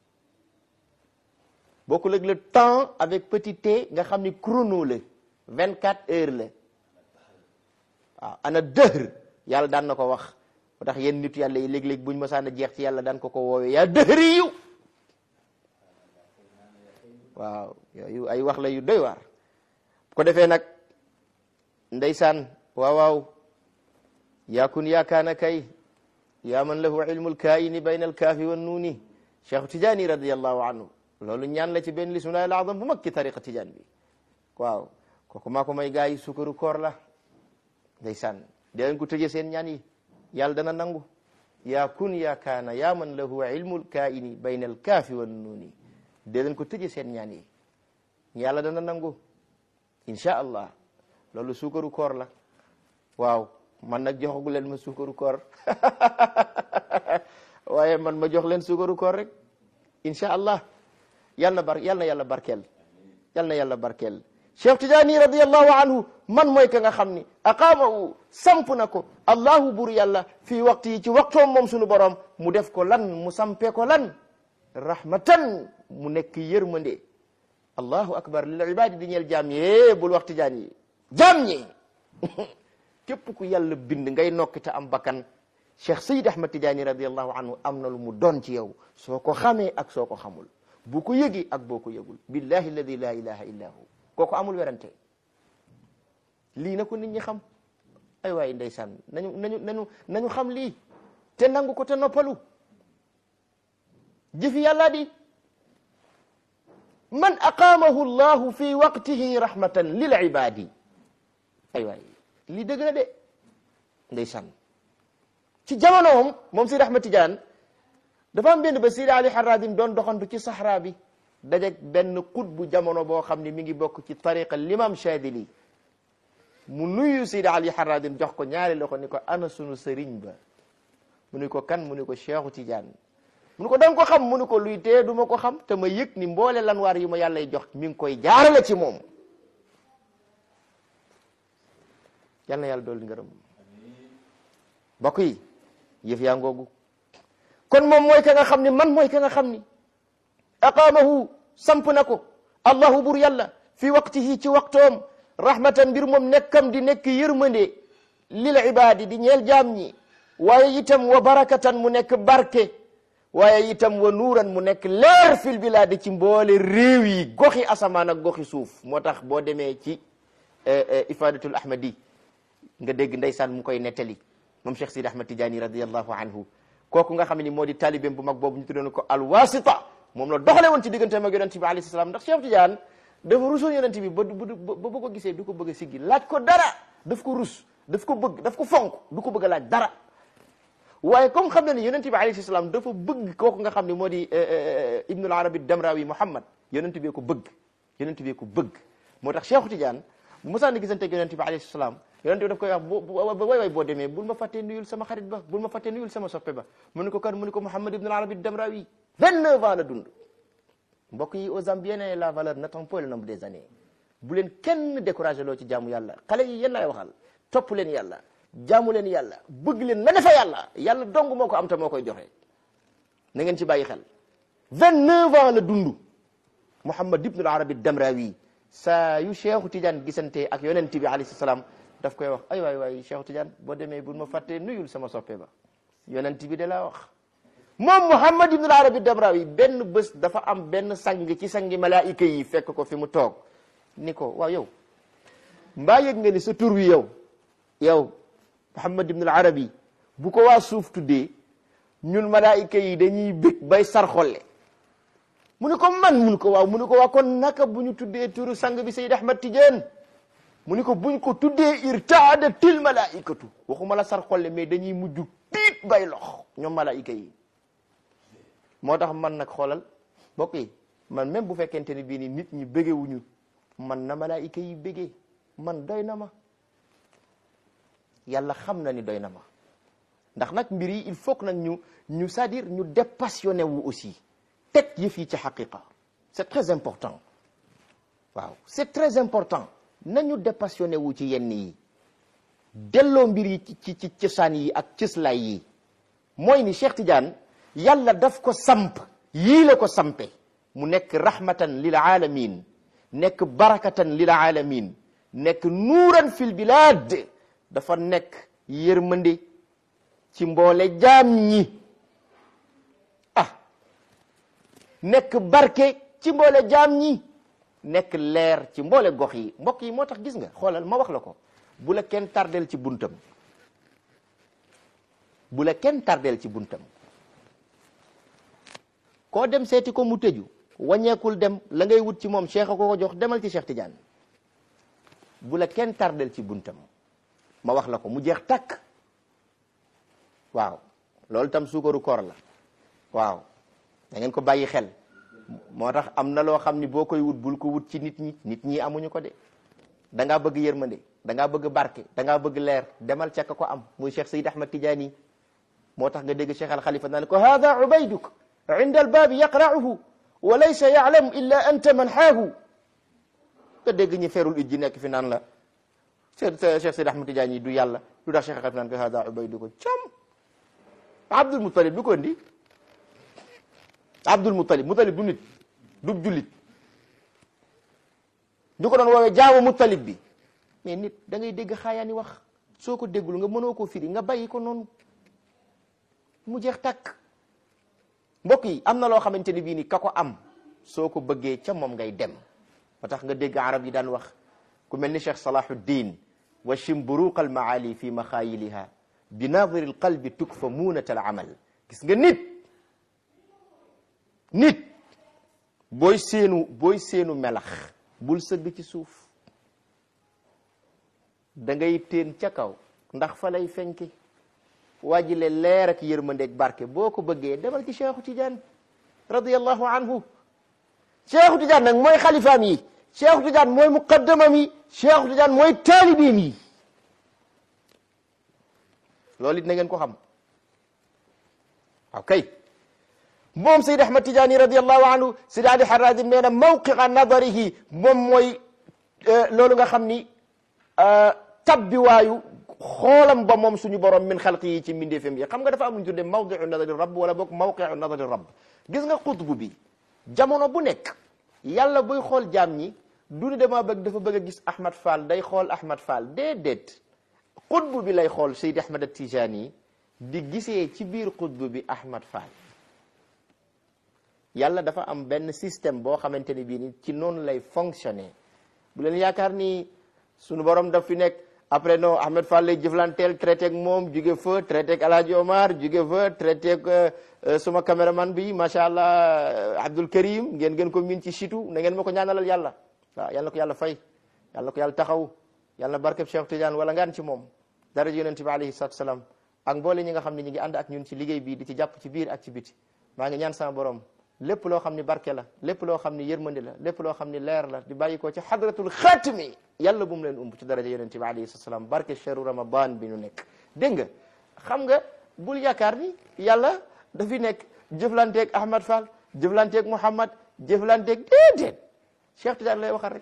bokkul ak le temps avec petit t nga xam ni chrono la vingt quatre heures la waaw ana dëhr yàlla daan na ko wax moo tax yenn nit yàlla yi léeg-léeg buñ masaan a jeex ci yàlla daan ko ko woowee yaa dëhri yu waaw yooyu ay wax la yu doy waar bu ko defee nag ndeysaan waaw waaw yaakun yaakaana kay yaa man lahu ilmul kaayini bayna alkaafi wa nuuni cheikh tijaani radiallahu anhu loolu ñaan la ci benn lismillahi al azam bu mag ci tariqa tijaan bi waaw kooku maa ko may gaa yi sukaru koor la ndeysaan di leen ko tëjee seen ñaan yi yàlla dana nangu yaa kun yaa kaana yaa man lahu ilmul kaayini bayna alkaafi wa nuuni di leen ko tëjee seen ñaan yi yàlla dana nangu insha allah loolu sukaru koor la waaw man nag joxagu leen ma sukaru koor waaye man ma jox leen sukaru koor rek insha allah yal na bar yal na yàlla barkeel yal na yàlla barkeel Cheikh Tidiane radiallahu anhu man mooy ka nga xam ni aqaamahu samp na ko allahu bur yàlla fii waxtu yi ci waxtoom moom sunu borom mu def ko lan mu sampee ko lan rahmatan mu nekk yërmande allahu akbar lil ibadi di ñeel jaam yee bul wax Tidiane yi jaam ñi képp ku yàlla bind ngay nokki te am bakkan Cheikh Sayid Ahmad Tidiane radiallahu anhu am na lu mu doon ci yow soo ko xamee ak soo ko xamul bu ko yëgi ak boo ko yëgul billahi alladi la ilaha illa hu kooku amul werante lii na ko nit ñi xam ay waay ndeysaan nañu nañu nañu nañu xam lii te nangu ko te noppalu jëfi yàlla di man aqaamahu llahu fi waqtihi rahmatan lil ibadi ay waay lii dëgg na de ndeysaan ci jamonoom moom Seydi Ahmad Tidiane dafa am benn ba Seydi Ali Harazim doon doxantu ci saxraa bi dajeg benn xut bu jamono boo xam ne mi ngi bokk ci tariqa l'imam Chadili mu nuyu Seydi Ali Harazim jox ko ñaari loxo ni ko ana sunu sëriñ ba mu ni ko kan mu ni ko Cheikhu Tidiane mu ni ko danga ko xam mu ni ko luy tee du ma ko xam te ma yëg ni mboole lanwaar yu ma yàllay jox mi ngi koy jaarale ci moom yal na yàlla dool ngërëm mbokk yi yëf yaa ngoogu kon moom mooy ka nga xam ni man mooy ka nga xam ni aqaamahu samp na ko allahu bur yàlla fi waqtihi ci waqtoom rahmatan mbir moom nekkam di nekk yërmande lil ibaadi di ñeel jaam ñi waaye itam wa barakatan mu nekk barke waaye itam wa nuuran mu nekk leer fil bilaadi ci mboole réew yi goxi asamaan ak goxi suuf moo tax boo demee ci ifadatul ahmadi nga dégg ndeysaan mu koy nettali moom Cheikh Sidi Ahmad Tidiane radiallahu anhu kooku nga xam ne moo di talibeem bu mag boobu ñu tuddoon ko alwasita moom la doxale woon ci digganteem ak yonent bi alayhi salaam ndax Cheikh Tidiane dafa rusoon yonent bi ba ba ba ko gisee du ko bëgg a siggi laaj ko dara daf ko rus daf ko bëgg daf ko fonk du ko bëgg a laaj dara waaye comme xam na ni yonent bi alayhi salaam dafa bëgg kooku nga xam ne moo di ibnul arabi damrawi muhammad yonent bi ko bëgg yonent bi ko bëgg moo tax Cheikh Tidiane bu mosaan di gisante ak yonent bi alayhi salaam yonent bi daf koy wax bo way way boo demee bul ma fàttee nuyul sama xarit ba bul ma fàttee nuyul sama soppe ba mu ne ko kan mu ne ko muhammad ibnul arabi damrawi vingt-neuf ans la dund mbokk yi aux Zambiens la valeur n'attend pas le nombre des années bu leen kenn découragé loo ci jaamu yàlla xale yi yéen laay waxal topp leen yàlla jaamu leen yàlla bëgg leen na defa yàlla yàlla dong moo ko am te moo koy joxe na ngeen ci bàyyi xel vingt-neuf ans la dund Muhammad ibnul Arabi Damrawi saa yu Cheikhu Tidiane gisante ak yonent bi alayhi salaam daf koy wax ay waay waay Cheikhu Tidiane boo demee bul ma fàttee nuyul sama soppe ba yonent bi de laa wax moom Muhammad ibnul Arabi Damrawi benn bés dafa am benn sang ci sangi malaayika yi fekk ko fi mu toog ni ko waaw yow mbaa yëg nga ni sa tur wi yow yow Muhammad ibnul Arabi bu ko waa suuf tuddee ñun malaayika yi dañuy bég bay sarxolle mu ni ko man mu ni ko waaw mu ni ko waaw kon naka bu ñu tuddee turu sang bi Sayyid Ahmad Tidiane mu ni ko buñ ko tuddee irtaadatil malaikatu waxuma la sarxolle mais dañuy mujj tiit ñëpp bay lox ñoom malaayika yi moo tax man nag xoolal mbokk yi man même bu fekkente ni bii ni nit ñi bëggewuñu man na malaayika yi bëggee man doy na ma yàlla xam na ni doy na ma ndax nag mbir yi il faut que nag ñu ñu c'est-à-dire ñu dépassionné wu aussi teg yëf yi ci xaqiqa c'est très important waaw c'est très important nañu dépassionné wu ci yenn yi delloo mbir yi ci ci ci cosaan yi ak cëslaay yi mooy ni Cheikh Tidiane yàlla daf ko samp yii la ko sampe mu nekk rahmatan lil alamin nekk barakatan lil alamin nekk nuuran fil bilad dafa nekk yërmande ci mboole jaam ñi ah nekk barke ci mboole jaam ñi nekk leer ci mboole gox yi mbokk yi moo tax gis nga xoolal ma wax la ko bu la kenn tardel ci buntam bu la kenn tardel ci buntam koo dem seeti ko mu tëju wàññeekul dem la ngay wut ci moom cheikh a ko ko jox demal ci Cheikh Tidiane bu la kenn tardel ci buntam ma wax la ko mu jeex takk waaw loolu tam suukaru koor la waaw da ngeen ko bàyyi xel moo tax am na loo xam ni boo koy wut bul ko wut ci nit ñi nit ñi amuñu ko de da ngaa bëgg yërmande da ngaa bëgg barke da ngaa bëgg leer demal ca ka ko am muy Cheikh Sayid Ahmad Tidiane moo tax nga dégg Cheikh Al Khalifa naan ko hada ubayduk inda albaabi yaqra'uhu wa laysa ya'lamu illa anta man xaahu nga dégg ñi ferul it ji nekk fi naan la Cheikh Cheikh Sayid Ahmad Tidiane du yàlla lu tax Cheikh Al Khalifa naan ko hada ubayduka cam Abdul Muttalib du ko indi Abdul Muttalib Muttalib du nit du jullit ñu ko doon woowee jaamu Muttalib bi mais nit da ngay dégg xaayaani wax soo ko déggul nga mënoo koo firi nga bàyyi ko noonu mu jeex tàkk mbokk yi am na loo xamante ni bii ni ka ko am soo ko bëggee ca moom ngay dem ba tax nga dégg arab yi daan wax ku mel ni Cheikh Salahuddin wa shimburuq al maali fi maxaayiliha bi naadiri al qalbi tukfa muunat al amal gis nga nit nit booy seenu booy seenu melax bul sëgg ci suuf da ngay teen ca kaw ndax fa lay fenki waajile leer ak yërmandeeg barke boo ko bëggee demal ci Cheikhu Tidiane radiyallahu anhu Cheikhu Tidiane nag mooy xalifaam yi Cheikhu Tidiane mooy muqaddamam yi Cheikhu Tidiane mooy taalibiin yi loolu it na ngeen ko xam ok moom Seyd Ahmad Tidiane radiyallahu anhu Seydi Ali Harazim nee na mawqi'a nadarihi moom mooy loolu nga xam ni tabbiwaayu xoolam ba moom suñu borom min xalqi yi ci mbindeefam yi xam nga dafa am lu ñu tuddee mawdiu nadari rabb wala boog mawqiu nadari rabb gis nga xutbu bi jamono bu nekk yàlla buy xool jaam ñi du ni dama bëgg dafa bëgg a gis Ahmad Fall day xool Ahmad Fall déedéet xutbu bi lay xool Seydi Ahmad Tijani di gisee ci biir xutbu bi Ahmad Fall yàlla dafa am benn système boo xamante ni bii ni ci noonu lay fonctionner bu leen yaakaar ni suñu borom daf fi nekk après non Ahmed Fall lay jëflanteel traité ak moom jóge fa traité ak El Hadj Omar jóge fa traité ak suma caméraman bi macha allah Abdul Karim ngeen ngeen ko miin ci situ na ngeen ma ko ñaanalal yàlla waaw yàlla na ko yàlla fay yàlla na ko yàlla taxaw yàlla na barkeb Cheikh Tidiane wala ngaan ci moom daraja yonent bi alayhi salaatu salaam ak mboole ñi nga xam ne ñi ngi ànd ak ñun ci liggéey bi di ci jàpp ci biir ak ci biti maa ngi ñaan sama borom lépp loo xam ni barke la lépp loo xam ni yërmandi la lépp loo xam ni leer la di bàyyi ko ci xadratul xaatimi yàlla bu mu leen umb ci daraja yonente bi alayhi salaam barke cheru ramadan bi ñu nekk dégg nga xam nga bul yaakaar ni yàlla dafi nekk jëflanteeg Ahmad Fall jëflanteeg Mouhamad jëflanteeg déedéet Cheikh Tidiane lay waxal rek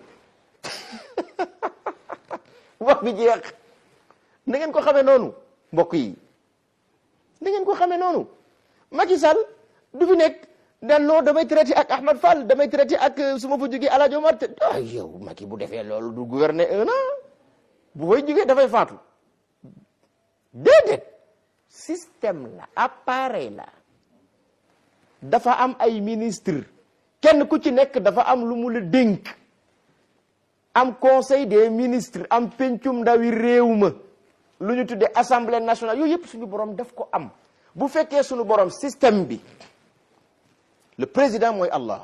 wax bi jeex na ngeen ko xamee noonu mbokk yi na ngeen ko xamee noonu Macky Sall du fi nekk dan non damay traité ak Ahmad Fall damay traité ak su ma fa jógee El Hadj Omar te ah yow Macky bu defee loolu du gouverner un an bu fay jógee dafay faatu déedéet système la appareil la dafa am ay ministre kenn ku ci nekk dafa am lu mu la dénk am conseil des ministres am pencum ndawi réew ma lu ñu tuddee assemblée nationale yooyu yëpp suñu borom daf ko am bu fekkee suñu borom système bi le président mooy Allah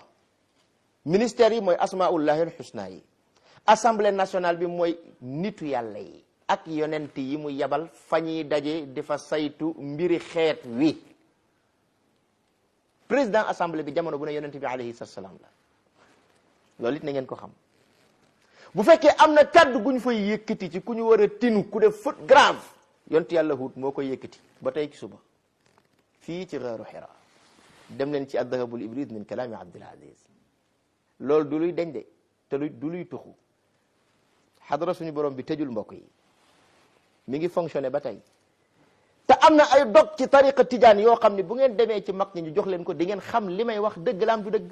ministère yi mooy asmaullahi alxusna yi assemblée nationale bi mooy nitu yàlla yi ak yonent yi mu yabal fa ñuy daje di fa saytu mbiri xeet wi président assemblée bi jamono bu ne yonent bi alayhi salaam la loolu it na ngeen ko xam bu fekkee am na kaddu gu ñu fay yëkkati ci ku ñu war a tinu ku def faute grave yonent yàlla Huud moo koy yëkkati ba tey ci suba fii ci xaaru Hira dem leen ci addahabul ibrid min kalaami Abdul Aziz loolu du luy deñ de te lu du luy tuxu xadara suñu borom bi tëjul mbokk yi mi ngi fonctionné ba tey te am na ay dog ci tariqa tijaan yoo xam ne bu ngeen demee ci mag ñi ñu jox leen ko di ngeen xam li may wax dëgg la am du dëgg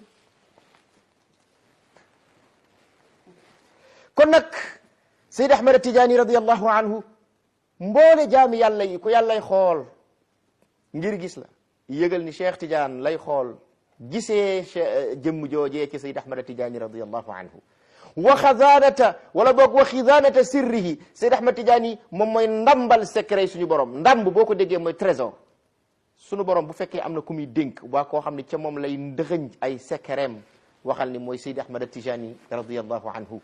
kon nag Seyd Ahmad Tijaani radiyallahu anhu mboole jaami yàlla yi ku yàllay xool ngir gis la yëgal ni Cheikh Tidiane lay xool gisee jëmm joojee ci Seyd Ahmad Tijaani radiyallahu anhu wa xazaanata wala boog wa xizaanata sirrihi Seyd Ahmad Tijaani moom mooy ndambal secret suñu borom ndamb boo ko déggee mooy trésor suñu borom bu fekkee am na ku muy dénk waa koo xam ne ca moom lay ndëxëñ ay secretam waxal ni mooy Seyd Ahmad Tijaani radiyallahu anhu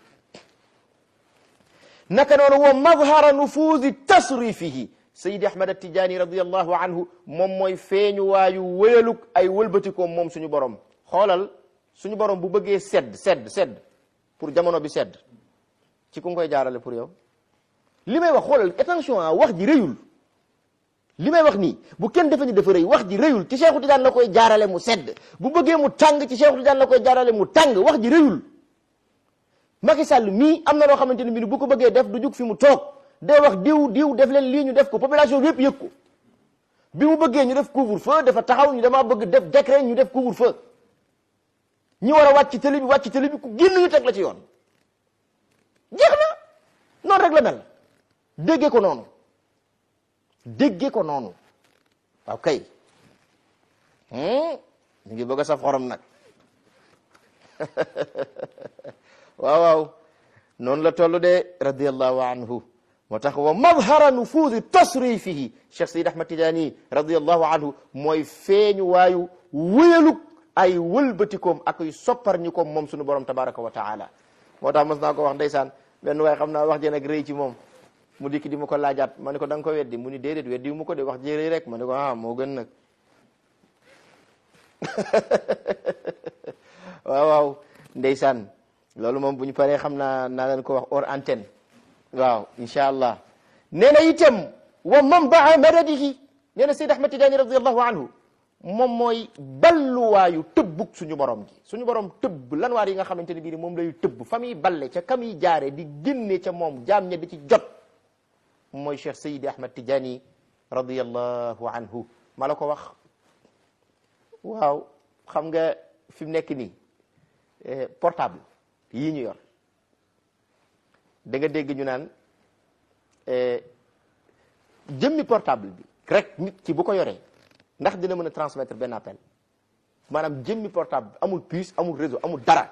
naka noonu wa madhara nufuuzi tasrifihi Seydi Ahmad Tijaani radiyallahu anhu moom mooy feeñu waayu wëyaluk ay wëlbatikoom moom suñu borom xoolal suñu borom bu bëggee sedd sedd sedd pour jamono bi sedd ci ku koy jaarale pour yow li may wax xoolal attention ah wax ji rëyul li may wax nii bu kenn defe ni dafa rëy wax ji rëyul ci Cheikhu Tidiane la koy jaarale mu sedd bu bëggee mu tàng ci Cheikhu Tidiane la koy jaarale mu tàng wax ji rëyul Macky Sall mii am na loo xamante ne bii bu ko bëggee def du jug fi mu toog day wax diw diw def leen lii ñu def ko population bi yëpp yëg ko bi mu bëggee ñu def couvre-feu dafa taxaw ñu dama bëgg def décret ñu def couvre-feu ñi war a wàcc ci télé bi wàcc ci télé bi ku génn ñu teg la ci yoon jeex na noonu rek la mel déggee ko noonu déggee ko noonu waaw kay ñu ngi bëgg a saf xorom nag waaw waaw noonu la toll de radiyallahu anhu moo tax wa madhara nufuudi tasrifihi Cheikh Seydi Ahmad Tijaani radiyallahu anhu mooy feeñu waayu wéyaluk ay wëlbatikoom ak ay soppar ñi koom moom suñu borom tabaraka wa taala moo tax mos naa ko wax ndeysaan benn waaye xam naa wax ji nag rëy ci moom mu dikk di ma ko laajaat ma ne ko da nga ko weddi mu ni déedéet weddi mu ko de wax ji rëy rek ma ne ko ah moo gën nag waaw waaw ndeysaan loolu moom bu ñu paree xam naa naa leen ko wax hors antenne waaw incha allah nee na itam wa manbaa madadihi nee na Seyd Ahmad Tijaani radiallahu anhu moom mooy balluwaayu tëbbug suñu borom gi suñu borom tëbb lan waar yi nga xamante ne bii moom lay tëbb fa muy balle ca kam yi jaare di génne ca moom jaam ña di ci jot mooy Cheikh Seydi Ahmad Tijaani radiallahu anhu ma la ko wax waaw xam nga fi mu nekk nii portable yii ñu yor da nga dégg ñu naan jëmmi portable bi rek nit ki bu ko yoree ndax dina mën a transmettre benn appel maanaam jëmmi portable bi amul puce amul réseau amul dara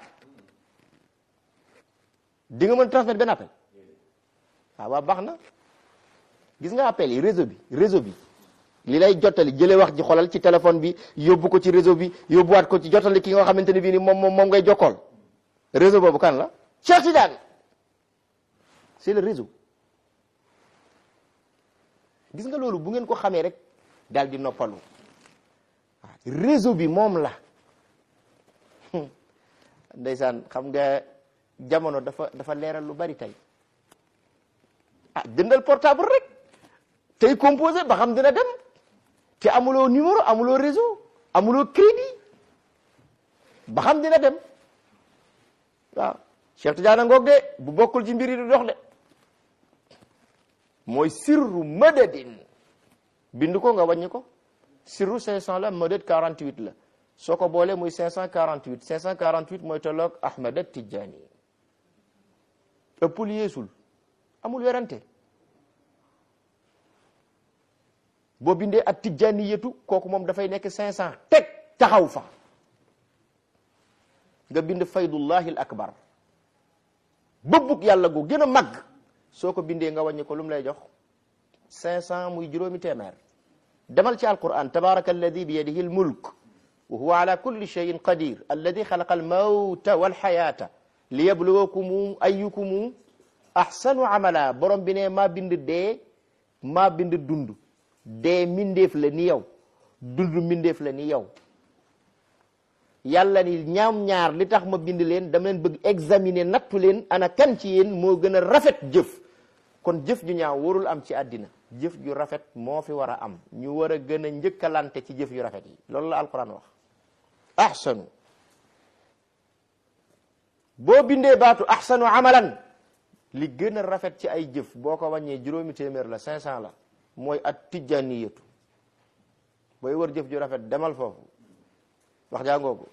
di nga mën a transmettre benn appel waaw waaw baax na gis nga appel yi réseau bi réseau bi li lay jottali jëlee wax ji xolal ci téléphone bi yóbbu ko ci réseau bi yóbbuwaat ko ci jottali ki nga xamante ne bii ni moom moom ngay jokkool réseau boobu kan la Cheikh Tidiane c'est le réseau gis nga loolu bu ngeen ko xamee rek daal di noppalu réseau bi moom la ndeysaan xam nga jamono dafa dafa leeral lu bari tey ah jëndal portable rek tey composé ba xam dina dem te amuloo numéro amuloo réseau amuloo crédit ba xam dina dem waaw Cheikh Tidiane ngoog de bu bokkul ci mbir yi du dox de mooy sirru madadin bind ko nga wàññi ko sirru 500 la madad 48 la soo ko boolee muy 548 548 mooy tolloog Ahmad Tidiane ëppul yeesul amul werante boo bindee ak tijjaniyatu kooku moom dafay nekk 500 teg taxaw fa nga bind faydullahi al akbar bëbbug yàlla gu gën a màgg soo ko bindee nga wàññi ko lu mu lay jox 500 muy juróomi téeméer demal ci alquran tabaraka alladi bi yadihi al mulk wa huwa ala kulli cheyin qadir alladi xalaqa al mawta wal xayata liyabluwakum ayyukum ahsanu amala borom bi ne maa bind dee maa bind dund dee mindeef la ni yow dund mindeef la ni yow yàlla ni ñaam ñaar li tax ma bind leen dama leen bëgg examiner nattu leen ana kan ci yéen moo gën a rafet jëf kon jëf ju ñaaw warul am ci àddina jëf ju rafet moo fi war a am ñu war a gën a njëkkalante ci jëf yu rafet yi loolu la alquran wax ahsanu boo bindee baatu ahsanu amalan li gën a rafet ci ay jëf boo ko wàññee juróomi téeméer la cinq cent la mooy at tijjaniyatu booy wër jëf ju rafet demal foofu wax jàngoogu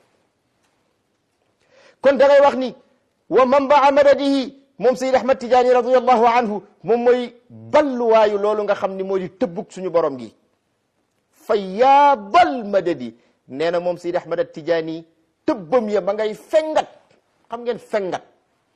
kon da ngay wax ni wa manbaa madadihi moom Seyd Ahmad Tijaani radiallahu anhu moom mooy balluwaayu loolu nga xam ni moo di tëbbug suñu borom gi fa yaa bal madadi nee na moom Seyd Ahmad Tijaani tëbbam ya ba ngay fengat xam ngeen fengat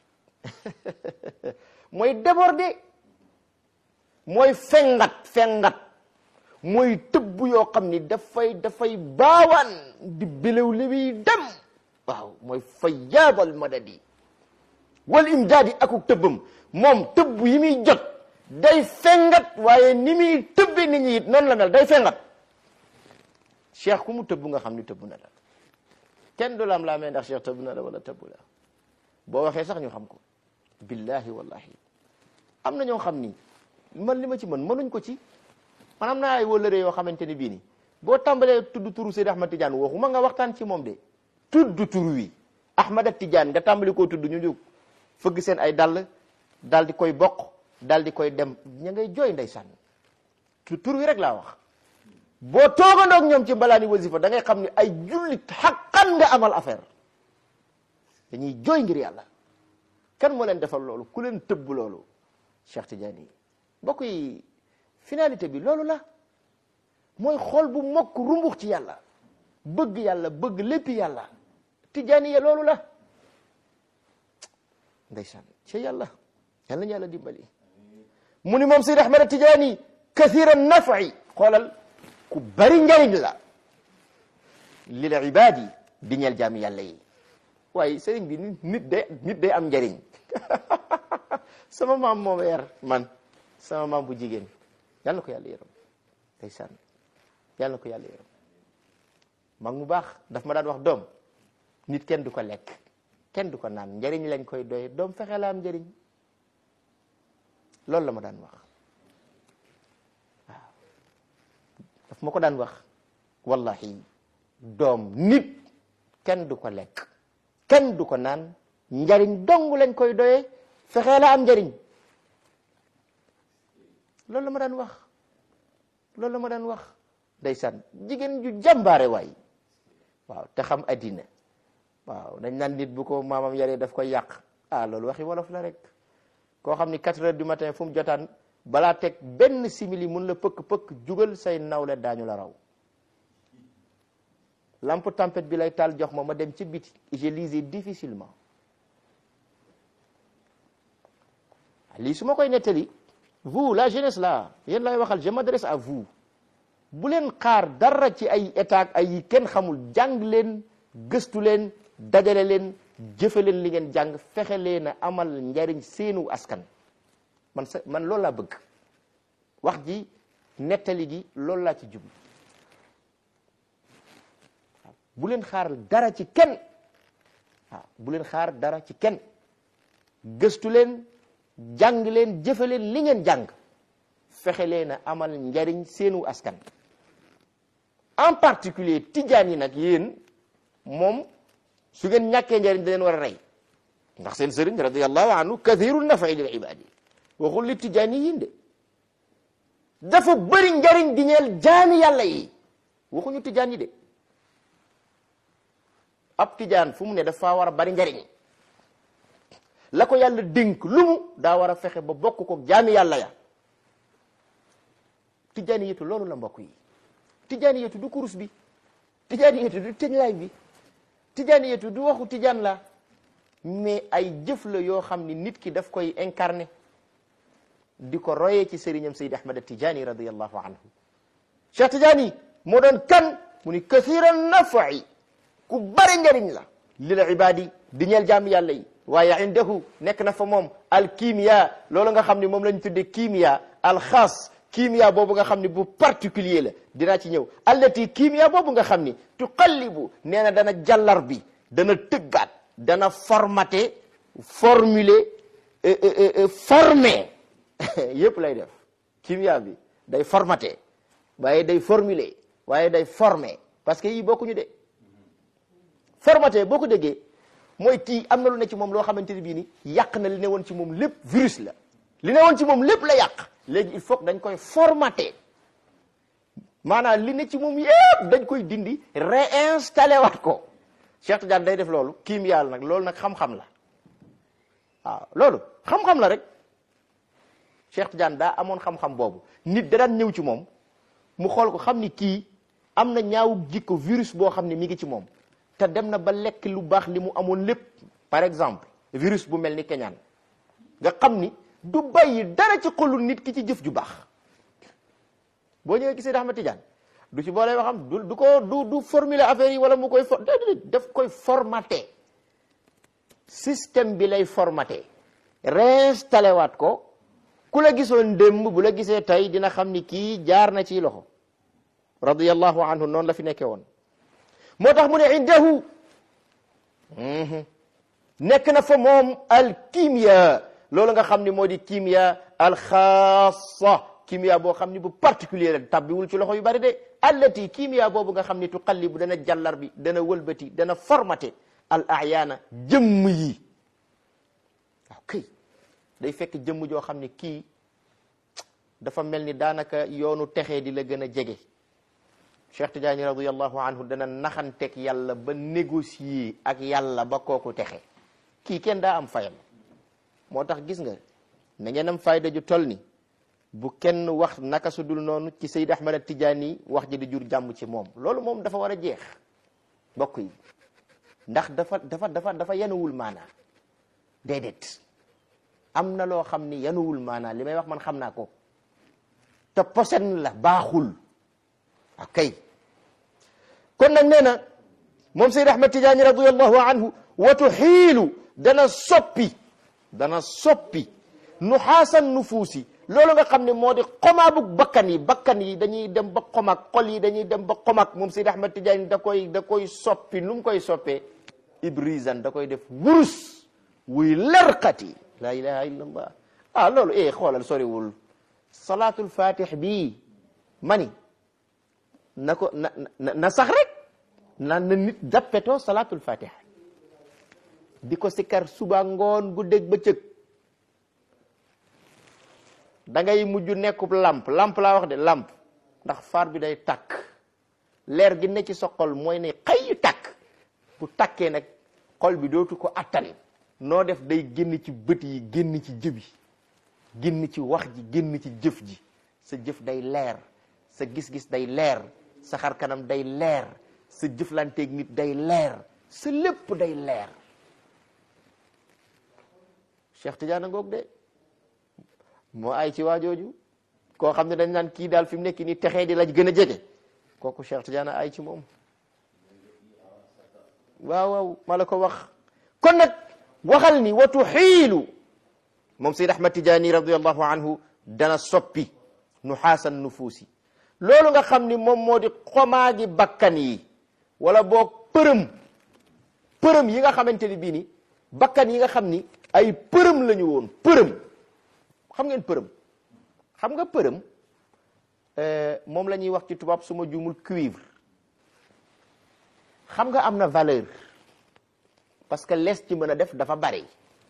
mooy déborder mooy fengat fengat mooy tëbb yoo xam ni dafay dafay baawaan di bilew li muy dem waaw mooy fa yaabal madadi wal imdaadi akuk tëbbam moom tëbb yi muy jot day fengat waaye ni muy tëbbe nit ñi it noonu la mel day fengat cheikh ku mu tëbb nga xam ni tëbb na la kenn du la am laa mee ndax cheikh tëbb na la wala tëbb la boo waxee sax ñu xam ko billahi wallahi am na ñoo xam ni man li ma ci mën mënuñ ko ci man am naa ay wëllëre yoo xamante ni bii ni boo tàmbalee tudd turu Seydi Ahmad Tidiane waxuma nga waxtaan ci moom de tudd tur wi Ahmad Tidiane nga tàmbali koo tudd ñu jóg fëgg seen ay dàll daal di koy bokk daal di koy dem ña ngay jooy ndeysaan tur wi rek laa wax boo toogandoog ñoom ci mbalaani wasifa da ngay xam ne ay jullit xaqan nga amal affaire dañuy jooy ngir yàlla kan moo leen defal loolu ku leen tëbb loolu Cheikh Tidiane yi mbokk yi finalité bi loolu la mooy xool bu mokk rumbux ci yàlla bëgg yàlla bëgg lépp yàlla Tidiane ya loolu la ndeysaan ci yàlla yàlla ñu yàlla dimbali mu ni moom Seydi Ahmad Tidiane kathira nafi xoolal ku bari njariñ la lil ibaadi di ñeel jaami yàlla yi waaye sëriñ bi nit day nit day am njariñ sama maam moom yar man sama maam bu jigéen yàlla na ko yàlla yërëm ndeysaan yàlla na ko yàlla yërëm mag mu baax daf ma daan wax doom nit kenn du ko lekk kenn du ko naan njariñ lañ koy doy doom fexe la am njariñ loolu la ma daan wax waaw daf ma ko daan wax wallahi doom nit kenn du ko lekk kenn du ko naan njariñ dong lañ koy doyee fexe la am njariñ loolu la ma daan wax loolu la ma daan wax ndeysaan jigéen ju jàmbaare waay waaw te xam addina waaw dañ naan nit bu ko maamam yaree daf koy yàq ah loolu waxi wolof la rek koo xam ni quatre heures du matin fu mu jotaan balaa teg benn simili mun la pëkk-pëkk jugal say nawle daañu la raw lampe tempête bi lay taal jox ma ma dem ci biti je lisais difficilement lii su ma koy nettali vous la jeunesse là yéen lay waxal je m'adresse à vous bu leen xaar dara ci ay état ay yi kenn xamul jàng leen gëstu leen dajale leen jëfe leen li ngeen jàng fexe leen a amal njariñ seenu askan man sa man loolu laa bëgg wax ji nettali gi loolu laa ci jublu waaw bu leen xaar dara ci kenn waaw bu leen xaar dara ci kenn gëstu leen jàng leen jëfe leen li ngeen jàng fexe leen a amal njariñ seenu askan en particulier tijaan yi nag yéen moom su ngeen ñàkkee njariñ da leen war a rey ndax seen sëriñ radiallahu anhu kathiru nafa'i lil ibadi waxul li tijaan yi yin de dafa bëri njariñ di ñeel jaami yàlla yi waxuñu tijaan yi de ab tijaan fu mu ne dafa war a bari njariñ la ko yàlla dénk lu mu daa war a fexe ba bokk ko jaami yàlla ya tijaani yetu loolu la mbokk yi tijaani yetu du kurus bi tijaani yetu du tëñlaay bi tijaani yetu du waxu tijaan la mais ay jëf la yoo xam ni nit ki daf koy incarné di ko royee ci sëriñam Seydi Ahmad Tijaani radiyallahu anhu Cheikh Tijaani moo doon kan mu ni kathira nafa'i ku bari njariñ la lil ibadi di ñeel jaami yàlla yi waaye indahu nekk na fa moom al kimia loolu nga xam ne moom lañ tudde kimia al xaas kimia boobu nga xam ne bu particulier la dinaa ci ñëw allati kimia boobu nga xam ni tuqallibu nee na dana jàllar bi dana tëggaat dana formaté formuler formé yëpp lay def kimia bi day formaté waaye day formuler waaye day formé parce que yii bokkuñu de formaté boo ko déggee mooy kii am na lu ne ci moom loo xamante ni bii ni yàq na li ne woon ci moom lépp virus la li ne woon ci moom lépp la yàq léegi il faut que dañ koy formaté maanaam li ne ci moom yëpp dañ koy dindi réinstallé waat ko Cheikh Tidiane day def loolu kiim yàlla nag loolu nag xam-xam la waaw loolu xam-xam la rek Cheikh Tidiane daa amoon xam-xam boobu nit da daan ñëw ci moom mu xool ko xam ni kii am na ñaawu jikko virus boo xam ne mi ngi ci moom te dem na ba lekk lu baax li mu amoon lépp par exemple virus bu mel ni keñaan nga xam ni du bàyyi dara ci xolu nit ki ci jëf ju baax boo ñëwee gisee Ahmad Tidiane du ci boole waxam du du ko du du formuler affaire yi wala mu koy for daf koy formaté système bi lay formaté réinstallé waat ko ku la gisoon démb bu la gisee tey dina xam ni kii jaar na ci loxo radiyallahu anhu noonu la fi nekkee woon moo tax mu ne indahu nekk na fa moom al kimia loolu nga xam ni moo di kimia al xaasa kimia boo xam ni bu particulier la tabbiwul ci loxo yu bari de allati kimia boobu nga xam ni tuqallibu dana jàllar bi dana wëlbati dana formaté al ayaana jëmm yi waaw kay day fekk jëmm joo xam ni kii dafa mel ni daanaka yoonu texee di la gën a jege Cheikh Tidiane radiallahu anhu dana naxanteeg yàlla ba négocier ak yàlla ba kooku texe kii kenn daa am fayam moo tax gis nga na ngeen am fayda ju toll ni bu kenn wax naka su dul noonu ci Seyd Ahmad Tidiane wax ji di jur jàmm ci moom loolu moom dafa war a jeex mbokk yi ndax dafa dafa dafa dafa yanuwul maanaa déedéet am na loo xam ni yanuwul maanaa li may wax man xam naa ko te posen la baaxul akay kon nag nee na moom Seyd Ahmad Tidiane radiallahu anhu wa tuxiilu dana soppi dana soppi nuxaasan nufuusi loolu nga xam ne moo di xomaabug bakkan yi bakkan yi dañuy dem ba xomaag xol yi dañuy dem ba xomaag moom Seyd Ahmad Tidiane da koy da koy soppi nu mu koy soppee ibrisan da koy def wurus wuy lerqati la ilaha illa allah ah loolu eh xoolal soriwul salaatul fatih bii mani na ko na na sax rek na na nit dappetoo salaatul fatih di ko sikkar suba ngoon guddeeg bëccëg da ngay mujj nekkub lamp lamp laa wax de lamp ndax faar bi day takk leer gi ne ci sa xol mooy ne xëy takk bu takkee nag xol bi dootu ko attan noo def day génn ci bët yi génn ci jëbi génn ci wax ji génn ci jëf ji sa jëf day leer sa gis-gis day leer sa xar kanam day leer sa jëflanteeg nit day leer sa lépp day leer Cheikh Tidiane ngoog de moo ay ci waajooju koo xam ne dañ naan kii daal fi mu nekk nii texee di la gën a jege kooku Cheikh Tidiane ay ci moom waaw waaw ma la ko wax kon nag waxal ni watu xiilu moom Seyd Ahmad Tidiane radiallahu anhu dana soppi nuxaasan nufuusi loolu nga xam ni moom moo di xomaagi bakkan yi wala boog përëm përëm yi nga xamante ni bii ni bakkan yi nga xam ni ay përëm la ñu woon përëm xam ngeen përëm xam nga përëm moom la ñuy wax ci tubaab su ma juumul cuivre xam nga am na valeur parce que lees ci mën a def dafa bari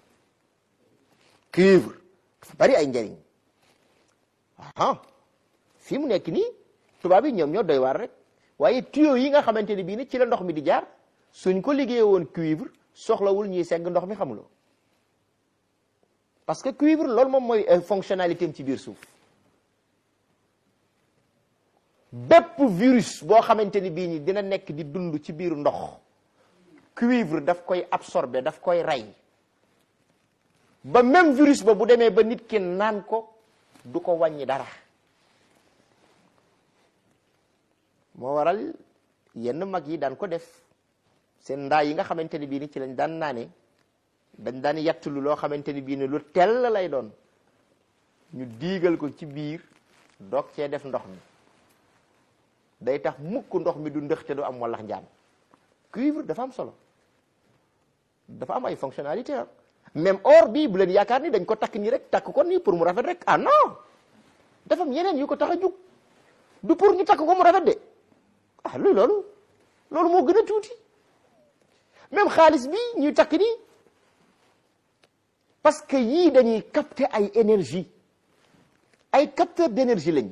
cuivre dafa bari ay njariñ aha fii mu nekk nii tubaab yi ñoom ñoo doy waar rek waaye tuyau yi nga xamante ni bii ni ci la ndox mi di jaar suñ ko liggéey woon cuivre soxlawul ñuy segg ndox mi xamuloo parce que cuivre loolu moom mooy fonctionnalité am ci biir suuf bépp virus boo xamante ni bii ni dina nekk di dund ci biir ndox cuivre daf koy absorber daf koy rey ba même virus ba bu demee ba nit ki naan ko du ko wàññi dara moo waral yenn mag yi daan ko def seen ndaa yi nga xamante ni bii ni ci lañ daan naane dañ daan yettulu loo xamante ni bii ne lu tell lay doon ñu diigal ko ci biir doog cee def ndox mi day tax mukk ndox mi du ndëx te du am wallax njaan cuivre dafa am solo dafa am ay fonctionnalité ah même or bii bu leen yaakaar ni dañ ko takk nii rek takk ko nii pour mu rafet rek ah non dafa am yeneen yu ko tax a jug du pour ñu takk ko mu rafet de ah luy loolu loolu moo gën a tuuti même xaalis bi ñuy takk nii parce que yii dañuy capter ay énergie ay capteur d'énergie lañ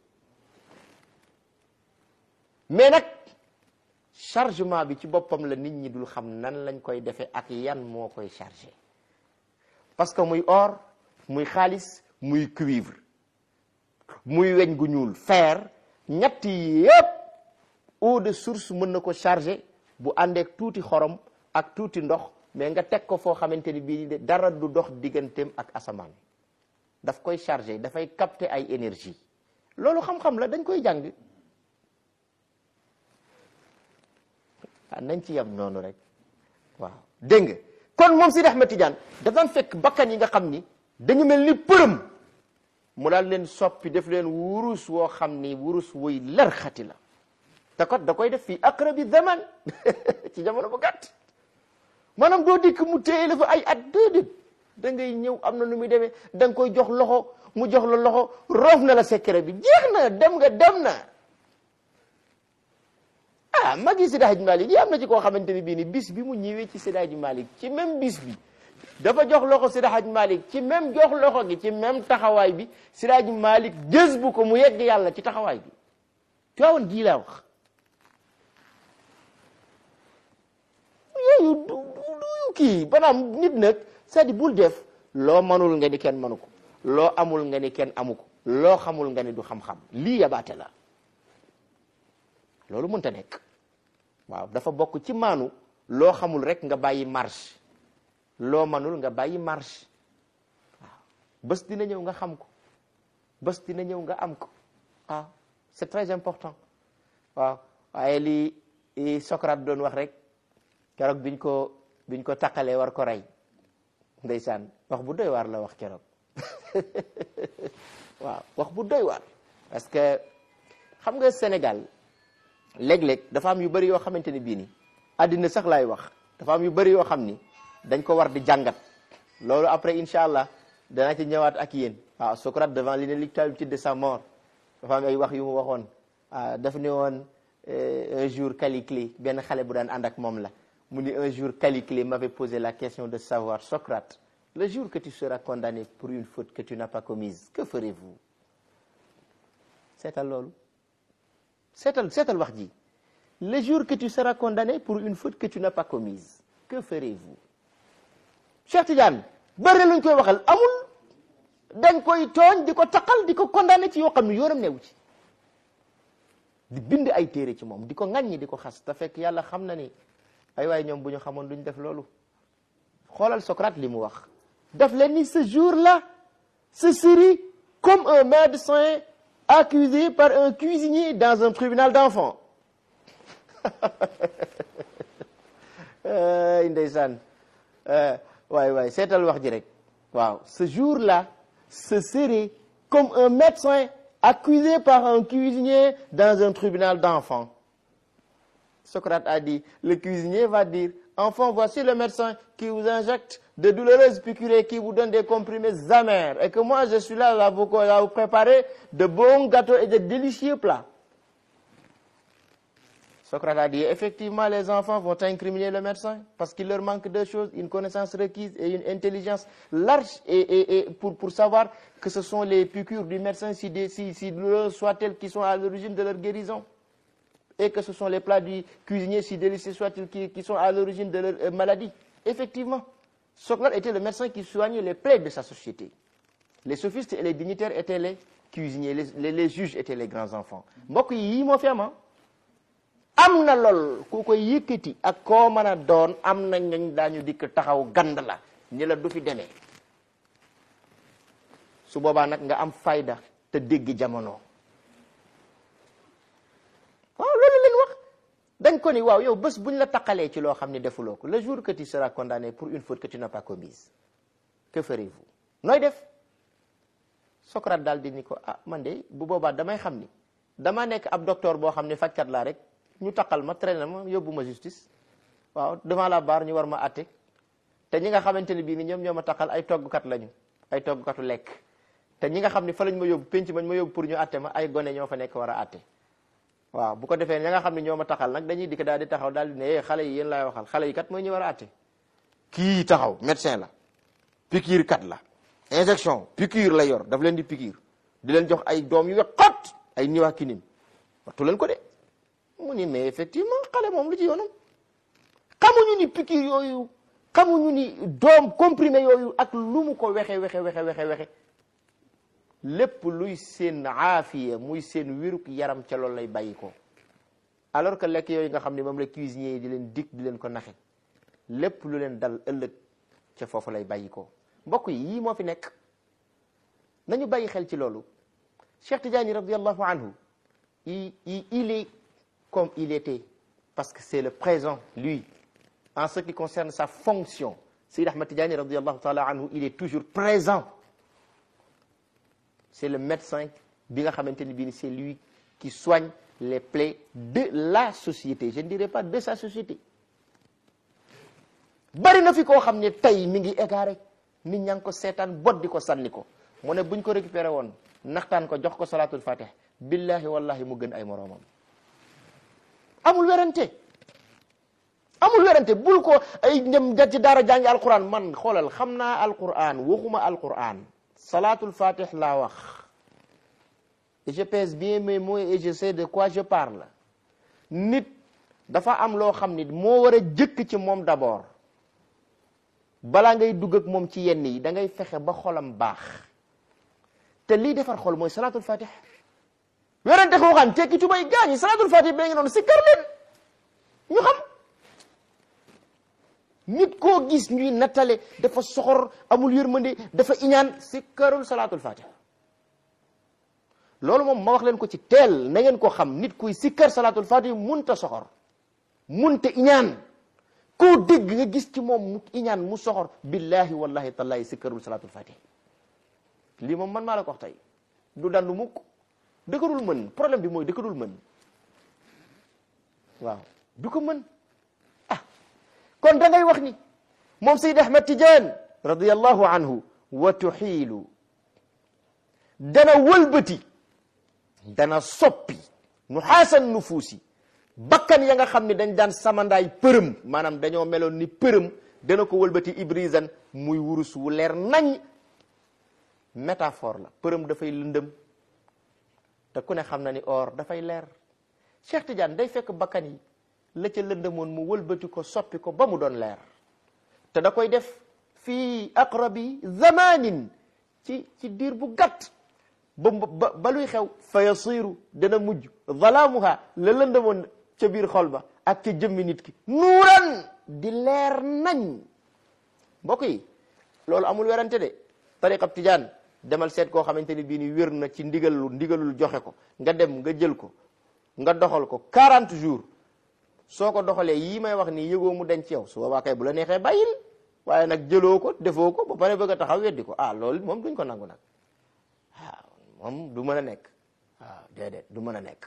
mais nag chargement bi ci boppam la nit ñi dul xam nan lañ koy defee ak yan moo koy chargé parce que muy or muy xaalis muy cuivre muy weñ gu ñuul fer ñett yépp eau de source mën na ko chargé bu àndeek tuuti xorom ak tuuti ndox mais nga teg ko foo xamante ni bii dara du dox digganteem ak asamaan daf koy chargé dafay capter ay énergie loolu xam-xam la dañ koy jàng ah nañ ci yem noonu rek waaw dégg nga kon moom Sidi Ahmed Tidiane daf daan fekk bakkan yi nga xam ni dañu mel ni përëm mu daal leen soppi def leen wurus woo xam ni wurus wuy lar xati la te kot da koy def fii aqrabi zaman ci jamono bu gàtt maanaam doo dikk mu téye la fa ay at déedéet da ngay ñëw am na nu muy demee da nga koy jox loxo mu jox la loxo roof na la secret bi jeex na dem nga dem na ah mag yi Seydi Hadji Malick yi am na ci koo xamante ni bii ni bis bi mu ñëwee ci Seydi Hadji Malick ci même bis bi dafa jox loxo Seydi Hadji Malick ci même jox loxo gi ci même taxawaay bi Seydi Hadji Malick jës bu ko mu yegg yàlla ci taxawaay bi tuwaawoon gii laa wax yooyu du du kii banaam nit nag c'est-à-dire bul def loo manul nga ni kenn manu ko loo amul nga ni kenn amu ko loo xamul nga ni du xam-xam lii yabaate la loolu mënta nekk waaw dafa bokk ci maanu loo xamul rek nga bàyyi marche loo manul nga bàyyi marche waaw bés dina ñëw nga xam ko bés dina ñëw nga am ko waaw c'est très important waaw waaye lii Socrate doon wax rek keroog biñ ko biñ ko taqalee war ko rey ndeysaan wax bu doy waar la wax keroog waaw wax bu doy waar parce que xam nga Sénégal léeg-léeg dafa am yu bëri yoo xamante ni bii ni àddina sax laay wax dafa am yu bëri yoo xam ni dañ ko war di jàngat loolu après incha allah danaa ci ñëwaat ak yéen waaw Socrate devant l'inéluctabilité de sa mort dafa am ay wax yu mu waxoon ah daf ne woon un jour Caliclée benn xale bu daan ànd ak moom la mu ni un jour Caliclée m'avait posé la question de savoir Socrate le jour que tu seras condamné pour une faute que tu n'as pas commise que ferez-vous seetal loolu seetal seetal wax ji le jour que tu seras condamné pour une faute que tu n'as pas commise que ferez-vous Cheikh Tidiane bëri luñ koy waxal amul dañ koy tooñ di ko taqal di ko condamné ci yoo xam ne yoonam newu ci di bind ay téere ci moom di ko ŋàññi di ko xas te fekk yàlla xam na ni ay waay ñoom bu ñu xamoon duñ def loolu xoolal Socrate li mu wax daf leen ni ce jour-là ce serait comme un médecin accusé par un cuisinier dans un tribunal d'enfants ndeysaan waay waay seetal wax ji rek waaw ce jour-là ce serait comme un médecin accusé par un cuisinier dans un tribunal d'enfants Socrate a dit le cuisinier va dire enfant voici le médecin qui vous injecte de douloureuses piqûres qui vous donne des comprimés amers et que moi je suis là à vous, à vous préparer de bons gâteaux et de délicieux plats Socrate a dit effectivement les enfants vont incriminer le médecin parce qu'il leur manque deux choses une connaissance requise et une intelligence large et, et, et pour, pour savoir que ce sont les piqûres du médecin si, des, si, si douloureuses soient-elles qui sont à l'origine de leur guérison et que ce sont les plats du cuisinier si délicieux soient-ils qui, qui sont à l'origine de leur euh, maladie effectivement Socrate était le médecin qui soignait les plaies de sa société les sophistes et les dignitaires étaient les cuisiniers les, les, les juges étaient les grands enfants mbokk yi yii moo fi am am na lool ku koy yëkkati ak koo mën a doon am na ñañ daañu dikk taxaw gand la ni la du fi demee su boobaa nag nga am fayda te dégg jamono waaw loolu leen wax dañ ko ni waaw yow bés buñ la taqalee ci loo xam ne defuloo ko le jour que tu seras condamné pour une faute que tu n'as pas commise que ferez-vous nooy def Socrate daal di ni ko ah man de bu boobaa damay xam ni dama nekk ab docteur boo xam ne fajkat laa rek ñu taqal ma traîner ma yóbbu ma justice waaw devant la barre ñu war ma atte te ñi nga xamante ne bii ni ñoom ñoo ma taqal ay toggkat lañu ay toggkatu lekk te ñi nga xam ne fa lañ ma yóbbu penc mañ ma yóbbu pour ñu atte ma ay gone ñoo fa nekk war a atte waaw bu ko defee ña nga xam ne ñoo ma taxal nag dañuy dikk daal di taxaw daal di ne eh xale yi yéen laay waxal xale yi kat mooy ñu war a atte kii taxaw médecin la piqûre kat la injection piqûre la yor daf leen di piqûre di leen jox ay doom yu we xot ay niwaa kinim wattu leen ko de mu ni mais effectivement xale moom lu ci yoonam xamuñu ni piqûre yooyu xamuñu ni doom comprimé yooyu ak lu mu ko wexe wexe wexe wexe wexe lépp luy seen aafiya muy seen wiruk yaram ca loolu lay bàyyi ko alors que lekk yooyu nga xam ne moom la cuisinier yi di leen dig di leen ko naxe lépp lu leen dal ëllëg ca foofu lay bàyyi ko mbokk yi yii moo fi nekk nañu bàyyi xel ci loolu Cheikh Tidiane radiallahu anhu il il est comme il était parce que c'est le présent lui en ce qui concerne sa fonction Seyd Ahmad Tidiane radiallahu taala anhu il est toujours présent c'est le médecin bi nga xamante ni bii ni c'est lui qui soigne les plaies de la société je ne dirais pas de sa société bari na fi koo xam ne tey mi ngi égaré nit ñaa ngi ko seetaan bot di ko sànni ko mu ne buñ ko récupéré woon naxtaan ko jox ko salatul fatih billahi wallahi mu gën ay moroomam amul werante amul werante bul ko ay ñëm da ci daara jàngi alquran man xoolal xam naa alquran waxuma alquran salatul fatih laa wax et je pèse bien mes mots et je sais de quoi je parle nit dafa am loo xam ni moo war a jëkk ci moom d'abord balaa ngay dugg ak moom ci yenn yi da ngay fexe ba xolam baax te lii defar xol mooy salatul fatih werante ko xam tekki tubay gaañi salatul fatih bee ngi noonu si kar leen ñu xam nit koo gis ñuy nattale dafa soxor amul yërmande dafa iñaan si karul salatul fatih loolu moom ma wax leen ko ci teel na ngeen ko xam nit kuy sikkar salatul fatih munta soxor munta iñaan koo dégg nga gis ci moom mu iñaan mu soxor billahi wallahi tallahi sikkarul salatul fatih lii moom man maa la ko wax tey du dandu mukk dëkkarul mën problème bi mooy dëkkarul mën waaw du ko mën ah kon da ngay wax ni moom Seyd Ahmad Tidiane radiyallahu anhu wa tuxiilu dana wëlbati dana soppi nu xaasan nufuusi bakkan ya nga xam ne dañ daan samandaay përëm maanaam dañoo meloon ni përëm dana ko wëlbati ibrisan muy wurus wu leer nañ métaphore la përëm dafay lëndëm te ku ne xam na ni or dafay leer Cheikh Tidiane day fekk bakkan yi la ca lëndëmoon mu wëlbati ko soppi ko ba mu doon leer te da koy def fii aqrabi zamanin ci ci diir bu gàtt ba ba ba luy xew fa yasiru dana mujj zalaamuha la lëndëmoon ca biir xol ba ak ca jëmmi nit ki nuuran di leer nañ mbokk yi loolu amul werante de tariqab tijaan demal seet koo xamante ni bii ni wér na ci ndigalul ndigalul joxe ko nga dem nga jël ko nga doxal ko 40 jours soo ko doxalee yii may wax nii yëgoo mu denc ci yow su boobaa kay bu la neexee bàyyil waaye nag jëloo ko defoo ko ba pare bëgg a taxaw weddi ko ah loolu moom duñ ko nangu nag waaw moom du mën a nekk waaw déedéet du mën a nekk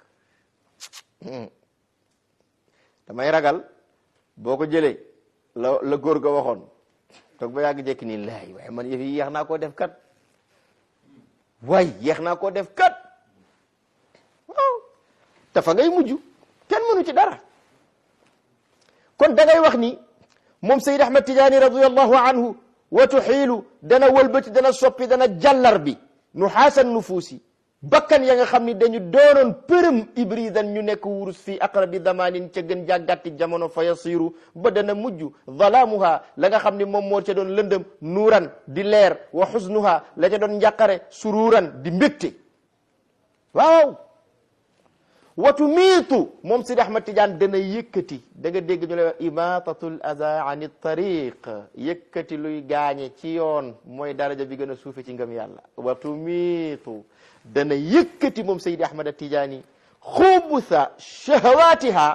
damay ragal boo ko jëlee la la góor ga waxoon toog ba yàgg jekki nii laay waaye man yëf yi yeex naa koo def kat waay yeex naa koo def kat waaw te fa ngay mujj kenn mënu ci dara kon da ngay wax ni moom Seyd Ahmad Tijaani radiyallahu anhu wa tuxiilu dana wëlbati dana soppi dana jàllar bi nu xaasan nufuusi bakkan ya nga xam ni dañu doonoon përëm ibridan ñu nekk wurus fii aqrabi zamanin ca gën jàggatti jamono fa yasiru ba dana mujj zalaamuha la nga xam ni moom moo ca doon lëndëm nuuran di leer wa xusnuha la ca doon njàqare suruuran di mbégte waaw watu miitu moom Sidi Ahmad Tidiane dana yëkkati da nga dégg ñu lay wax imatatul aza ani tariq yëkkati luy gaañe ci yoon mooy daraja bi gën a suufe ci ngëm yàlla watu miitu dana yëkkati moom Seydi Ahmad Tidiane xubusa shahawatiha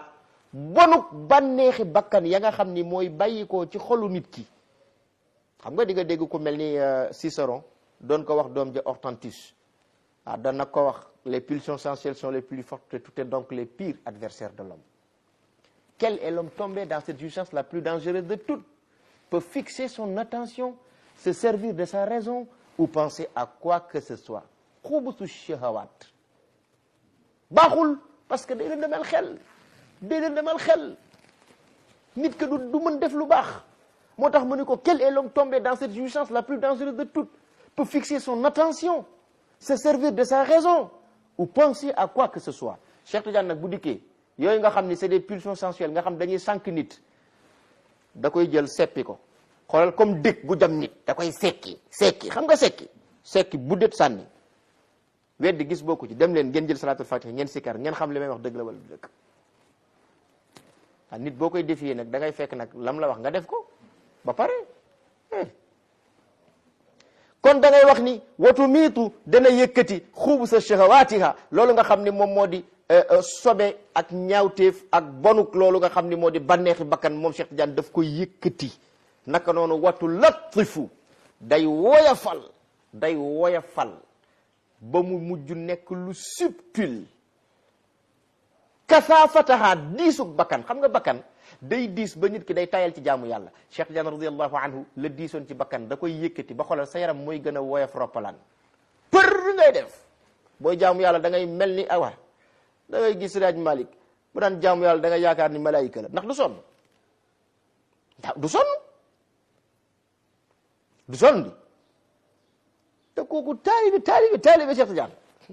bonuk bànneexi bakkan ya nga xam ni mooy bàyyikoo ci xolu nit ki xam nga di nga dégg ku mel ni Cicéron doon ko wax doom ja Hortensius ah doon nag ko wax les pulsions sensuelles sont les plus fortes et tout est donc les pires adversaires de l'homme quel est l'homme tombé dans cette jouissance la plus dangereuse de toutes peut fixer son attention se servir de sa raison ou penser à quoi que ce soit xubusu shahawat baaxul parce que day leen demal xel day leen demal xel nit que du du mën def lu baax moo tax mu ni ko quel est l'homme tombé dans cette jouissance la plus dangereuse de toutes peut fixer son attention se servir de sa raison ou penser à quoi que ce soit Cheikh Tidiane nag bu dikkee yooyu nga xam ni c'est des pulsions sensuelles nga xam dañuy sànq nit da koy jël seppi ko xoolal comme dëkk gu jam nit da koy sekki sekki xam nga sekki sekki bu det sànni weddi gis bokku ci dem leen ngeen jël salatul fatih ngeen sikkar ngeen xam li may wax dëgg la wala du dëgg ah nit boo koy défier nag da ngay fekk nag lam la wax nga def ko ba pare kon da ngay wax ni watu miitu dana yëkkati xuubu sa shahawaatiha loolu nga xam ni moom moo di sobe ak ñaawteef ak bonuk loolu nga xam ni moo di bànneexi bakkan moom Cheikh Tidiane daf koy yëkkati naka noonu watu latifu day woyafal day woyafal ba mu mujj nekk lu subtil kasaafataha diisug bakkan xam nga bakkan day diis ba nit ki day tayal ci jaamu yàlla Cheikh Tidiane radiallahu anhu la diisoon ci bakkan da koy yëkkati ba xoolal sa yaram mooy gën a woyof roppalaan për ngay def booy jaamu yàlla da ngay mel ni awa da ngay gis Raaj Malik bu daan jaamu yàlla da ngay yaakaar ni malaayika la ndax du sonn du sonn du sonn di te kooku taalibe taalibe taalibe Cheikh Tidiane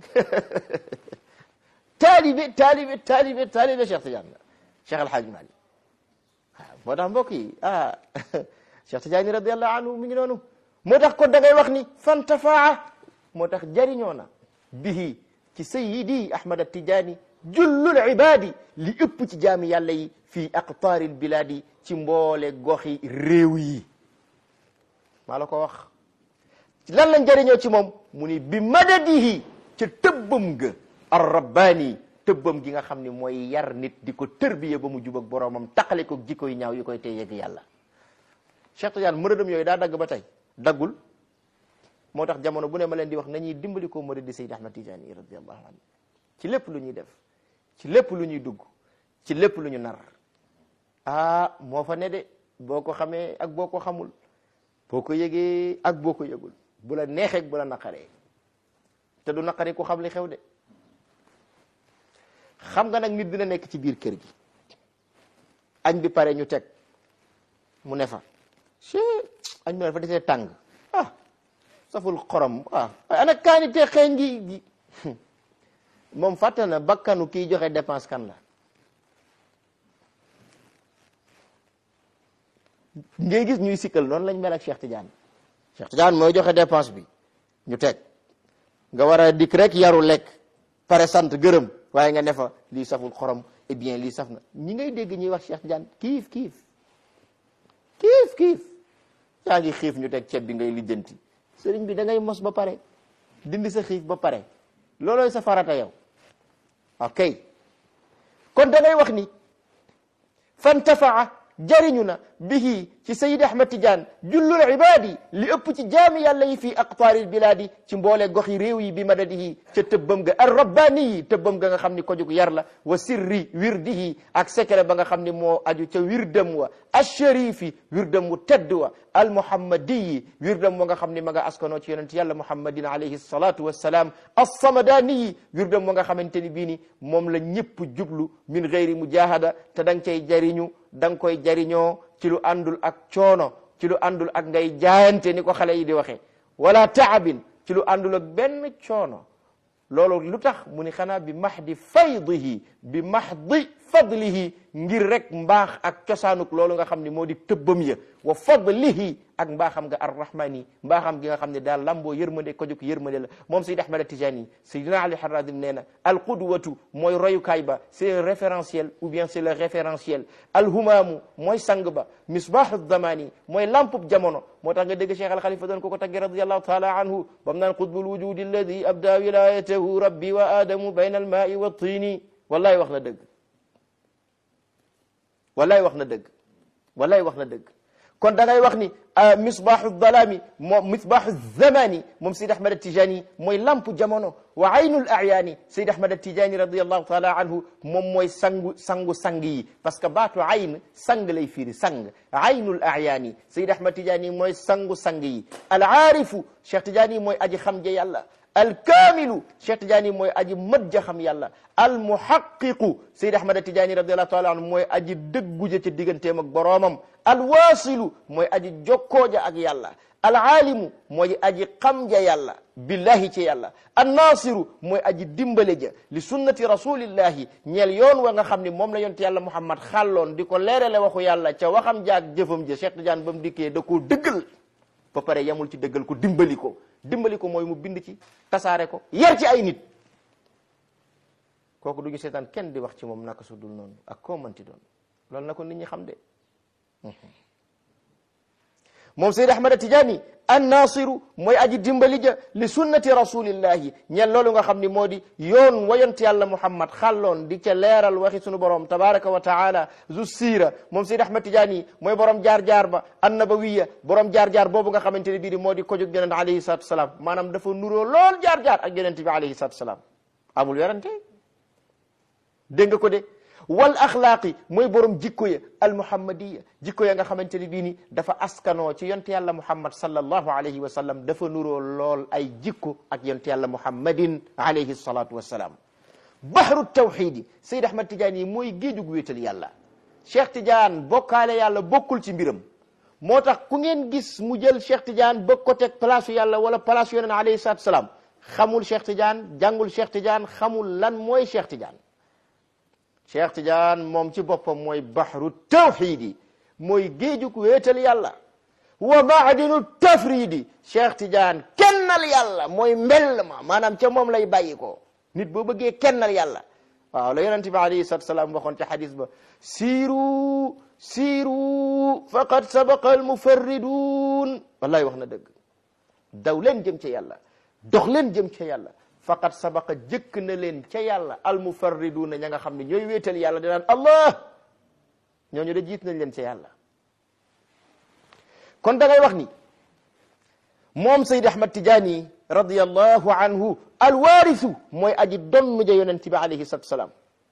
taalibe taalibe taalibe taalibe Cheikh Tidiane Cheikh El Hadj Malick waaw moo tax mbokk yi ah Cheikh Tidiane radiallahu anhu mi ngi noonu moo tax kon da ngay wax ni fantafaa moo tax jariñoo na bihi ci sayyidi Ahmad Tidiane jullul ibadi li ëpp ci jaami yàlla yi fii aqtaaril biladi ci mboole goxi réew yi maa la ko wax lan lañ jëriñoo ci moom mu ni bi madadihi ca tëbbam ga ar rabbaani tëbbam gi nga xam ni mooy yar nit di ko tërbiye ba mu jub ak boroomam taqale ko jikko yu ñaaw yi koy tey yegg yàlla Cheikh Tidiane mëradam yooyu daa dagg ba tey daggul moo tax jamono bu ne ma leen di wax nañuy dimbali ko mëradi Sayyid Ahmad Tidiane yi radiyallahu anhu ci lépp lu ñuy def ci lépp lu ñuy dugg ci lépp lu ñu nar ah moo fa ne de boo ko xamee ak boo ko xamul boo ko yëgee ak boo ko yëgul bu la neexee bu la naqaree te du naqaree ku xam li xew de xam nga nag nit dina nekk ci biir kër gi añ bi pare ñu teg mu ne fa ci añ bi dafa desee tàng ah saful xorom ah ana kaani te xeeñ gi moom fàtte na bakkanu kiy joxe dépense kan la ngay gis ñuy sikkal noonu lañ mel ak Cheikh Tidiane Cheikh Tidiane mooy joxe dépense bi ñu teg nga war a dikk rek yaru lekk pare sant gërëm waaye nga ne fa lii saful xorom eh bien lii saf na ñi ngay dégg ñuy wax Cheikh Tidiane kiif kiif kiif kiif yaa ngi xiif ñu teg ceeb bi ngay lijjanti sëriñ bi da ngay mos ba pare dindi sa xiif ba pare loolooy sa farata yow ok kon da ngay wax ni fantafaa jariñu na bihi ci sayid ahmad tidiane jullul ibadi li ëpp ci jaami yàlla yi fii aqtaaril bilaadi ci mboole goxi réew yi bi madadihi ca tëbbam ga ar rabbani yi tëbbam ga nga xam ni ko jug yar la wa sirri wirdihi ak secret ba nga xam ni moo aju ca wirdam wa asharifi wirdam wu tedd wa al muhammadiyi wirdam wa nga xam ni ma nga askanoo ci yonent yàlla muhammadin alayhi salatu wassalaam assamadaniyi wirdam wa nga xamante ni bii ni moom la ñëpp jublu min gayri mujahada te da nga cay jariñu da nga koy jariñoo ci lu àndul ak coono ci lu àndul ak ngay jaayante ni ko xale yi di waxee wala taabin ci lu àndul ak benn coono loolu lu tax mu ni xanaa bi mahdi faydihi bi mahdi fadlihi ngir rek mbaax ak cosaanuk loolu nga xam ne moo di tëbbam ya wa fadlihi ak mbaaxam nga arrahmani mbaaxam gi nga xam ne daal lamboo yërmande ko jóg yërmande la moom Sayyid Ahmad Tijani Sayyidina Ali Harazim nee na al qudwatu mooy royukaay ba c'est un référentiel ou bien c'est le référentiel al humaamu mooy sang ba misbahu zamani mooy lampub jamono moo tax nga dégg Cheikh al Khalifa doon ko ko tagge radiyallahu taala anhu bam naan qutbul wujudi alladi abda wilayatahu rabbi wa adamu bayna al maai wa tini wallahi wax na dëgg wallaay wax na dëgg wallaay wax na dëgg kon da ngay wax ni misbaaxu dalaami moom misbaaxu zamani moom Seyd Ahmad Tijani mooy lampu jamono wa aynul ayaani Seyd Ahmad Tijani radiallahu taala anhu moom mooy sangu sangu sang yi parce que baatu ayn sang lay firi sang aynul ayaani Seyd Ahmad Tijani mooy sangu sang yi al aarifu Cheikh Tijani mooy aji xam ja yàlla alkaamilu Cheikh Tidiane mooy aji mët ja xam yàlla almuhaqiqu Seyd Ahmad Tidiane radiallahu taala anhu mooy aji dëggu ja ci digganteem ak boroomam alwaasilu mooy aji jokkoo ja ak yàlla alaalimu mooy aji xam ja yàlla billahi ci yàlla annaasiru mooy aji dimbale ja li sunnati rasulillahi ñeel yoon wa nga xam ni moom la yonte yàlla muhammad xàlloon di ko leerale waxu yàlla ca waxam ja ak jëfam ja Cheikh Tidiane ba mu dikkee da koo dëggal ba pare yamul ci dëggal ko dimbali ko dimbali ko mooy mu bind ci tasaare ko yar ci ay nit kooku du ñu seetaan kenn di wax ci moom naka su dul noonu ak koo mënti doon loolu na ko nit ñi xam de moom Seyd Ahmad Tijaani annaasiru mooy aji dimbali ja li sunnati rasulillahi ñel loolu nga xam ni moo di yoon wayont yàlla Muhammad xàlloon di ca leeral waxi sunu borom tabaraka wa taala zu siira moom Seyd Ahmad Tijaani mooy borom jaar-jaar ba annabawiya borom jaar-jaar boobu nga xamante ne bii di moo di ko jóg yonent alayhi salatu salaam maanaam dafa nuroo lool jaar-jaar ak yonent bi alayhi salatu salaam amul werante dégg nga ko de wal axlaaqi mooy borom jikko ya al muhammadiya jikko ya nga xamante ne bii ni dafa askanoo ci yonte yàlla muhammad sallallahu alayhi wa sallam dafa nuroo lool ay jikko ak yonte yàlla muhammadin alayhi salatu wassalaam bahru tawxidi Seyd Ahmad Tidiane yi mooy géejug wéetal yàlla Cheikh Tidiane bokkaale yàlla bokkul ci mbiram moo tax ku ngeen gis mu jël Cheikh Tidiane bëgg ko teg place yàlla wala place yonent alayhi salatu wassalaam xamul Cheikh Tidiane jàngul Cheikh Tidiane xamul lan mooy Cheikh Tidiane cheikh Tidiane moom ci boppam mooy bahru tawxidi mooy géejug wéetal yàlla wa maadinu tafridi cheikh Tidiane kennal yàlla mooy mbell ma maanaam ca moom lay bàyyi ko nit boo bëggee kennal yàlla waaw la yonente bi alayhi salatu salaam waxoon ca xadis ba siiru siiru faqad sabaqa almufarridun wallahi wax na dëgg daw leen jëm ca yàlla dox leen jëm ca yàlla faqad sabaqa jëkk na leen ca yàlla almufarriduuna ña nga xam ne ñooy wéetal yàlla di naan allah ñooñu de jiit nañ leen ca yàlla kon da ngay wax ni moom Seyd Ahmad Tijaani radiyallahu anhu alwaarisu mooy aji donn ja yonent bi alayhi salatu salaam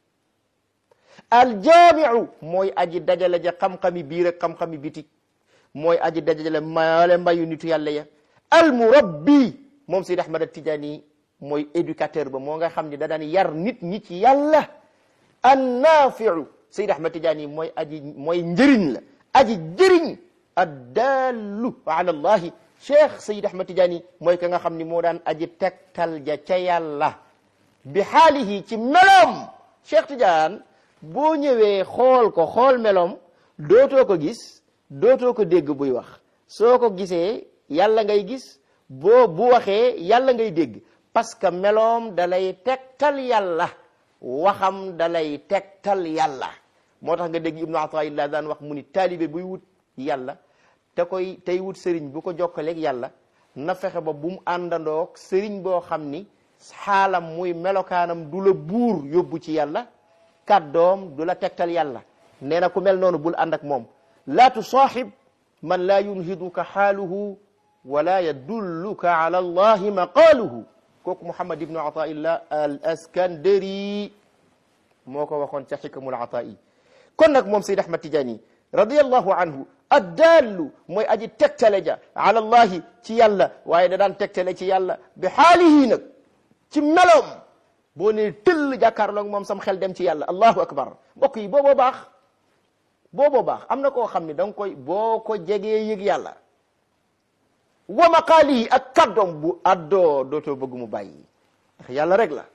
aljaamiu mooy aji dajale ja xam-xami biir ak xam-xami biti mooy aji dajale maale mbayu nitu yàlla ya almurabbi moom Seyd Ahmad Tijaani mooy éducateur ba moo nga xam ne da daan yar nit ñi ci yàlla annaafiu Seyd Ahmad Tijaani mooy aji mooy njëriñ la aji jëriñ addallu ala allahi cheikh Seyd Ahmad Tijaani mooy ka nga xam ni moo daan aji tegtal ja ca yàlla bi xaalihi ci meloom cheikh Tidiane boo ñëwee xool ko xool meloom dootoo ko gis dootoo ko dégg buy wax soo ko gisee yàlla ngay gis boo bu waxee yàlla ngay dégg parce que meloom dalay tegtal yàlla waxam dalay tegtal yàlla moo tax nga dégg ibnu ataillah daan wax mu ni taalibe buy wut yàlla te koy tey wut sëriñ bu ko jokkaleeg yàlla na fexe ba bu mu àndandoog sëriñ boo xam ni xaalam muy melokaanam du la buur yóbbu ci yàlla kàddoom du la tegtal yàlla nee na ku mel noonu bul ànd ak moom laa tusaaxib man laa yunhiduka xaaluhu wala yadulluka ala allahi maqaaluhu kooku Muhammad ibnu Ataillah al Askandari moo ko waxoon ca xikamul Atai kon nag moom Seyd Ahmad Tijaani radiyallahu anhu addaallu mooy aji tegtale ja ala allahi ci yàlla waaye da daan tegtale ci yàlla bi xaalihi nag ci meloom boo nee tëll jàkkaarloog moom sam xel dem ci yàlla allahu akbar mbokk yi booboo baax booboo baax am na koo xam ne da nga koy boo ko jegee yëg yàlla wa maqaalihi ak kaddoom bu addoo dootoo bëgg mu bàyyi ndax yàlla rek la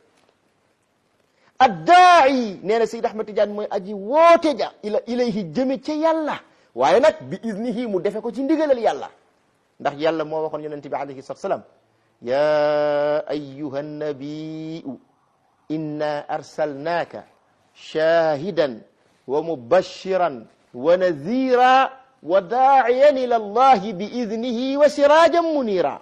addaa'i nee na Seyd Ahmad Tidiane mooy aji woote ja ila ilayhi jëme ca yàlla waaye nag bi iznihi mu defe ko ci ndigalal yàlla ndax yàlla moo waxoon yonente bi alayhi salatu salaam ya ayyuha nabiu inna arsalnaaka shahidan wa mubashiran wa nadhira wa daa'iyan ila allahi bi idnihi wa sirajan munira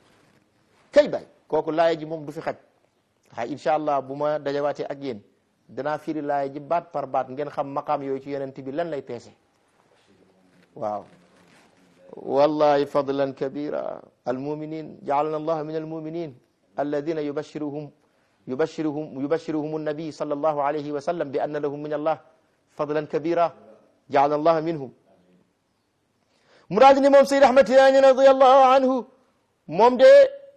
kay bay kooku laaya ji moom du fi xaj waaye incha allah bu ma dajawaatee ak yéen danaa firi laaya ji baat par baat ngeen xam maqaam yooyu ci yonent bi lan lay peese waaw wallahi fadlan kabira almuminin jaalana allah min almuminin alladina yubashiruhum yubashiruhum yubashiruhum annabi sallallahu alayhi wa sallam bi anna lahum min allah fadlan kabira jaalana allah minhum mu daal di ne moom Seyd Ahmad Tijaani radiallahu anhu moom de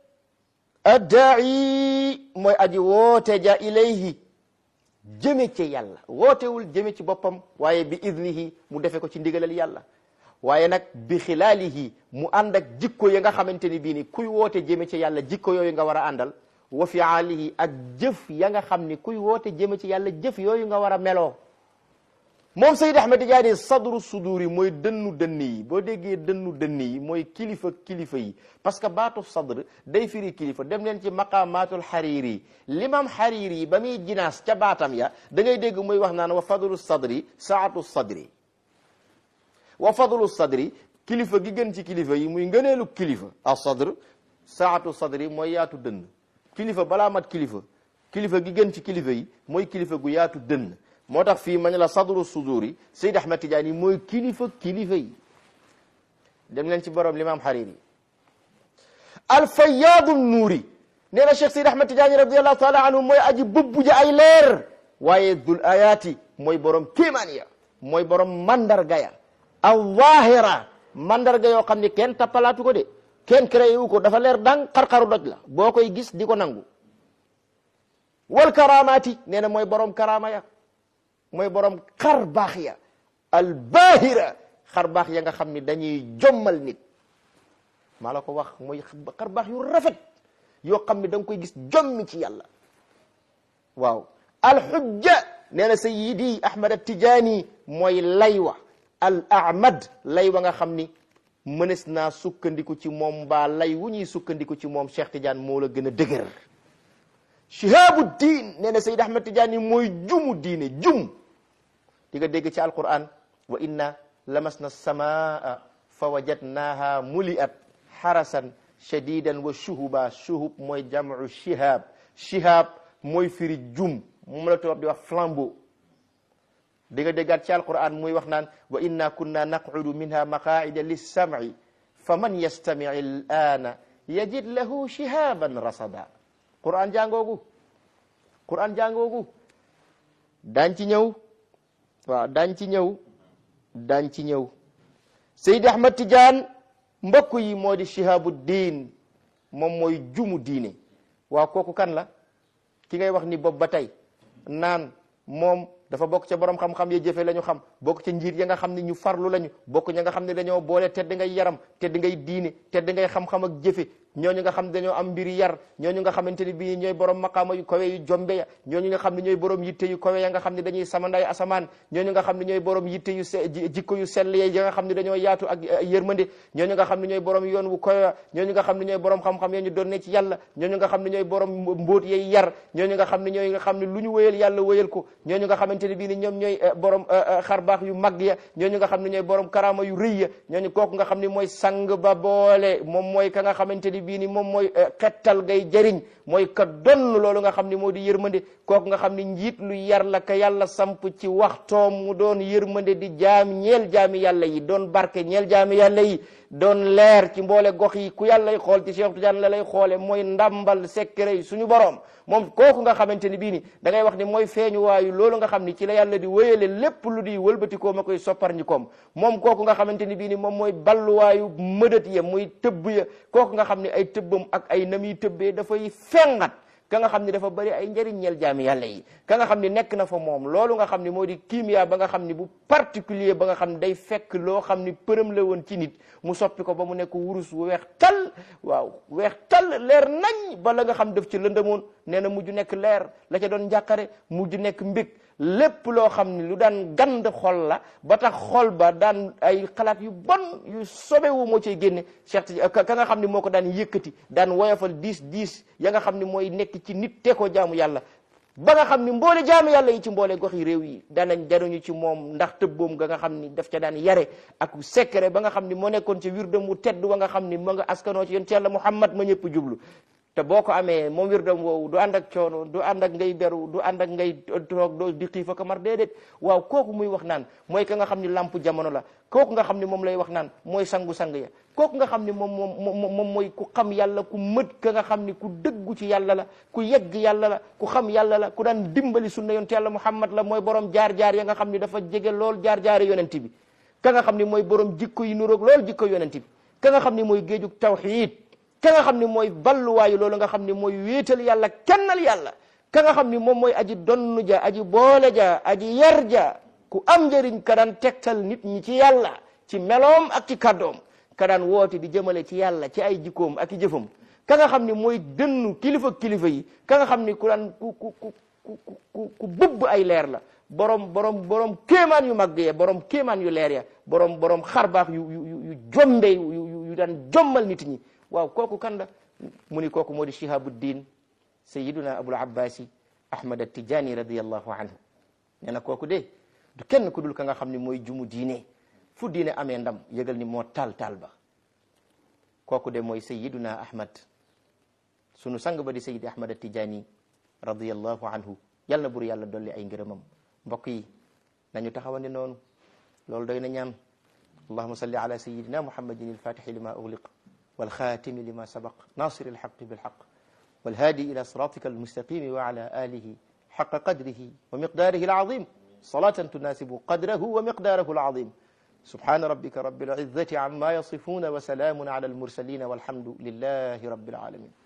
addaa'i mooy aji woote ja ilayhi jëme ci yàlla wootewul jëme ci boppam waaye bi idnihi mu defe ko ci ndigalal yàlla waaye nag bi xilaalihi mu ànd ak jikko ya nga xamante ni bii ni kuy woote jëme ci yàlla jikko yooyu nga war a àndal wa fiaalihi ak jëf ya nga xam ni kuy woote jëme ci yàlla jëf yooyu nga war a meloo moom Seyd Ahmed Tijaani sadru suduri mooy dënnu dënn yi boo déggee dënnu dënn yi mooy kilifa kilifa yi parce que baatu sadr day firi kilifa dem leen ci maqamatul xariri limam xariri yi ba muy jinaas ca baatam ya da ngay dégg muy wax naan wa fadlu sadri saatu sadri wa fadlu sadri kilifa gi gën ci kilifa yi muy ngëneelu kilifa a sadr saatu sadri mooy yaatu dënn kilifa balaa mat kilifa kilifa gi gën ci kilifa yi mooy kilifa gu yaatu dënn moo tax fii ma ne la sadru suduri Seyd Ahmed Tidiane mooy kilifa kilifa yi dem leen ci borom limaam Hariri alfayaadu nuuri nee na Cheikh Seyd Ahmed Tidiane radiallahu taala anhu mooy aji bëbbu ji ay leer waaye dul ayaati mooy borom kéemaan ya mooy borom mandarga ya al-zaahira mandarga yoo xam ne kenn tappalaatu ko de kenn créé wu ko dafa leer dang xar-xaru doj la boo koy gis di ko nangu wal karamaati nee na mooy borom karama ya mooy borom xar baax ya al baahira xar baax ya nga xam ni dañuy jommal nit maa la ko wax mooy xar baax yu rafet yoo xam ne da nga koy gis jommi ci yàlla waaw al xujja nee na sayidi ahmad at tijaani mooy laywa al ahmad laywa nga xam ni mënees naa sukkandiku ci moom mbaa lay wu ñuy sukkandiku ci moom Cheikh Tidiane moo la gën a dëgër shihabu diin nee na sayid ahmad tijaani mooy jumu diine jum di nga dégg ci alquran wa inna lamasna samaa fa wajadnaha muliat xarasan shadidan wa shuhuba shuhub mooy jamu shihab shihab mooy firi jum moom la tubaab di wax flambeau di nga déggaat ci alquran muy wax naan wa inna kunna naqudu minha maqaida lissamci fa man yastamic alana yajid lahu shihaban rasada quran jàngoogu quran jàngoogu daañ ci ñëw waaw daañ ci ñëw daañ ci ñëw Seydi Ahmad Tidiane mbokk yi moo di shihabu diin moom mooy jumu diine waaw kooku kan la ki ngay wax ni bopp ba tey naan moom dafa bokk ca borom xam-xam ya jëfe la ñu xam bokk ca njiit ya nga xam ne ñu farlu lañu bokk ña nga xam ne dañoo boole tedd ngay yaram tedd ngay diine tedd ngay xam-xam ak jëfe ñooñu nga xam ne dañoo am mbiri yar ñooñu nga xamante ni bii ñooy borom maqaama yu kawe yu jombe ya ñooñu nga xam ne ñooy borom yitte yu kawe ya nga xam ne dañuy samanday asamaan ñooñu nga xam ne ñooy borom yitte yu se jikko yu sell ya nga xam ne dañoo yaatu ak yërmande ñooñu nga xam ne ñooy borom yoon wu kawe ya ñooñu nga xam ne ñooy borom xam-xam ya ñu doon ne ci yàlla ñooñu nga xam ne ñooy borom mbóot yay yar ñooñu nga xam ne ñooy nga xam ne lu ñu wéyal yàlla wéyal ko ñooñu nga xamante ne bii ni ñoom ñooy borom xar baax yu mag ya ñooñu nga xam ne ñooy borom karaama yu rëy ya ñooñu kooku nga xam ne mooy sang ba boole moom mooy ka nga xamante ni bii ni moom mooy xettal gay jëriñ mooy ka donn loolu nga xam ne moo di yërmande kooku nga xam ne njiit lu yar la ka yàlla samp ci waxtoom mu doon yërmande di jaam ñeel jaami yàlla yi doon barke ñeel jaami yàlla yi doon leer ci mboole gox yi ku yàlla lay xool ci Cheikh Tidiane la lay xoole mooy ndambal secret suñu borom moom kooku nga xamante ni bii ni da ngay wax ni mooy feeñu waayu loolu nga xam ni ci la yàlla di wéyale lépp lu di wëlbatikoo ma koy soppar ñi koom moom kooku nga xamante ni bii ni moom mooy balluwaayu mëdët ya muy tëbb ya kooku nga xam ne ay tëbbam ak ay nam yi tëbbee dafay fengat ka nga xam ne dafa bëri ay njëriñ ñeel jaami yàlla yi ka nga xam ne nekk na fa moom loolu nga xam ne moo di kimia ba nga xam ne bu particulier ba nga xam ne day fekk loo xam ne përëm la woon ci nit mu soppi ko ba mu nekk wurus wu weex tal waaw weex tal leer nañ ba la nga xam def ci lëndëmoon nee na mujj nekk leer la ca doon njàqare mujj nekk mbég lépp loo xam ne lu daan gand xol la ba tax xol ba daan ay xalaat yu bon yu sobewu moo cay génne Cheikh ka nga xam ne moo ko daan yëkkati daan woyofal diis diis ya nga xam ne mooy nekk ci nit te ko jaamu yàlla ba nga xam ni mboole jaamu yàlla yi ci mboole gox yi réew yi danañ jaruñu ci moom ndax tëbboom ga nga xam ni daf ca daan yare ak secret ba nga xam ni moo nekkoon ci wirdam mu tedd wa nga xam ni ma nga askanoo ci yonent yàlla Muhammad ma ñëpp jublu te boo ko amee moom wirdam woowu du ànd ak coono du ànd ak ngay beru du ànd ak ngay toog doo di xiifa ko mar déedéet waaw kooku muy wax naan mooy ka nga xam ni lamp jamono la kooku nga xam ni moom lay wax naan mooy sangu-sang ya kooku nga xam ni moom moom moom mooy ku xam yàlla ku mët ka nga xam ni ku dëggu ci yàlla la ku yegg yàlla la ku xam yàlla la ku daan dimbali sunna yonent yàlla muhammad la mooy borom jaar-jaar ya nga xam ni dafa jege lool jaar-jaari yonent bi ka nga xam ni mooy borom jikko yi nuroog lool jikko yonent bi ka nga xam ni mooy géejug tawxiid ka nga xam ni mooy balluwaayu loolu nga xam ni mooy wéetal yàlla kennal yàlla ka nga xam ni moom mooy aji donnu ja aji boole ja aji yar ja ku am njëriñ ka daan tegtal nit ñi ci yàlla ci meloom ak ci kàddoom ka daan woote di jëmale ci yàlla ci ay jikkoom ak i jëfam ka nga xam ni mooy dënnu kilifa kilifa yi ka nga xam ni ku daan ku ku ku ku ku bëbb ay leer la borom borom borom kéemaan yu mag ya borom kéemaan yu leer ya borom borom xarbaax yu yu yu jombe yu yu daan jommal nit ñi waaw kooku kan la mu ni kooku moo di shihabuddin sayiduna abul abbasi ahmad attijani radiallahu anhu nee na kooku de du kenn ku dul ka nga xam ni mooy jumu diine fu diine amee ndam yëgal ni moo taal taal ba kooku de mooy sayiduna ahmad sunu sang ba di sayidi ahmad attijani radiallahu anhu yal na bur yàlla dolli ay ngërëmam mbokk yi nañu taxawandi noonu loolu doy na ñaan allahuma salli ala sayidina muhammadin alfatixi lima ugliq والخاتم لما سبق ناصر الحق بالحق والهادي إلى صراطك المستقيم وعلى آله حق قدره ومقداره العظيم صلاة تناسب قدره ومقداره العظيم سبحان ربك رب العزة عما يصفون وسلام على المرسلين والحمد لله رب العالمين